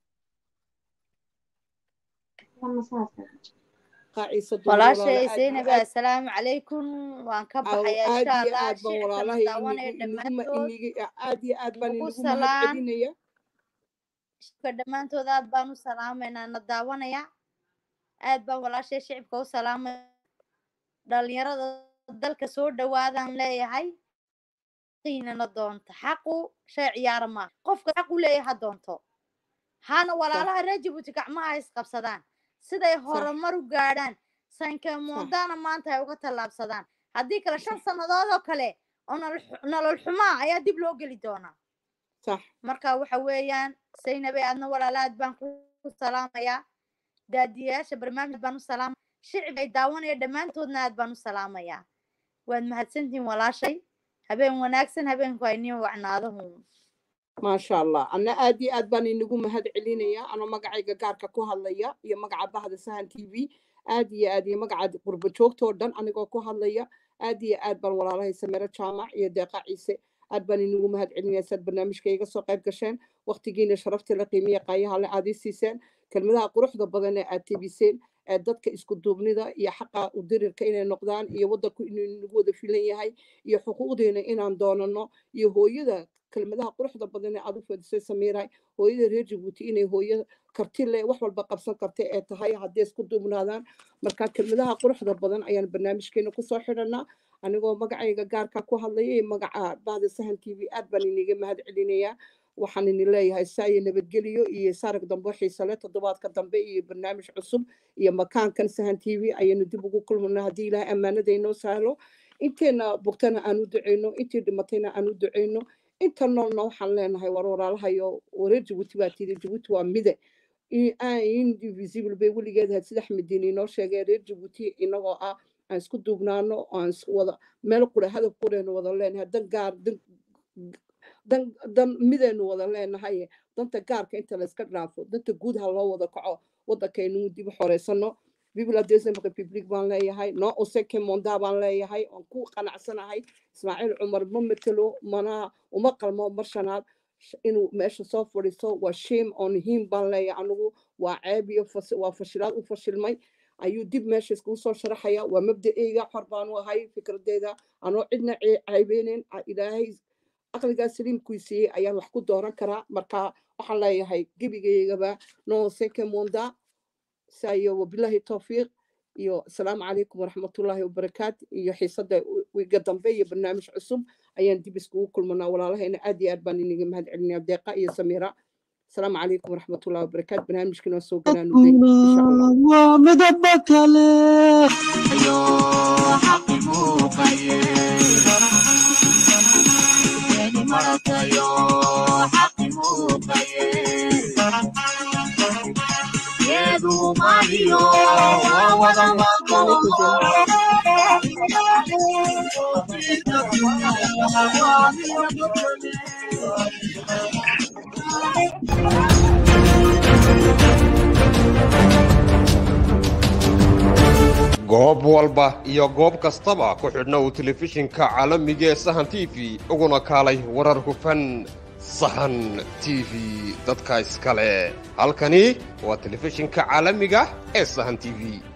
qaaciisa duur walaashay walaalo aad iyo zaynab aad assalaamu calaykum waan ka aw baxayaa aad insha iyo allah aad baan shicibkana walaalahay daawanaya inigu iniguma dhammaantood iniga aad iyo aad baan nagu inigu mahad salaan celinaya shicibka dhammaantood aad baan u salaamaynaa na daawanaya aad baan walaashay shicibka u salaamaya dhalinyarada dalka soo dhawaadaan leeyahay qiinana doonta xaqu shay ciyaara maaha qofka xaq u leeyahay ha doonto hana sax walaalaha reer jabuuti gacmaha is qabsadaan siday sax horumar u gaadhaan sax sankamoondana maanta ay uga tallaabsadaan haddii kale shan sannadood oo kale oo nolol xu- nolol xumaa ayaa dib loo geli doonaa sax marka waxa weeyaan saynabe adna walaalaad baan ku salaamayaa daadiyayaasha barnaamij baan u salaamaya shicib ay daawanaya dhammaantoodna aad baan u salaamayaa waad mahadsantihiin walaashay habeen wanaagsan habeenku ay niin wacnaado hun maasha allah anna aad iyo aad baan inigu mahad celinaya anoo magacayga gaarka ku hadlaya iyo magaca bahda sahan t v aad iyo aad iyo magaca qurbo joogtoo dhan anigoo ku hadlaya aad iyo aad baan walaalahay samero jaamac iyo deeqa ciise aad baan inigu mahad celinaya saad barnaamijka iga soo qayb gasheen waqtigiina sharafta la qiimiya qaayaha le aad ii siiseen kelmadaha quruxda badan ee aad tebiseen ee dadka isku duubnida iyo xaqa u dirirka inay noqdaan iyo waddanku inuu nagu wada filan yahay iyo xuquuqdeena inaan doonano iyo hooyada kelmadaha quruxda badan ee aad u fadisay samiiray hooyada reer jabuuti inay hooyo karti leh wax walba qabsan karta ee tahay haddii isku duubnaadaan marka kelmadaha quruxda badan ayaan barnaamijkeena kusoo xidhanaa anigoo magacayga gaarka ku hadlaya iyo magaca bahda sahan t v aad baan iniga mahad celinayaa waxaan idin leeyahay saayo nabadgeliyo iyo saarag dambe xiise leh toddobaadka dambe iyo barnaamij cusub iyo makaankan sahan t v ayaynu dib ugu kulmana haddii ilaahay ammaanada inoo sahlo inteena bogtana aan u duceyno intii dhimatayna aan u duceyno inta noolna waxaan leenahay war walaalahayo wareer jabuuti baa tiri jabuuti waa mide indivisible bay weligeed ahayd sida axmediin inoo sheegay reer jabuuti inagoo ah aan isku duubnaano aan is wada meel qura hadaf quraynu wada leenahay dan gaar dan dan dan midaynu wada leenahay danta gaarka inta la iska dhaafo danta guud ha loo wada kaco waddankaynu dib u xoreysano bibla desem republic baan leeyahay noo oseke monda baan leeyahay oon ku qanacsanahay ismaaciil cumar ma matelo mana uma qalmo mar shanaad inuu meesha soo fadhiiso waa shame on him baan leeyahay anigu waa ceeb iyo waa fashilaad u fashilmay ayuu dib meesha iskugu soo sharaxaya waa mabda'eyga xor baanu ahay fikradeeda anoo cidna ceybeyneyn ilaahay aqligaa saliimkuu siiyey ayaan wax ku dooran karaa marka waxaan leeyahay gebigaygaba noo seke monda saayo wabilahi towfiiq iyo asalaamu calaykum waraxmatullaahi wabarakaat iyo xiisada wiga dambe iyo barnaamij cusub ayaan dib iskugu kulmanaa walaalahayna aad iyo aad baan iniga mahad celinaya deeqa iyo samiira asalaamu calaykum waraxmatullahi wabarakaat barnaamijkina soo ganaanuday insha allah waa midaba kale goob walba iyo goob kastaba ku xidhna uu telefishinka caalamiga ee sahan t v uguna kaalay warar hufan sahan t v dadka iskale halkani waa telefishinka caalamiga ee sahan t v